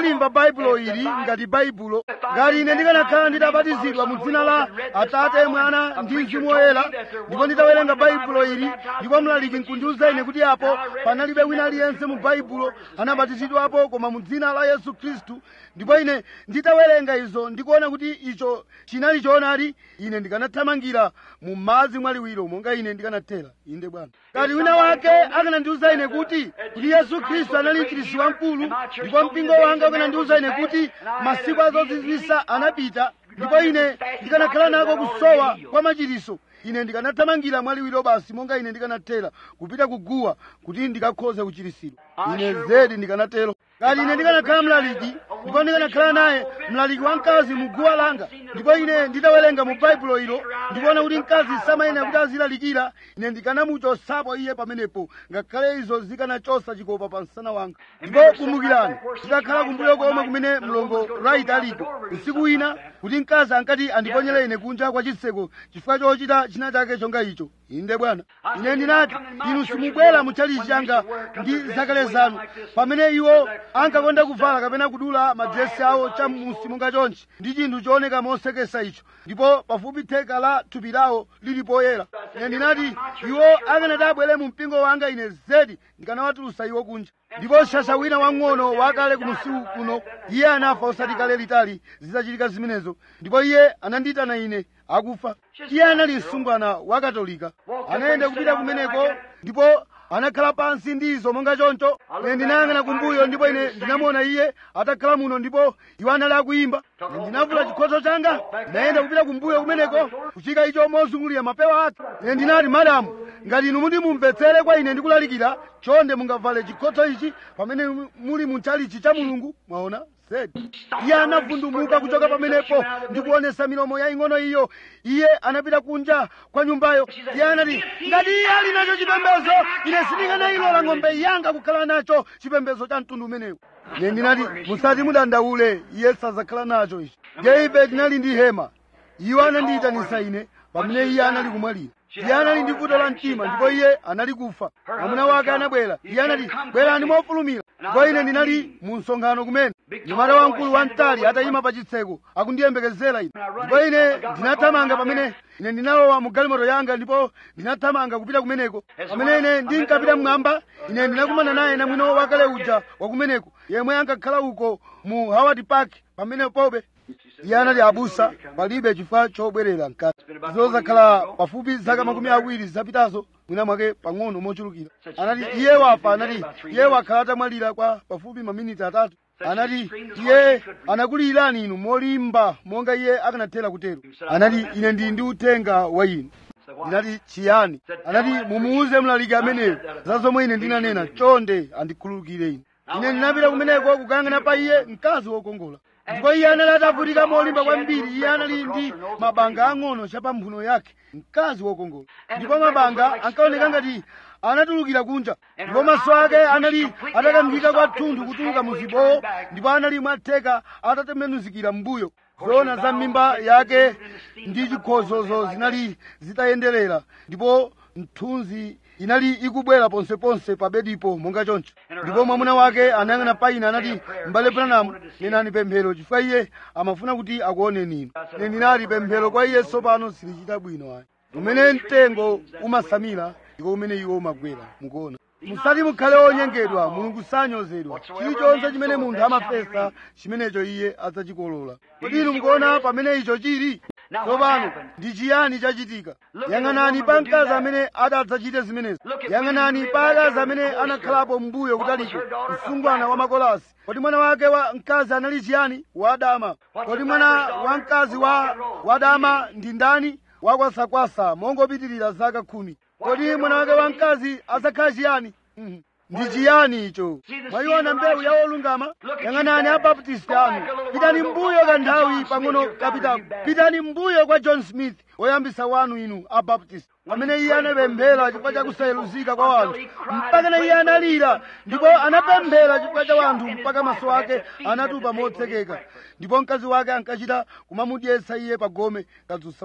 ndikalimva baibulo ili ngati baibulo ngati ine ndikanakhala nditabatizidwa mu dzina la atate mwana ndi mzimu woyera ndipo nditawerenga baibulo ili ndipo mlaliki nkundiuza ine kuti apo panalibe wina aliyense mu baibulo anabatizidwapo koma mu dzina la yesu khristu ndipo ine nditawerenga izo ndikuona kuti icho chinali choonadi ine ndikanathamangira mu madzi mwaliwiro monga ine ndikanathera inde bwana ngati wina wake akanandiuza ine kuti kuti yesu khristu anali mchiritsi wamkulu ndipo mpingo wanga ukanandiuza ine kuti masiku azozizwisa anapita ndipo ine ndikanakhala nako kusowa kwa machiritso ine ndikanathamangira mwaliwiro basi monga ine ndikanathera kupita kuguwa kuti ndikakhoze kuchiritsidwa ine zedi ndikanatero ngati ine ndikanakhala mlaliki ndipo ndikanakhala naye mlaliki wamkazi mu guwa langa ndipo ine nditawerenga mu baibulo ilo ndikuona kuti mkazi samayenera kuti azilalikira ine ndikanamuchosapo iye pamenepo ngakhale izo zikanachosa chikopa pa msana wanga ndipo kumbukirani ndikakhala kumbuyo komwe kumene mlongo right alipo usiku wina kuti mkazi ankati andiponyere ine kunja kwa chitseko chifukwa chochita china chake chonga icho inde bwana ine ndinati inu simubwera mu chalichi changa ndi zakale zanu pamene iwo ankakonda kuvala kapena kudula madresi awo chamusi monga chonchi ndi chinthu chooneka mosekesa icho ndipo pafupi theka la thupi lawo lili poyera ine ndinati iwo akanati abwere mu mpingo wanga ine zedi ndikanawatulusa iwo kunja ndipo shasha wina wang'ono wakale kumusiku kuno iye anafa osati kale litali zizachitika zimenezo ndipo iye anandiyitana ine akufa iye anali msungwana wa katolika anayenda kupita kumeneko ndipo anakhala pansi ndi izo monga choncho ine ndinayang'ana kumbuyo ndipo ine ndinamuona iye atakhala muno ndipo iwo anali akuyimba ine ndinavula chikhoto changa ndinayenda kupita kumbuyo kumeneko kuchika icho mozungulira mapewa ake ine ndinati madamu ngati inu muti mumvetsere kwa ine ndikulalikira chonde mungavale chikhotho ichi pamene muli mu chalichi cha mulungu mwaona zedi iye anavundumuka kuchoka pamenepo ndikuonesa milomo yaing'ono iyo iye anapita kunja kwa nyumbayo iye anati ngati iye ali nacho chipembedzo ine sindinganayilola ng'ombe yanga kukhala nacho chipembedzo cha mtundu umenewu ine ndinati musati mudandaule iye sazakhala nacho ichi ndiye ife tinali ndi hema iwo anandiyitanisa ine pamene iye anali kumwalira iye anali ndi vuto la mtima ndipo iye anali kufa mwamuna wake anabwera iye anati bwerani mofulumira ndipo ine ndinali mu msonkhano kumene nyamata wamkulu wamtali atayima pa chitseko akundiyembekezera ine ndipo ine ndinathamanga pamene ine ndinalowa mu galimoto yanga ndipo ndinathamanga kupita kumeneko pamene ine ndinkapita mmwamba ine ndinakumana naye namwino wakale uja wakumeneko yemwe ankakhala uko mu howard park pamene pobe iye anati abusa palibe chifukwa chobwerera mkati zozakhala pafupi zaka makumi awiri zapitazo mwina mwake pang'ono mochulukira anati iye wafa anati iye wakhala atamwalira kwa pafupi maminiti atatu anati iye anakuliyirani inu molimba monga iye akanathera kutero anati ine ndili ndi uthenga wa inu ndinati chiyani anati mumuuze mlaliki ameneyo za zomwe ine ndinanena chonde andikhululukire ine ine ndinapita kumeneko kukayang'ana pa iye mkazi wokongola ndipo iye anali atavutika molimba kwambiri iye anali ndi mabanga ang'ono chapamphuno yake mkazi wokongola ndipo mabanga ankaoneka ngati anatulukira kunja ndipo maso ake anali atakamvika kwathunthu kutuluka mu zibowo ndipo anali mwatheka atatembenuzikira m'mbuyo zoona za mimba yake ndi chikhozozo zinali zitayenderera ndipo mthunzi inali ikubwera ponseponse pa bedipo monga choncho ndipo mwamuna wake anayang'ana pa ine anati m'bale branamu nenani pemphero chifukwa iye amafuna kuti akuoneni inu ine ndinati pemphero kwa iye tsopano silichita bwino ayi umene mtengo umasamira iko umene iwo umagwera mukuona musati mukhale onyengedwa mulungu sanyozedwa chilichonse chimene munthu amafesa chimenecho iye adzachikolola kodi inu mukuona pamene icho chili tsopano ndi chiyani chachitika yang'anani pa mkazi amene adadzachite zimenezo yang'anani pa akazi amene anakhalapo mbuyo kutaliko msungwana wa makolasi kodi mwana wake wa mkazi anali chiyani wadama kodi mwana wa mkazi wa wadama ndi ndani wakwasakwasa mongopitirira zaka khumi kodi mwana wake wa mkazi adzakhala chiyani Mhm. ndi chiyani icho mwayiona mbewu ya olungama yang'anani abaptisti anu pitani mbuyo kanthawi pang'ono kapitako pitani mbuyo kwa john smith woyambisa wanu inu abaptisti pamene iye anapemphera chifukwa cha kusayeluzika kwa wanthu mpaka na iye analira ndipo anapemphera chifukwa cha wanthu mpaka maso ake anatupa motsekeka ndipo mkazi wake ankachita kumamudyetsa iye pa gome kadzutsa wake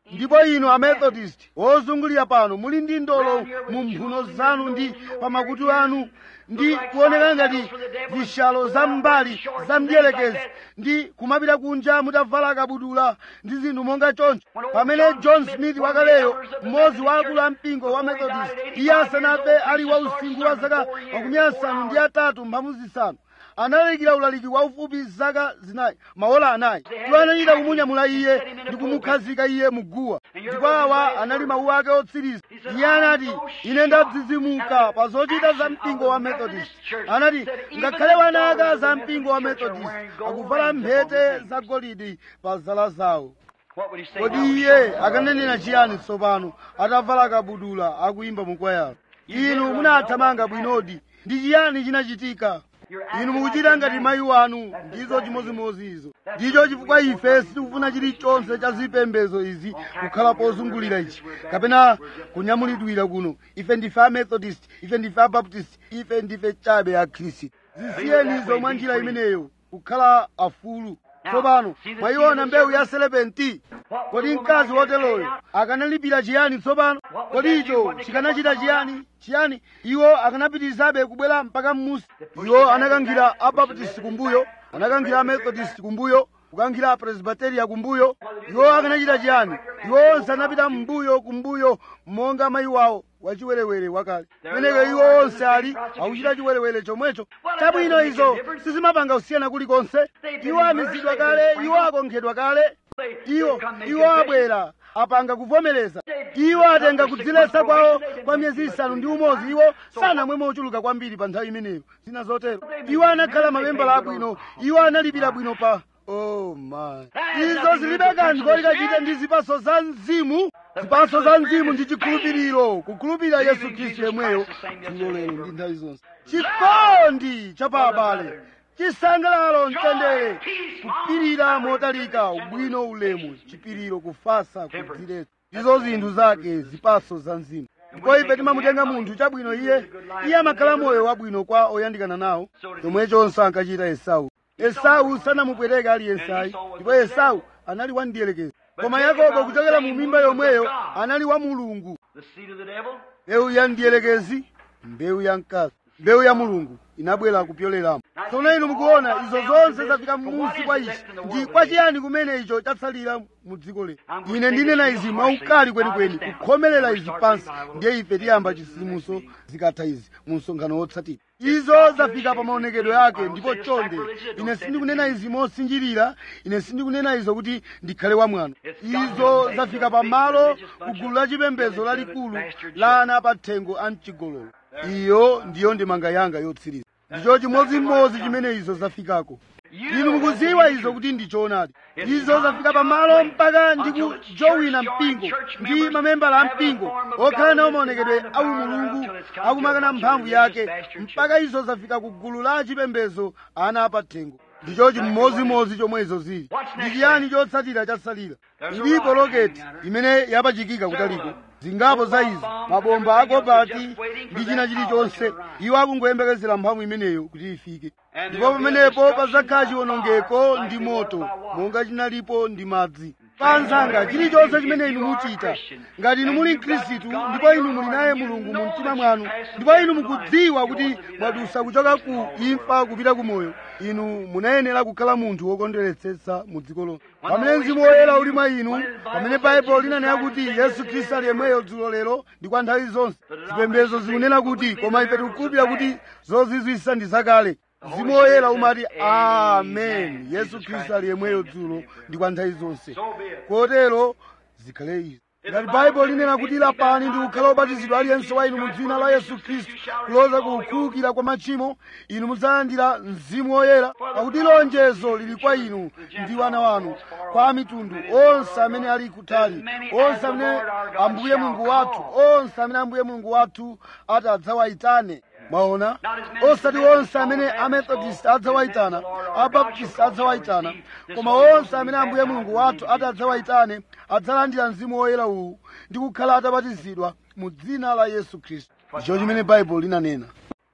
ndipo inu amethodist ozungulira pano muli ndi ndolo mu mphuno zanu ndi pamakutu anu ndi kuoneka ngati zishalo za mbali za mdierekezi ndi kumapita kunja mutavala kabudula ndi zinthu monga choncho pamene john smith wakaleyo mmodzi wa akulu a mpingo wa methodist iye asanafe ali wa usinkhu wa zaka makumi asanu ndi atatu mphamvu zisanu analalikira ulaliki waufupi zaka zinayi maola anayi iwo anachita kumunyamula iye ndi kumukhazika iye muguwa ndipo awa anali mawu ake otsiriza iye anati ine ndadzidzimuka pa zochita za mpingo wa methodist anati ngakhale wana aka za mpingo wa methodist akuvala mphete zagolide pa zala zawo kodi iye akanenera chiyani tsopano atavala kabudula akuyimba mukwayalo inu munathamanga bwinodi ndi chiyani chinachitika inu mukuchita ngati mayi wanu ndizo chimozimozi izo ndicho chifukwa ife sitikufuna chilichonse cha zipembedzo izi kukhala pozungulira ichi kapena kunyamulidwira kuno ife ndife amethodist ife ndife abaptist ife ndife chabe akhristu zisiyenizo mwa njira imeneyo kukhala afulu tsopano mwayiona mbewu ya selepenti kodi mkazi woteroyo akanalipira chiyani tsopano kodi icho chikanachita chiyani chiyani iwo akanapitirizabe kubwera mpaka mmusi iwo anakankhira abaptist kumbuyo anakankhira amethodist kumbuyo kukankhira apresbiteria kumbuyo iwo akanachita chiyani iwo onse anapita mbuyo kumbuyo monga mayi wawo wachiwerewere wakale meneko iwo onse ali akuchita chiwerewere chomwecho chabwino izo sizimapanga kusiyana kulikonse iwo amizidwa kale iwo akonkhedwa kale iwo iwo abwera apanga kuvomereza iwo atenga kudziletsa kwawo kwa miyezi isanu ndi umodzi iwo sanamwe mochuluka kwambiri pa nthawi imeneyo zina zotero iwo anakhala mamembala abwino iwo analipira bwino pa oh my izo zilibe kanthu koti kachite ndi zipaso za mzimu zipaso za mzimu ndi chikhulupiriro kukhulupirira yesu khristu yemweyo dzulo lero ndi nthawi zonse chikondi cha pa abale chisangalalo mtendere kupirira motalika ubwino ulemu chipiriro kufasa kudziletsa ndizo zinthu zake zipaso za mzimu ndipo ife timamutenga munthu chabwino iye iye amakhala moyo wabwino kwa oyandikana nawo chomwechonso ankachita esau esau sanamupweteke aliyensayi ndipo esau anali wamdierekezi koma yakobo kuchokera mu mimba yomweyo anali wa mulungu mbewu ya mdierekezi mbewu ya mkazi mbewu ya mulungu inabwera kupyoleramo tsono inu mukuona izo zonse zafika m'munsi kwa ichi ndi kwa chiyani kumene icho chatsalira mu dziko lino ine ndinena izi mwaukali kwenikweni kukhomerera izi pansi ndiye ife tiyamba chisimuso zikatha izi mu msonkhano wotsatira izo zafika pa maonekedwe ake ndipo chonde ine sindikunena izi mosinjirira ine sindikunena izo kuti ndikhale wamwano izo zafika pa malo ku gulu la chipembedzo lalikulu la ana apathengo a mchigololo iyo ndiyo ndemanga yanga yotsiriza ndicho chimodzimodzi chimene izo zafikako inu mukuziwa izo kuti ndi choonadi izo zafika pamalo mpaka ndi kujowina mpingo ndi mamembala a mpingo okhala nawo maonekedwe awu mulungu akumakana mphamvu yake mpaka izo zafika ku gulu la chipembedzo ana apathengo ndicho chimodzimodzi chomwe izo zili ndi chiyani chotsatira chatsalira ilipo roketi imene yapachikika kutaliko zingapo za izi mabomba akobati ndi china chilichonse iwo akungoyembekezera mphamvu imeneyo kuti ifike ndipo pamenepo pazakhala chiwonongeko ndi moto monga chinalipo ndi madzi panzanga chilichonse chimene inu muchita ngati inu muli mkhristu ndipo inu muli naye mulungu mu mtima mwanu ndipo inu mukudziwa kuti mwadusa kuchoka ku imfa kupita ku moyo inu munayenera kukhala munthu wokondweretsetsa mu dziko lonse pamene mzimu woyera uli mwa inu pamene baibulo linanena kuti yesu khristu ali yemweyo dzulo lero ndi kwa nthawi zonse zipembedzo zikunena kuti koma ife tikukhulupirira kuti zozizwisa ndi zakale mzimu woyera umati amen yesu khristu ali yemweyo dzulo ndi kwa nthawi zonse kotero zikhale izi ngati baibulo linena kuti lapani ndi kukhala obatizidwa aliyense wa inu mu dzina la yesu khristu kuloza kukhululukira kwa machimo inu mudzalandira mzimu woyera pakuti lonjezo lili kwa inu ndi wana wanu kwa mitundu onse amene ali kutali onse amene ambuye mulungu wathu onse amene ambuye mulungu wathu ati adzawayitane mwaona osati onse amene amethodist adzawayitana abaptist adzawayitana koma onse amene ambuye mulungu wathu ati adzawayitane adzalandira mzimu woyera uwu ndi kukhala atabatizidwa mu dzina la yesu khristu ndicho chimene baibulo linanena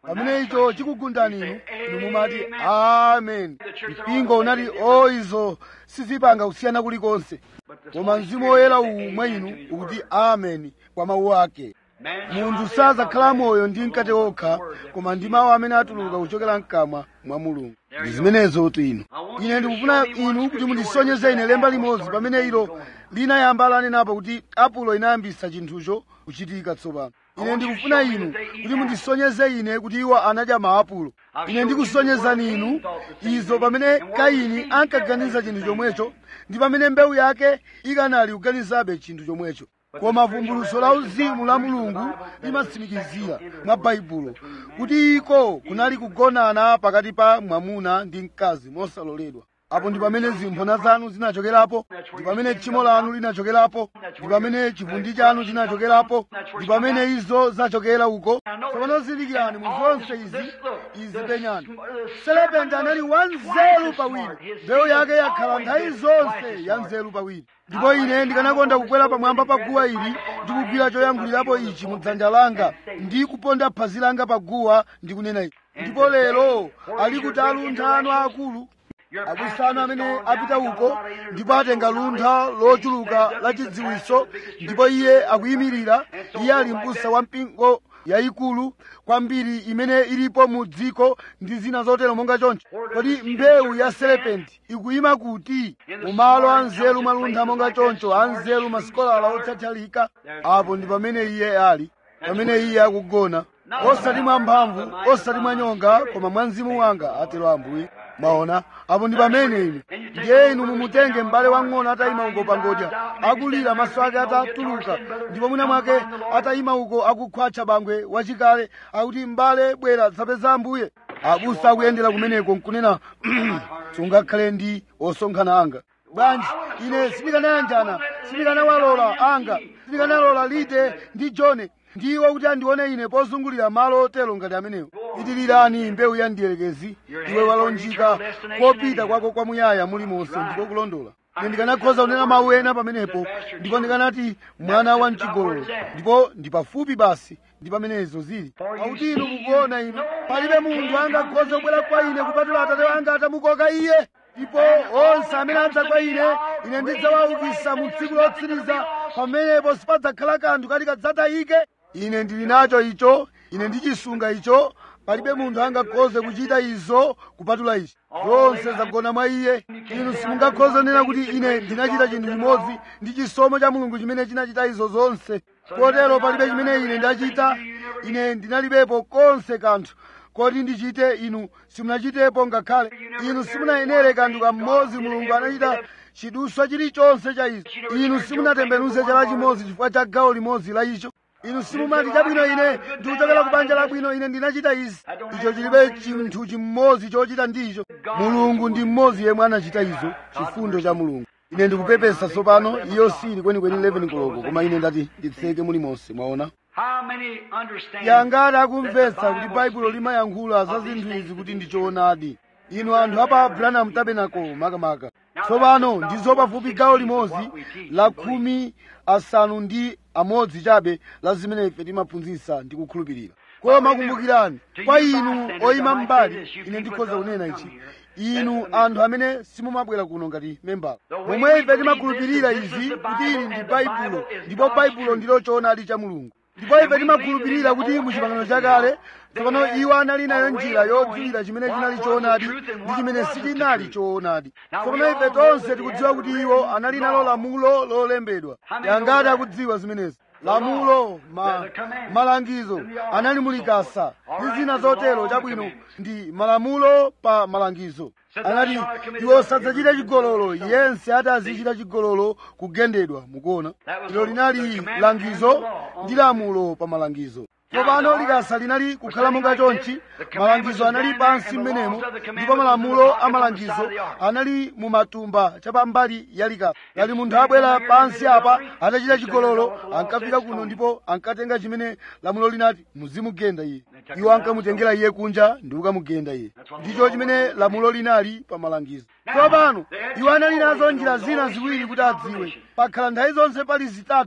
pamene icho chikugundani inu inu mumati amen mpingo unati o izo sizipanga kusiyana kulikonse koma mzimu woyera uwu mwa inu ukuti amen kwa mawu ake munthu sazakhala moyo ndi mkate okha koma ndi mawu amene atuluka kuchokera mkamwa mwa mulungu ndi zimenezo tu inu ine ndikufuna inu kuti mundisonyeze ine lemba limodzi pamene ilo linayamba lanenapo kuti apulo inayambisa chinthucho kuchitika tsopano ine ndikufuna inu kuti mundisonyeze ine kuti iwo anadya maapulo ine ndikusonyezani inu izo pamene kaini ankaganiza chinthu chomwecho ndi pamene mbewu yake ikanali kuganizabe chinthu chomwecho koma vumbuluso la uzimu la mulungu limatsimikizira mwa baibulo kuti iko kunali kugonana pakati pa mwamuna ndi mkazi mosaloledwa apo ndi pamene zimphona zanu zinachokerapo ndi pamene tchimo lanu linachokerapo ndi pamene chivundi chanu chinachokerapo ndi pamene izo zachokera uko tsopano zindikirani mu zonse izi izi penyani selepenti anali wanzeru pawiri mbewu yake yakhala nthawi zonse ya nzeru pawiri ndipo ine ndikanakonda kukwera pamwamba pa guwa ili ndi kugwira choyankhulirapo ichi mu dzanja langa ndi kuponda phazi langa pa guwa ndi kunena ichi ndipo lero ali kuti aluntha anu aakulu abwisano amene apita uko ndipo atenga luntha lochuluka la chidziwiso ndipo iye akuyimirira iye ali m'busa wa mpingo yayikulu kwambiri imene ilipo mu dziko ndi zina zotero monga choncho kodi mbewu ya serepenti ikuyima kuti mumalo anzeru maluntha monga choncho anzeru masikolala otchatchalika apo ndi pamene iye ali pamene iye akugona osati mwa mphamvu osati mwa nyonga koma mwa mzimu wanga atero ambuye maona apo ndi pamene inu ndiye inu mumutenge m'bale wang'ono atayima uko pangodya akulira maso ake atatuluka ndipo mwina mwake atayima uko akukhwatcha bangwe wachikale akuti m'bale bwera zapeza ambuye abusa akuyendera kumeneko nkunena sungakhale ndi osonkhana anga bwanji ine sindikanayanjana sindikanawalola anga sindikanalola lide ndi jone ndiwo kuti andione ine pozungulira malo otero ngati amenewo itilirani mbewu ya mdierekezi iwe walonjika kopita kwako kwamuyaya mulimonse ndiko kulondola ine ndikanakhoza kunena mawu ena pamenepo ndipo ndikanati mwana wa mchigololo ndipo ndi pafupi basi ndi pamenezo zili pakuti inu mukuona inu palibe munthu angakhoza kubwera kwa ine kupatula atate wanga atamukoka iye ndipo onse amene adza kwa ine ine ndidzawaukitsa mu tsiku lotsiriza pamenepo sipadzakhala kanthu kati kadzatayike ine ndili nacho icho ine ndichisunga icho palibe munthu angakhoze kuchita izo kupatula ichi zonse zagona mwa iye inu simungakhoze kunena kuti ine ndinachita chinthu chimodzi ndi chisomo cha mulungu chimene chinachita izo zonse kotero palibe chimene ine ndachita ine ndinalibepo konse kanthu koti ndichite inu simunachitepo ngakhale inu simunayenere kanthu kam'modzi mulungu anachita chiduswa chilichonse cha izo inu simunatembenuze chala chimodzi chifukwa cha gawo limodzi la icho inu simumati chabwino ine ndikuchokera ku banja labwino ine ndinachita izi icho chilibe chinthu chimodzi chochita ndicho mulungu ndi mmodzi yemwe anachita izo chifundo cha mulungu ine ndikupepesa tsopano iyo sili kwenikweni 11 koloko koma ine ndati nditseke mulimonse mwaona How many understand yangati akumvetsa kuti baibulo limayankhula za zinthu izi kuti ndi choonadi inu anthu apa branham tabernacle makamaka tsopano ndizo pafupi gawo limodzi la khumi asanu ndi amodzi chabe la zimene ife timaphunzitsa ndi kukhulupirira koma kumbukirani kwa inu oyima mbali ine ndikhoza kunena ichi inu anthu amene simumabwera kuno ngati membala momwe ife timakhulupirira izi kuti ili ndi baibulo ndipo baibulo ndilo choonadi cha mulungu ndipo ife timakhulupirira kuti mu chipangano chakale tsopano iwo anali nayo njira yodziwira chimene chinali choonadi ndi chimene sichinali choonadi tsopano ife tonse tikudziwa kuti iwo anali nalo lamulo lolembedwa yangati akudziwa zimenezi lamulo ma, malangizo anali mulikasa ndi zina zotero chabwino ndi malamulo pa malangizo anati iwo sadzachita chigololo yense ati azichita chigololo kugendedwa mukuona ilo linali langizo ndi lamulo pa malangizo tsopano likasa linali kukhala monga chonchi malangizo anali pansi mmenemo ndipo malamulo a malangizo anali mu matumba chapambali ya likasa ngati munthu abwera pansi apa atachita chigololo ankafika kuno ndipo ankatenga chimene lamulo linati muzimugenda iye iwo ankamutengera iye kunja ndi kukamugenda iye ndicho chimene lamulo linali pa malangizo tsopano iwo anali nazo njira zina ziwiri kuti adziwe pakhala nthawi zonse pali zitatu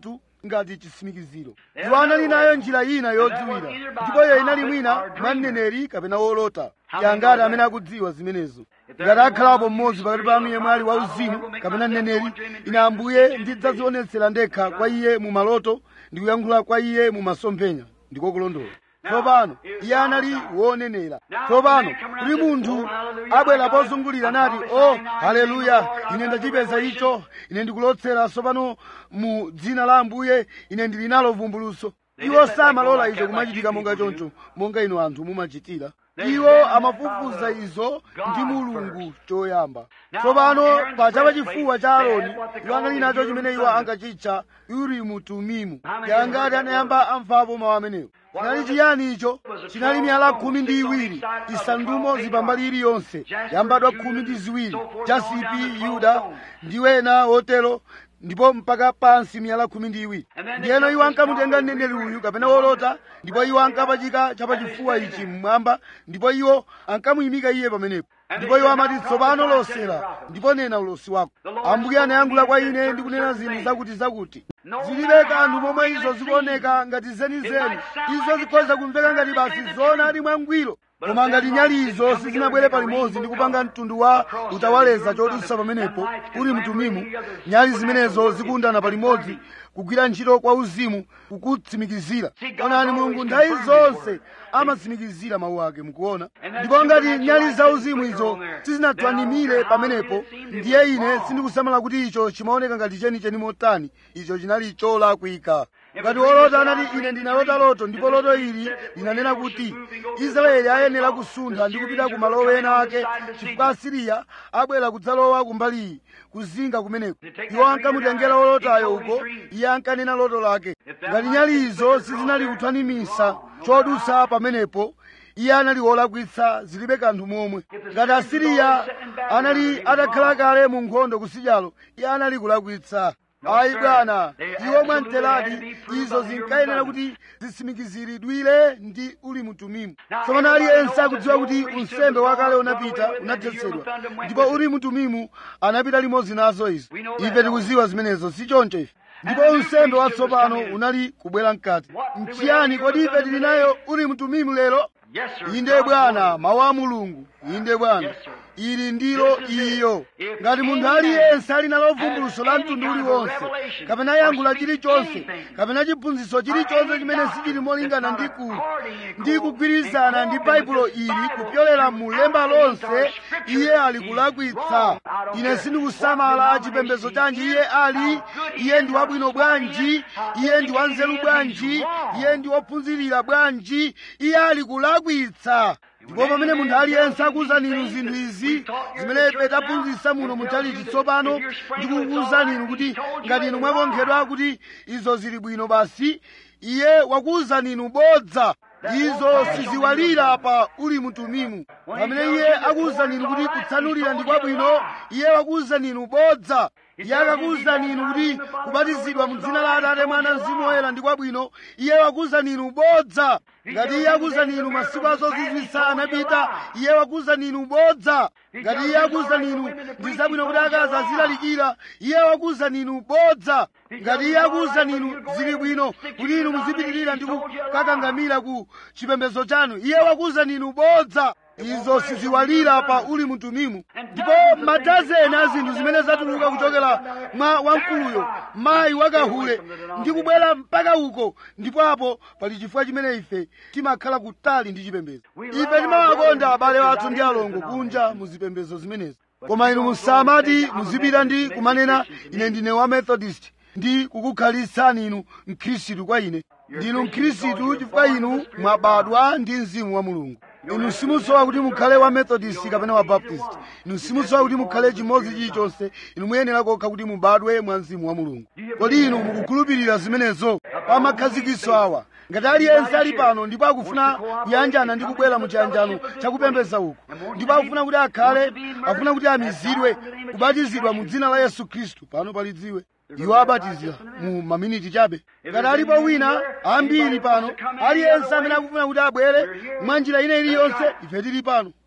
ngati chitsimikiziro iwo anali nayo njira ina yodziwira ndipo iyo inali mwina mwa mneneri kapena wolota yangati amene akudziwa zimenezo ngati akhalapo mmodzi pakati panu yemwe ali wauzimu kapena mneneri ine ambuye ndidzazionetsera ndekha kwa iye mu maloto ndi kuyankhula kwa iye mu masomphenya ndiko kulondola tsopano iye anali wonenera tsopano kuli munthu abwera pozungulira nati o haleluya ine ndachipeza icho ine ndikulotsera tsopano mu dzina la ambuye ine ndili nalo vumbuluso iwo samalola izo kumachitika monga choncho monga inu anthu mumachitira iwo amafufuza izo ndi mulungu choyamba tsopano pa chapachifuwa cha aroni iwo anali nacho chimene iwo ankachitcha urimu tumimu yangati anayamba amvapo mawu amenewo chinali chiyani icho chinali miyala khumi ndi iwiri isandumo zipambali iliyonse yambadwa khumi ndi ziwiri jasipi yuda ndi wena wotero ndipo mpaka pansi miyala khumi ndi iwiri ndiyeno iwo ankamutenga mneneri uyu kapena wolota ndipo iwo ankapachika chapachifuwa ichi mmwamba ndipo iwo ankamuyimika iye pamenepo ndipo iwo amati tsopano losera ndipo nena ulosi wako ambuye anayankhula kwa ine ndi kunena zinthu zakuti zakuti zilibe kanthu momwe izo zikuoneka ngati zenizeni izo zikhoza kumveka ngati basi zona ali mwangwiro koma ngati nyali izo sizinabwere palimodzi ndi kupanga mtundu wa utawaleza chodutsa pamenepo uli mtumimu nyali zimenezo zikundana palimodzi kugwira ntchito kwa uzimu kukutsimikizira onani mulungu nthawi zonse amatsimikizira mawu ake mukuona ndipo ngati nyali za uzimu izo sizinathwanimire pamenepo ndiye ine sindikusamala kuti icho chimaoneka ngati chenicheni motani icho chinali cholakwika ngati wolota anati ine ndinalota loto ndipo loto ili linanena kuti israeli ayenera kusuntha ndi kupita ku malo ena ake chifukwa asiriya abwera kudzalowa kumbali iyi kuzinga kumeneko iwo ankamutengera wolotayo uko iye ankanena loto lake ngati nyali izo sizinali kuthwanimisa chodutsa pamenepo iye anali wolakwitsa zilibe kanthu momwe ngati asiriya anali atakhala kale mu nkhondo kusidyalo iye anali kulakwitsa ayi bwana iwo mwamteradi izo zinkayenera kuti zitsimikiziridwire ndi uli mtumimu tsopano aliyense akudziwa kuti unsembe wakale unapita unathetsedwa ndipo uli mtumimu anapita limodzi nazo izo ife tikuziwa zimenezo si choncho ife ndipo unsembe watsopano unali kubwera mkati mchiyani kodi ife tili nayo uli mtumimu lero inde bwana mawu a mulungu inde bwana ili ndilo iyo ngati munthu aliyense ali nalo vumbuluso la mtundu uliwonse kapena yankhula chilichonse kapena chiphunzitso chilichonse chimene sichili molingana ndi ku ndi kugwirizana ndi baibulo ili kupyolera mu lemba lonse iye ali kulakwitsa ine sindikusamala chipembedzo chanji iye ali iye ndi wabwino bwanji iye ndi wanzeru bwanji iye ndi wophunzirira bwanji iye ali kulakwitsa ndipo pamene munthu aliyense akuwuzani inu zinthu izi zimene ife taphunzitsa muno muchalichi tsopano ndikukuwuzani inu kuti ngati inu mwakonkhedwa kuti izo zili bwino basi iye wakuwuzani inu bodza izo siziwalira pa uli mtumimu pamene iye akuwuzani inu kuti kutsanulira ndi kwabwino iye wakuwuzani inu bodza iye akakuwuzani inu kuti kubatizidwa mu dzina la atate mwana mzimu woyera ndi kwabwino iye wakuwuzani inu bodza ngati iye akuwuzani inu masiku azozizwitsa anapita iye wakuwuzani inu bodza ngati iye akuwuzani inu ndi zabwino kuti akazi azilalikira iye wakuwuzani inu bodza ngati iye akuwuzani inu zili bwino kuti inu muzipitirira ndi kukakangamira ku chipembedzo chanu iye wakuwuzani inu bodza izo siziwalira pa uli mtumimu ndipo madazeni a zinthu zimene zatuluka kuchokera mwa wamkuluyo mayi wakahule ndi kubwera mpaka uko ndipo apo pali chifukwa chimene ife timakhala kutali ndi chipembedzo ife timawakonda abale athu ndi alongo kunja mu zipembedzo zimenezi koma inu musamati muzipita ndi kumanena ine ndine wa methodist ndi kukukhalitsani inu mkhristu kwa ine ndinu mkhristu chifukwa inu mwabadwa ndi mzimu wa mulungu inu simusowa kuti mukhale wa methodist kapena wa baptist inu simusowa kuti mukhale chimodzi chilichonse inu muyenera kokha kuti mubadwe mwa mzimu wa mulungu kodi inu mukukhulupirira zimenezo pa makhazikitso awa ngati aliyense ali pano ndipo akufuna kuyanjana ndi kubwera mu chiyanjano chakupembedza uku ndipo akufuna kuti akhale akufuna kuti amizidwe kubatizidwa mu dzina la yesu khristu pano palidziwe iwo abatizira mu maminiti chabe ngati alipo wina ambiri pano aliyense amene akufuna kuti abwere mwa njira ina iliyonse ife tili pano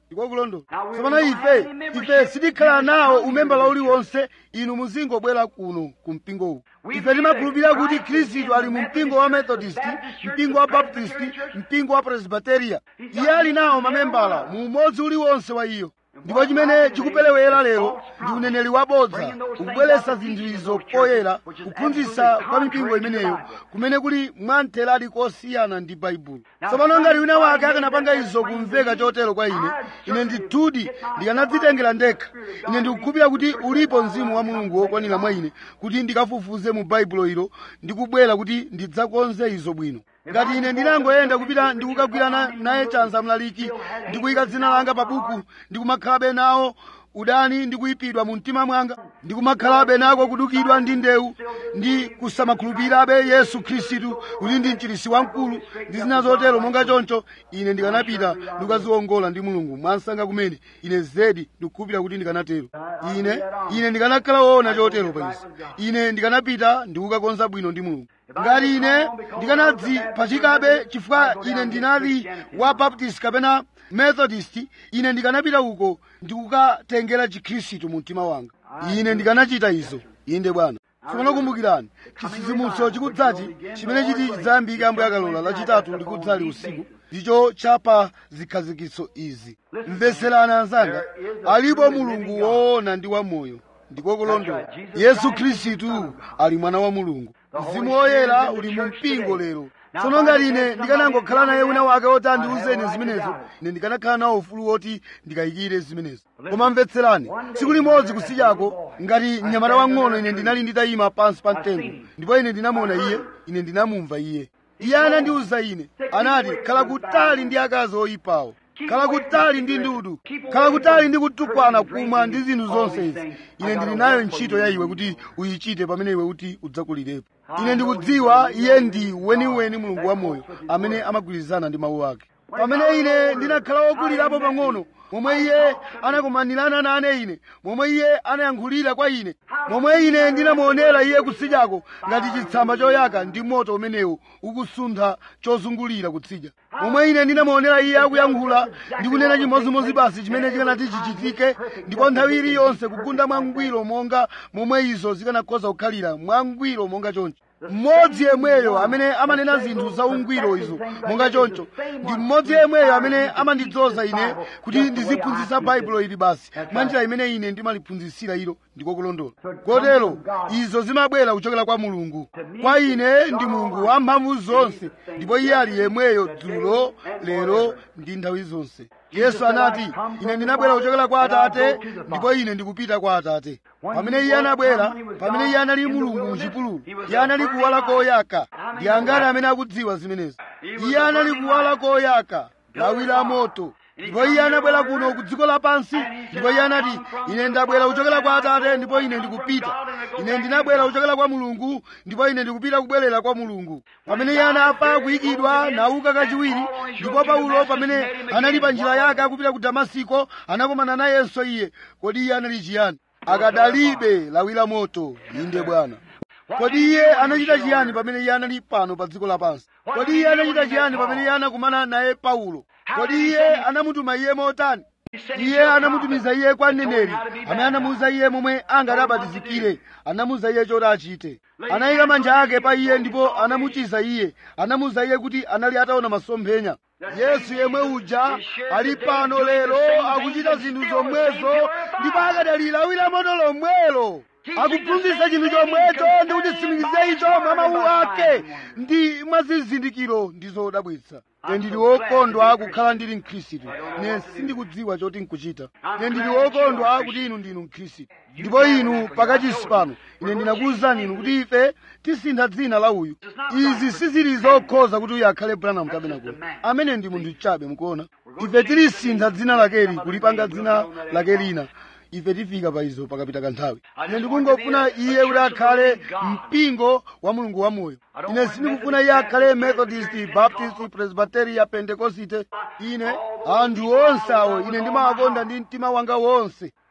ndiko kulondola tsopano ife ife sitikhala nawo umembala uliwonse inu muzingobwera kuno ku mpingo uwu ife timakhulupirira kuti khristu ali mu mpingo wa methodist mpingo wa baptist mpingo wa presbyteria iye ali nawo mamembala mu umodzi uliwonse wa iyo ndipo chimene chikupelewera lero ndi uneneri wabodza ukubweretsa zinthuizo poyera kuphunzitsa kwa mipingo imeneyo kumene kuli mwamtheradi kosiyana ndi baibulo tsopano ngati wina wake akanapanga izo kumveka chotero kwa ine ine ndithudi ndikanadzitengera ndekha ine ndikukhulupirira kuti ulipo mzimu wa mulungu wokwanira mwa ine kuti ndikafufuze mu baibulo ilo ndikubwera kuti ndidzakonze izo bwino ngati ine ndinangoyenda kupita ndikukagwirana naye chanza mlaliki ndikuyika dzina langa pa buku ndikumakhalabe nawo udani ndikuyipidwa mu mtima mwanga ndikumakhalabe nako kudukidwa ndi ndewu ndi kusamakhulupirirabe yesu khristu kuti ndi mchirisi wamkulu ndi zina zotero monga choncho ine ndikanapita ndikukaziwongola ndi mulungu mwansanga kumene ine zedi ndikukhulupirira kuti ndikanatero ine ine ndikanakhala woona chotero pa izi ine ndikanapita ndikukakonza bwino ndi mulungu ngati ine ndikanadzipachikabe chifukwa ine ndinali wa baptist kapena methodist ine ndikanapita uko ndikukatengera chikhristu mu mtima wanga ine ndikanachita izo inde bwana tsopano kumbukirani chisisimuso chikudzachi chimene chiti chidzayambike ambuye akalola lachitatu likudzali usiku ndicho chapa zikhazikitso izi mveserani anzanga alipo mulungu woona ndi wamoyo ndiko kulondola yesu khristu ali mwana wa mulungu mzimu woyera uli mu mpingo lero tsono ngati ine ndikanangokhala naye wina wake woti andiwuzeni zimenezo ine ndikanakhala nawo ufulu woti ndikayikire zimenezo koma mvetserani tsiku limodzi kusichako ngati mnyamata wang'ono ine ndinali nditayima pansi pa mtengo ndipo ine ndinamuona iye ine ndinamumva iye iye anandiwuza ine anati khala kutali ndi akazi oyipawo khala kutali ndi ndudu khala kutali ndi kutukwana kumwa ndi zinthu zonse izi ine ndili nayo ntchito ya iwe kuti uyichite pamene iwe kuti udzakulirepo ine ndikudziwa iye ndi weniweni mulungu wamoyo amene amagwirizana ndi mawu ake pamene ine ndinakhala wokulirapo pang'ono momwe iye anakumanirana nane ine momwe iye anayankhulira kwa ine momwe ine ndinamuonera iye kutsidyako ngati chitsamba choyaka ndi moto umenewu ukusuntha chozungulira kutsidya momwe ine ndinamuonera iye akuyankhula ndi kunena chimodzimodzi basi chimene chikanati chichitike ndipo nthawi iliyonse kugunda mwangwiro monga momwe izo zikanakhoza kukhalira mwangwiro monga choncho mmodzi yemweyo amene amanena zinthu za ungwiro izo monga choncho ndi mmodzi yemweyo amene amandidzoza ine kuti ndiziphunzitsa baibulo ili basi mwa njira imene ine ndimaliphunzitsira ilo ndiko kulondola kotero izo zimabwera kuchokera kwa mulungu kwa ine ndi mulungu wamphamvu zonse ndipo iye ali yemweyo dzulo lero ndi nthawi zonse yesu anati ine ndinabwera kuchokera kwa atate ndipo ine ndikupita kwa atate pamene iye anabwera pamene iye anali mulungu muchipululu iye anali kuwala koyaka ndi angati amene akudziwa zimenezo iye anali kuwala koyaka lawi la moto ndipo iye anabwera kuno ku dziko lapansi ndipo iye anati ine ndabwera kuchokera kwa atate ndipo ine ndikupita ine ndinabwera kuchokera kwa mulungu ndipo ine ndikupita kubwerera kwa mulungu pamene iye anafa kuyikidwa nauka kachiwiri ndipo paulo pamene anali pa njira yake akupita ku damasiko anakumana nayenso iye kodi iye anali chiyani akadalibe lawi la moto inde bwana kodi iye anachita chiyani pamene iye anali pano pa dziko lapansi kodi iye anachita chiyani pamene iye anakumana naye paulo kodi iye anamutuma iye motani iye anamutumiza iye kwa mneneri amene anamuwuza iye momwe angati abatizikire anamuwuza iye choti achite anayika manja ake pa iye ndipo anamuchiza iye anamuwuza iye kuti anali ataona masomphenya yesu yemwe uja ali pano lero akuchita zinthu zomwezo ndipo akadali lawi la moto lomwelo akuphunzitsa chinthu chomwecho ndi kuchitsimikiza icho mwa mawu ake ndi mwa zizindikiro ndi zodabwitsa ine ndili wokondwa kukhala ndili mkhristu ine sindikudziwa choti nkuchita ine ndili wokondwa kuti inu ndinu mkhristu ndipo inu pakachisi pano ine ndinakuwuzani inu kuti ife tisintha dzina la uyu izi sizili zokhoza kuti uyu akhale branham kapena kuti amene ndi munthu chabe mukuona ife tilisintha dzina lakeli kulipanga dzina lake lina ife tifika pa izo pakapita kanthawi ine ndikungofuna iye kuti akhale mpingo wa mulungu wamoyo ine sindikufuna iye akhale methodist baptist presbyteria pentekosite ine anthu onse awo ine ndimawakonda ndi mtima wanga wonse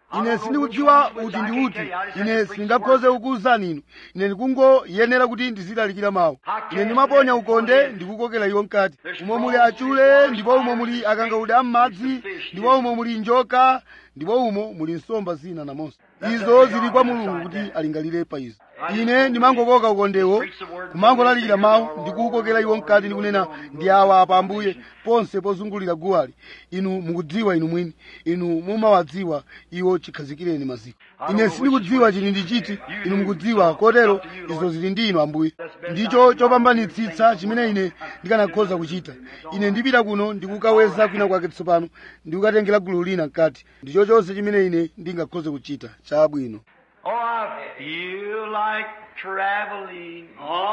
ine sindikudziwa uti ndi uti ine sindingakhoze kukuwuzani inu ine ndikungoyenera kuti ndizilalikira mawu ine ndimaponya ukonde ndikukokera iwo mkati umo muli achule ndipo umo muli akangaude am'madzi ndipo umo muli njoka ndipo umo muli nsomba zina namonso izo zili kwa mulungu kuti alingalire pa izo ine ndimangokoka ukondewo kumangolalikira mawu ndikuwukokera iwo mkati ndikunena ndi awa apa ambuye ponse pozungulira guwali inu mukudziwa inu mwini inu mumawadziwa iwo chikhazikireni maziko ine sindikudziwa chili ndi chiti inu mukudziwa kotero izo zili ndi inu ambuye ndicho chopambanitsitsa chimene ine ndikanakhoza kuchita ine ndipita kuno ndikukaweza kwina kwake tsopano ndikukatengera gulu lina mkati ndicho chonse chimene ine ndingakhoze kuchita chabwino Oh, I feel like traveling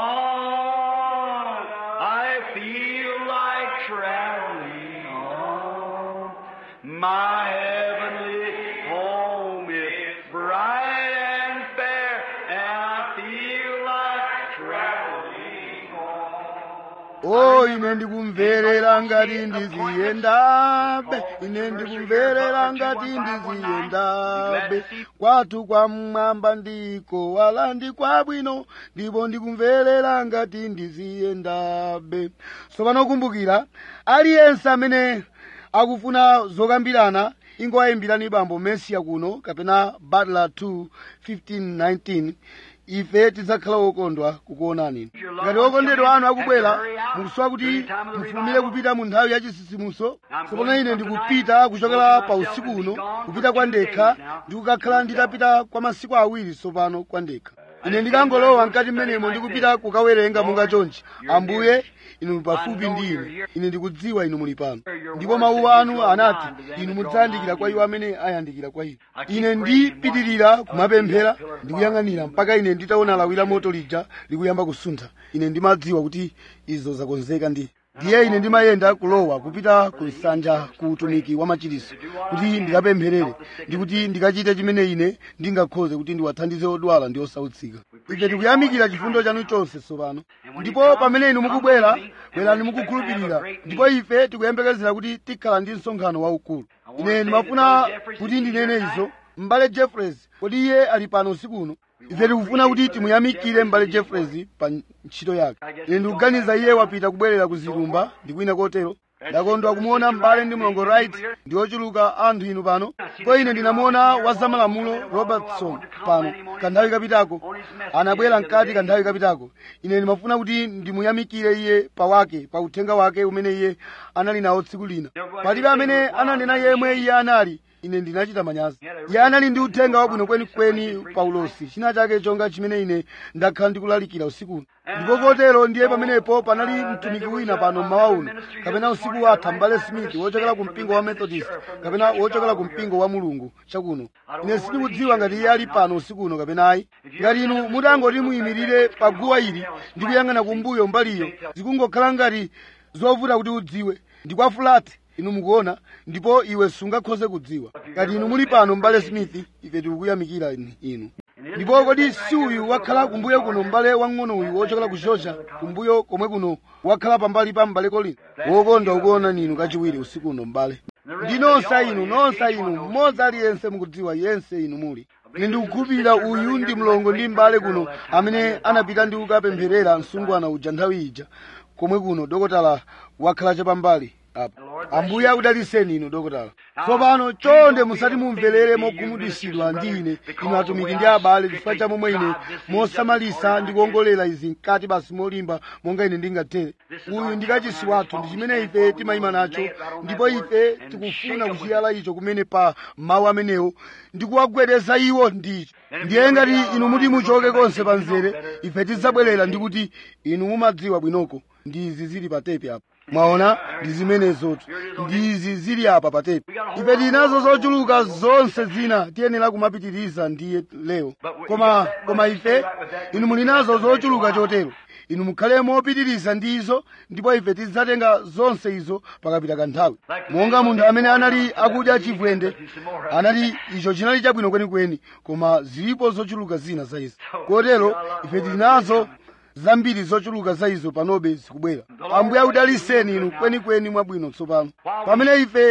on. I feel like traveling on. My heavenly home is bright and fair, and I feel like traveling o ine ndikumverera ngati ndiziyendabe ine ndikumverera ngati ndiziyendabe kwathu kwamwamba ndiko wala ndi kwabwino ndipo ndikumverera ngati ndiziyendabe tsopano kumbukira aliyense amene akufuna zokambirana ingowayimbirani bambo mesiya kuno kapena butler 2 1519 ife tidzakhala wokondwa kukuonani ngati okondedwa anu akubwera mukusowa kuti mufulumire kupita mu nthawi ya chisisimuso tsopano ine ndikupita kuchokera pa usiku uno kupita kwa ndekha ndikukakhala nditapita kwa masiku awiri tsopano kwa ndekha ine ndikangolowa mkati mmenemo ndikupita kukawerenga monga chonchi ambuye inu muli pafupi ndi ine ine ndikudziwa inu muli pano ndipo mawu anu anati inu mudzayandikira kwa iwo amene ayandikira kwa inu ine ndipitirira kumapemphera ndikuyang'anira mpaka ine nditaona lawi la moto lija likuyamba kusuntha ine ndimadziwa kuti izo zakonzeka ndi ndiye ine ndimayenda kulowa kupita ku nsanja ku utumiki wa machiriso kuti ndikapempherere ndikuti ndikachite chimene ine ndingakhoze kuti ndiwathandize odwala ndi osautsika ife tikuyamikira chifundo chanu chonse tsopano ndipo pamene inu mukubwera bwerani mukukhulupirira ndipo ife tikuyembekezera kuti tikhala ndi msonkhano waukulu ine ndimafuna kuti ndinene izo m'bale jeffreys kodi iye ali pano usiku uno ife tikufuna kuti timuyamikire m'bale jeffreys pa ntchito yake ine ndikuganiza iye wapita kubwerera ku zilumba ndi kwina kotero ndakondwa kumuona m'bale ndi mlongo right ndi ochuluka anthu inu pano ndipo ine ndinamuona wazamalamulo robertson pano kanthawi kapitako anabwera mkati kanthawi kapitako ine ndimafuna kuti ndimuyamikire iye pawake pa uthenga wake umene iye anali nawo tsiku lina palibe amene ananena yemwe iye anali ine ndinachita manyazi iye anali ndi uthenga wabwino kwenikweni paulosi china chake chonga chimene ine ndakhala ndikulalikira usikuno ndipo kotero ndiye pamenepo panali mtumiki wina pano mmawa uno kapena usiku watha mbale smith wochokera ku mpingo wa methodist kapena wochokera ku mpingo wa mulungu chakuno ine sindikudziwa ngati iye ali pano usiku uno kapena ayi ngati inu mutangoti muyimirire pa guwa ili ndi kuyang'ana kumbuyo mbaliyo zikungokhala ngati zovuta kuti udziwe ndi kwa fulati inu mukuona ndipo iwe sungakhoze kudziwa ngati inu muli pano mbale smith ife tikukuyamikira inu ndipo kodi si uyu wakhala kumbuyo kuno m'bale wang'ono uyu wochokera ku georgia kumbuyo komwe kuno wakhala pambali pa m'bale colin wokondwa ukuona ninu kachiwiri usiku uno m'bale ndi nonse inu nonse inu mmodzi aliyense mukudziwa yense inu muli ine ndikukhulupirira uyu ndi mlongo ndi m'bale kuno amene anapita ndi kukapempherera msungwana uja nthawi ija komwe kuno dokotala wakhala chapambali apa ambuye akudaliseni inu dokotala tsopano chonde musati mumverere mogumudwisidwa ndi ine inu atumiki ndi abale chifukwa cha momwe ine mosamalisa ndi kuongolera izi mkati basi molimba monga ine ndingathere uyu ndi kachisi wathu ndi chimene ife timayima nacho ndipo ife tikufuna kuchiyala icho kumene pa mawu amenewo ndi kuwagwedeza iwo ndicho ndiye ngati inu muti muchoke konse pa mzere ife tidzabwerera ndi kuti inu mumadziwa bwinoko ndizi zili pa tepi apa mwaona ndi zimenezotu ndizi zili apa pa tepi ife tinazo zochuluka zonse zina tiyenera kumapitiriza ndiye lero koma koma ife inu muli nazo zochuluka chotero inu mukhale mopitiriza ndizo ndipo ife tidzatenga zonse izo pakapita kanthawi monga munthu amene anali akudya chivwende anati icho chinali chabwino kwenikweni koma zilipo zochuluka zina za izo kotero ife tili nazo zambiri zochuluka za izo panobe zikubwera ambuye akudaliseni inu kwenikweni mwabwino tsopano pamene ife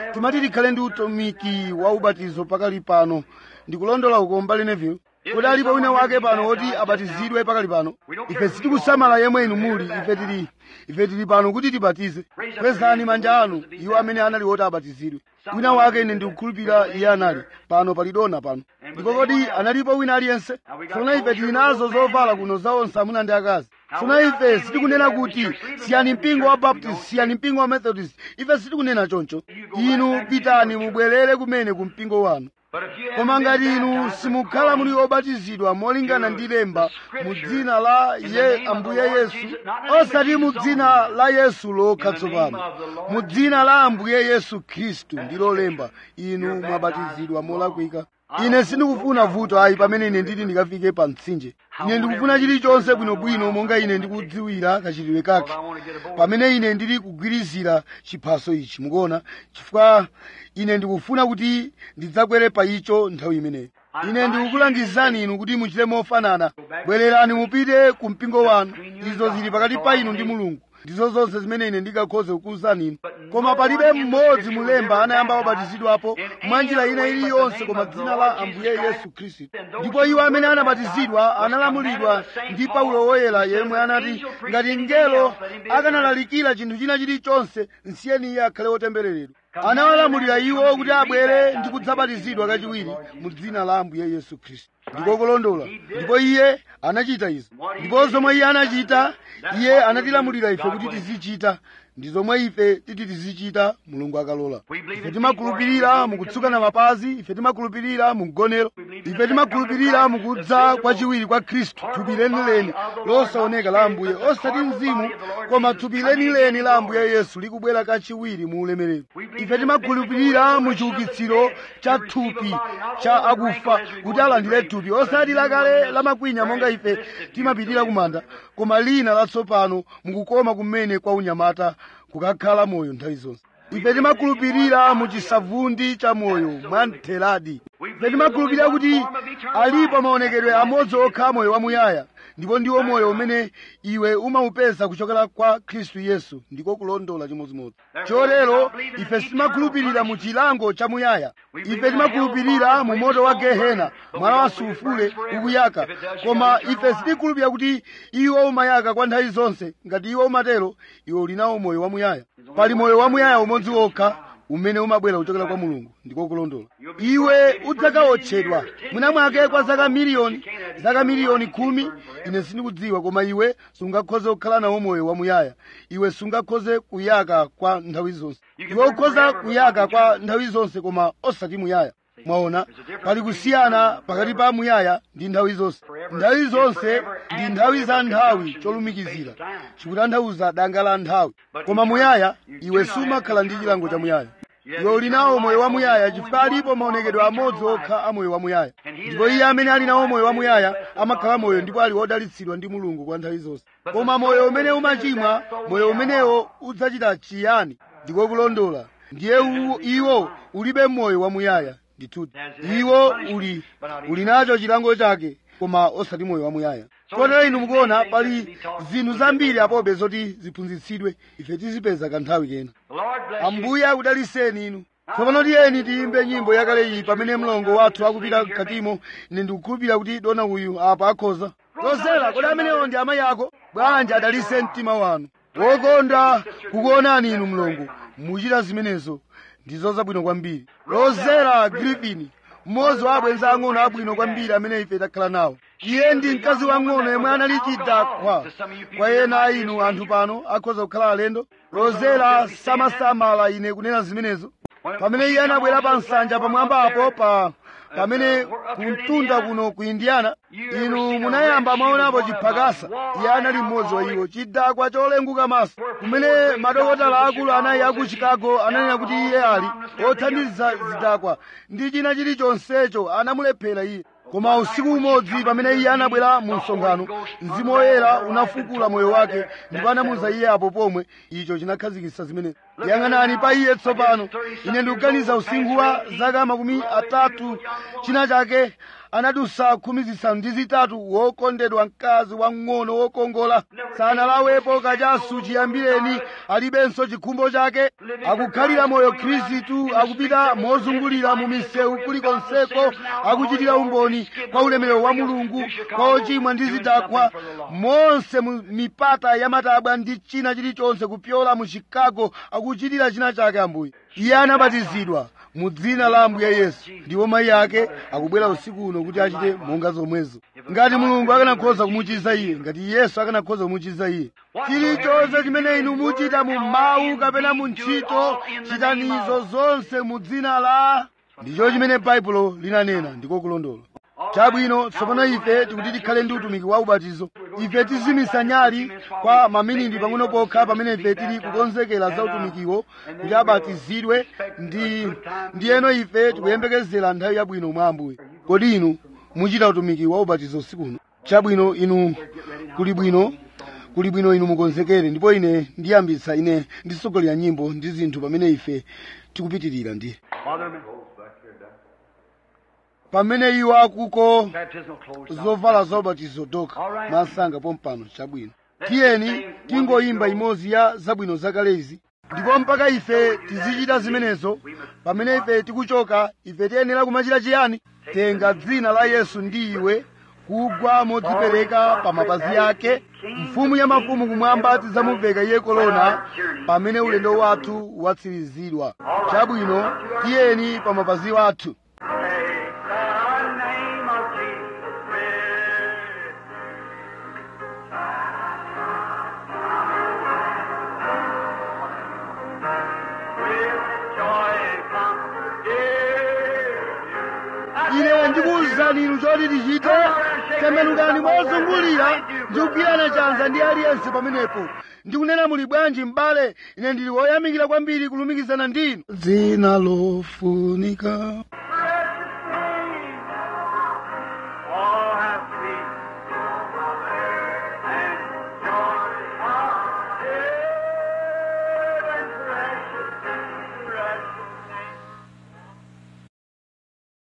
timati tikhale ndi utumiki wa ubatizo pakali pano ndikulondola uko mbali neville kodi alipo wina wake pano woti abatizidwe pakali pano ife sitikusamala yemwe inu muli ife tili ife tili pano kuti tibatize kwezani manja anu iwo amene anali woti abatizidwe wina wake ine ndikukhulupirira iye anali pano palidona pano ndipo kodi analipo wina aliyense tsopano ife tili nazo zovala kuno za onse amuna ndi akazi tsopano ife sitikunena kuti siyani mpingo wa baptist siyani mpingo wa methodist ife sitikunena choncho inu pitani mubwerere kumene ku mpingo wanu koma ngati inu simukhala muli obatizidwa molingana ndi lemba mu dzina la ye ambuye yesu osati mu dzina la yesu lokha tsopano mu dzina la ambuye yesu khristu ndilo lemba inu mwabatizidwa molakwika ine sindikufuna vuto ayi pamene ine nditi ndikafike pa mtsinje ine ndikufuna chilichonse bwinobwino monga ine ndikudziwira kachitidwe kake pamene ine ndili kugwirizira chiphaso ichi mukuona chifukwa ine ndikufuna kuti ndidzakwere pa icho nthawi imeneyo ine ndikukulangizani inu kuti muchite mofanana bwererani mupite ku mpingo wanu izo zili pakati pa inu ndi mulungu ndizo zonse zimene ine ndingakhoze kukuwuzani inu koma palibe mmodzi mulemba anayamba wabatizidwapo mwa njira ina iliyonse koma dzina la ambuye yesu khristu ndipo iwo amene anabatizidwa analamulidwa ndi paulo woyera yemwe anati ngati mngelo akanalalikira chinthu china chilichonse nsiyeni iye akhale wotembereredwa anawalamulira iwo kuti abwere ndi kudzabatizidwa kachiwiri mu dzina la ambuye yesu khristu ndiko kulondola ndipo iye anachita izo ndipo zomwe iye anachita iye anatilamulira ife kuti tizichita ndi zomwe ife titi tizichita mulungu akalola ife timakhulupirira mukutsukana mapazi ife timakhulupirira mukugonero ife timakhulupirira mukudza kwachiwiri kwa khristu thupi lenileni losaoneka la ambuye osati mzimu koma thupi lenileni la ambuye yesu likubwera kachiwiri mu ulemerero ife timakhulupirira mu chiukitsiro cha thupi cha akufa kuti alandire thupi osati lakale lamakwinya monga ife timapitira kumanda koma lina latsopano mukukoma kumene kwa unyamata kukakhala moyo nthawi zonse ife timakhulupirira mu chisavundi cha moyo mwa mtheradi ife timakhulupirira kuti alipo maonekedwe amodzi okha moyo wamuyaya ndipo ndiwo moyo umene iwe umaupeza kuchokera kwa khristu yesu ndiko kulondola chimodzimodzi chotero ife sitimakhulupirira mu chilango chamuyaya ife timakhulupirira mu moto wa gehena mwala wa sulufule ukuyaka koma ife sitikhulupirira kuti iwo umayaka kwa nthawi zonse ngati iwo umatero iwe uli nawo moyo wamuyaya pali moyo wamuyaya umodzi wokha umene umabwera kuchokera kwa mulungu ndiko kulondola iwe udzakaotchedwa mwina mwake kwa zaka miliyoni zaka miliyoni khumi ine sindikudziwa koma iwe sungakhoze kukhala nawo moyo wamuyaya iwe sungakhoze kuyaka kwa nthawi zonse iwe ukhoza kuyaka kwa nthawi zonse koma osati muyaya mwaona pali kusiyana pakati pa muyaya ndi nthawi zonse nthawi zonse ndi nthawi za nthawi cholumikizira chikutanthauza danga la nthawi koma muyaya iwe sumakhala ndi chilango cha muyaya iwe uli nawo moyo wamuyaya chifukwa alipo maonekedwe amodzi okha a moyo wamuyaya ndipo iye amene ali nawo moyo wamuyaya amakhala moyo ndipo ali wodalitsidwa ndi mulungu kwa nthawi zonse koma moyo umene umachimwa moyo umenewo udzachita chiyani ndiko kulondola ndiye u- iwo ulibe moyo wamuyaya ndithuti iwo uli uli nacho chilango chake koma osati moyo wamuyaya kotero inu mukuona pali zinthu zambiri apobe zoti ziphunzitsidwe ife tizipeza kanthawi kena The Lord bless you. ambuye akudaliseni inu tsopano tiyeni tiyimbe nyimbo yakale iyi pamene mlongo wathu akupita mkatimo ine ndikukhulupirira kuti dona uyu apa akhoza lozera kodi amenewo ndi amayi ako bwanji adalise mtima wanu wokonda kukuonani inu mlongo muchita zimenezo ndizo zabwino kwambiri lozera griffin mmodzi wa abwenzi ang'ono abwino kwambiri amene ife takhala nawo iye ndi mkazi wang'ono yemwe anali chidakwa kwa ena a inu anthu pano akhoza kukhala alendo lozera samasamala ine kunena zimenezo pamene iye anabwera pa nsanja pamwamba apo pa pamene kumtunda kuno ku indiana inu munayamba mwaonapo chiphakasa iye anali mmodzi wa iwo chidakwa cholenguka maso kumene madokotala akulu anayi aku chicago ananena kuti iye ali othandiza zidakwa ndi china chilichonsecho anamulephera iye koma usiku umodzi pamene iye anabwera mu msonkhano mzimu woyera unafukula moyo wake ndipo anamuza iye apo pomwe icho chinakhazikitsa zimene yang'anani pa iye tsopano ine ndikuganiza usinkhu wa zaka makumi atatu china chake anadusa khumi zisanu ndi zitatu wokondedwa mkazi wang'ono wokongola sanalawepo kachasu chiyambireni alibenso chikhumbo chake akukhalira moyo khristu akupita mozungulira mu misewu kulikonseko akuchitira umboni kwa ulemerero wa mulungu kwa ochimwa ndi zidakwa monse mu mipata ya matabwa ndi china chilichonse kupyola mu chicago akuchitira china chake ambuye iye anabatizidwa mu dzina la ambuye yesu ndipo mayi ake akubwera usiku uno kuti achite monga zomwezo ngati mulungu akanakhoza kumuchiza iye ngati yesu akanakhoza kumuchiza iye chilichonse chimene inu muchita mu mawu kapena mu ntchito chitanizo zonse mu dzina la ndicho chimene baibulo linanena ndiko kulondola chabwino tsopano ife tikuti tikhale ndi utumiki wa ubatizo ife tizimisa nyali kwa maminiti pang'ono pokha pamene ife tili kukonzekera za utumikiwo kuti abatizidwe ndi ndiyeno ife tikuyembekezera nthawi yabwino mwa ambuye kodi inu muchita utumiki wa ubatizo usiku uno chabwino inu kuli bwino kuli bwino inu mukonzekere ndipo ine ndiyambitsa ine ndisogolera nyimbo ndi zinthu pamene ife tikupitirira ndiye pamene iwo akuko zovala za ubatizo doka masanga pompano chabwino tiyeni tingoyimba imodzi ya zabwino zakalezi ndipo mpaka ife tizichita zimenezo pamene ife tikuchoka ife tiyenera kumachita chiyani tenga dzina la yesu ndi iwe kugwa modzipereka pa mapazi ake mfumu ya mafumu kumwamba tidzamuveka iye kolona pamene ulendo wathu watsirizidwa chabwino tiyeni pa mapazi wathu ine ndikuwuzani inu choti tichite tembenukani mozungulira ndi kugwirana chanza ndi aliyense pamenepo ndikunena muli bwanji m'bale ine ndili woyamikira kwambiri kulumikizana ndinu dzina lofunika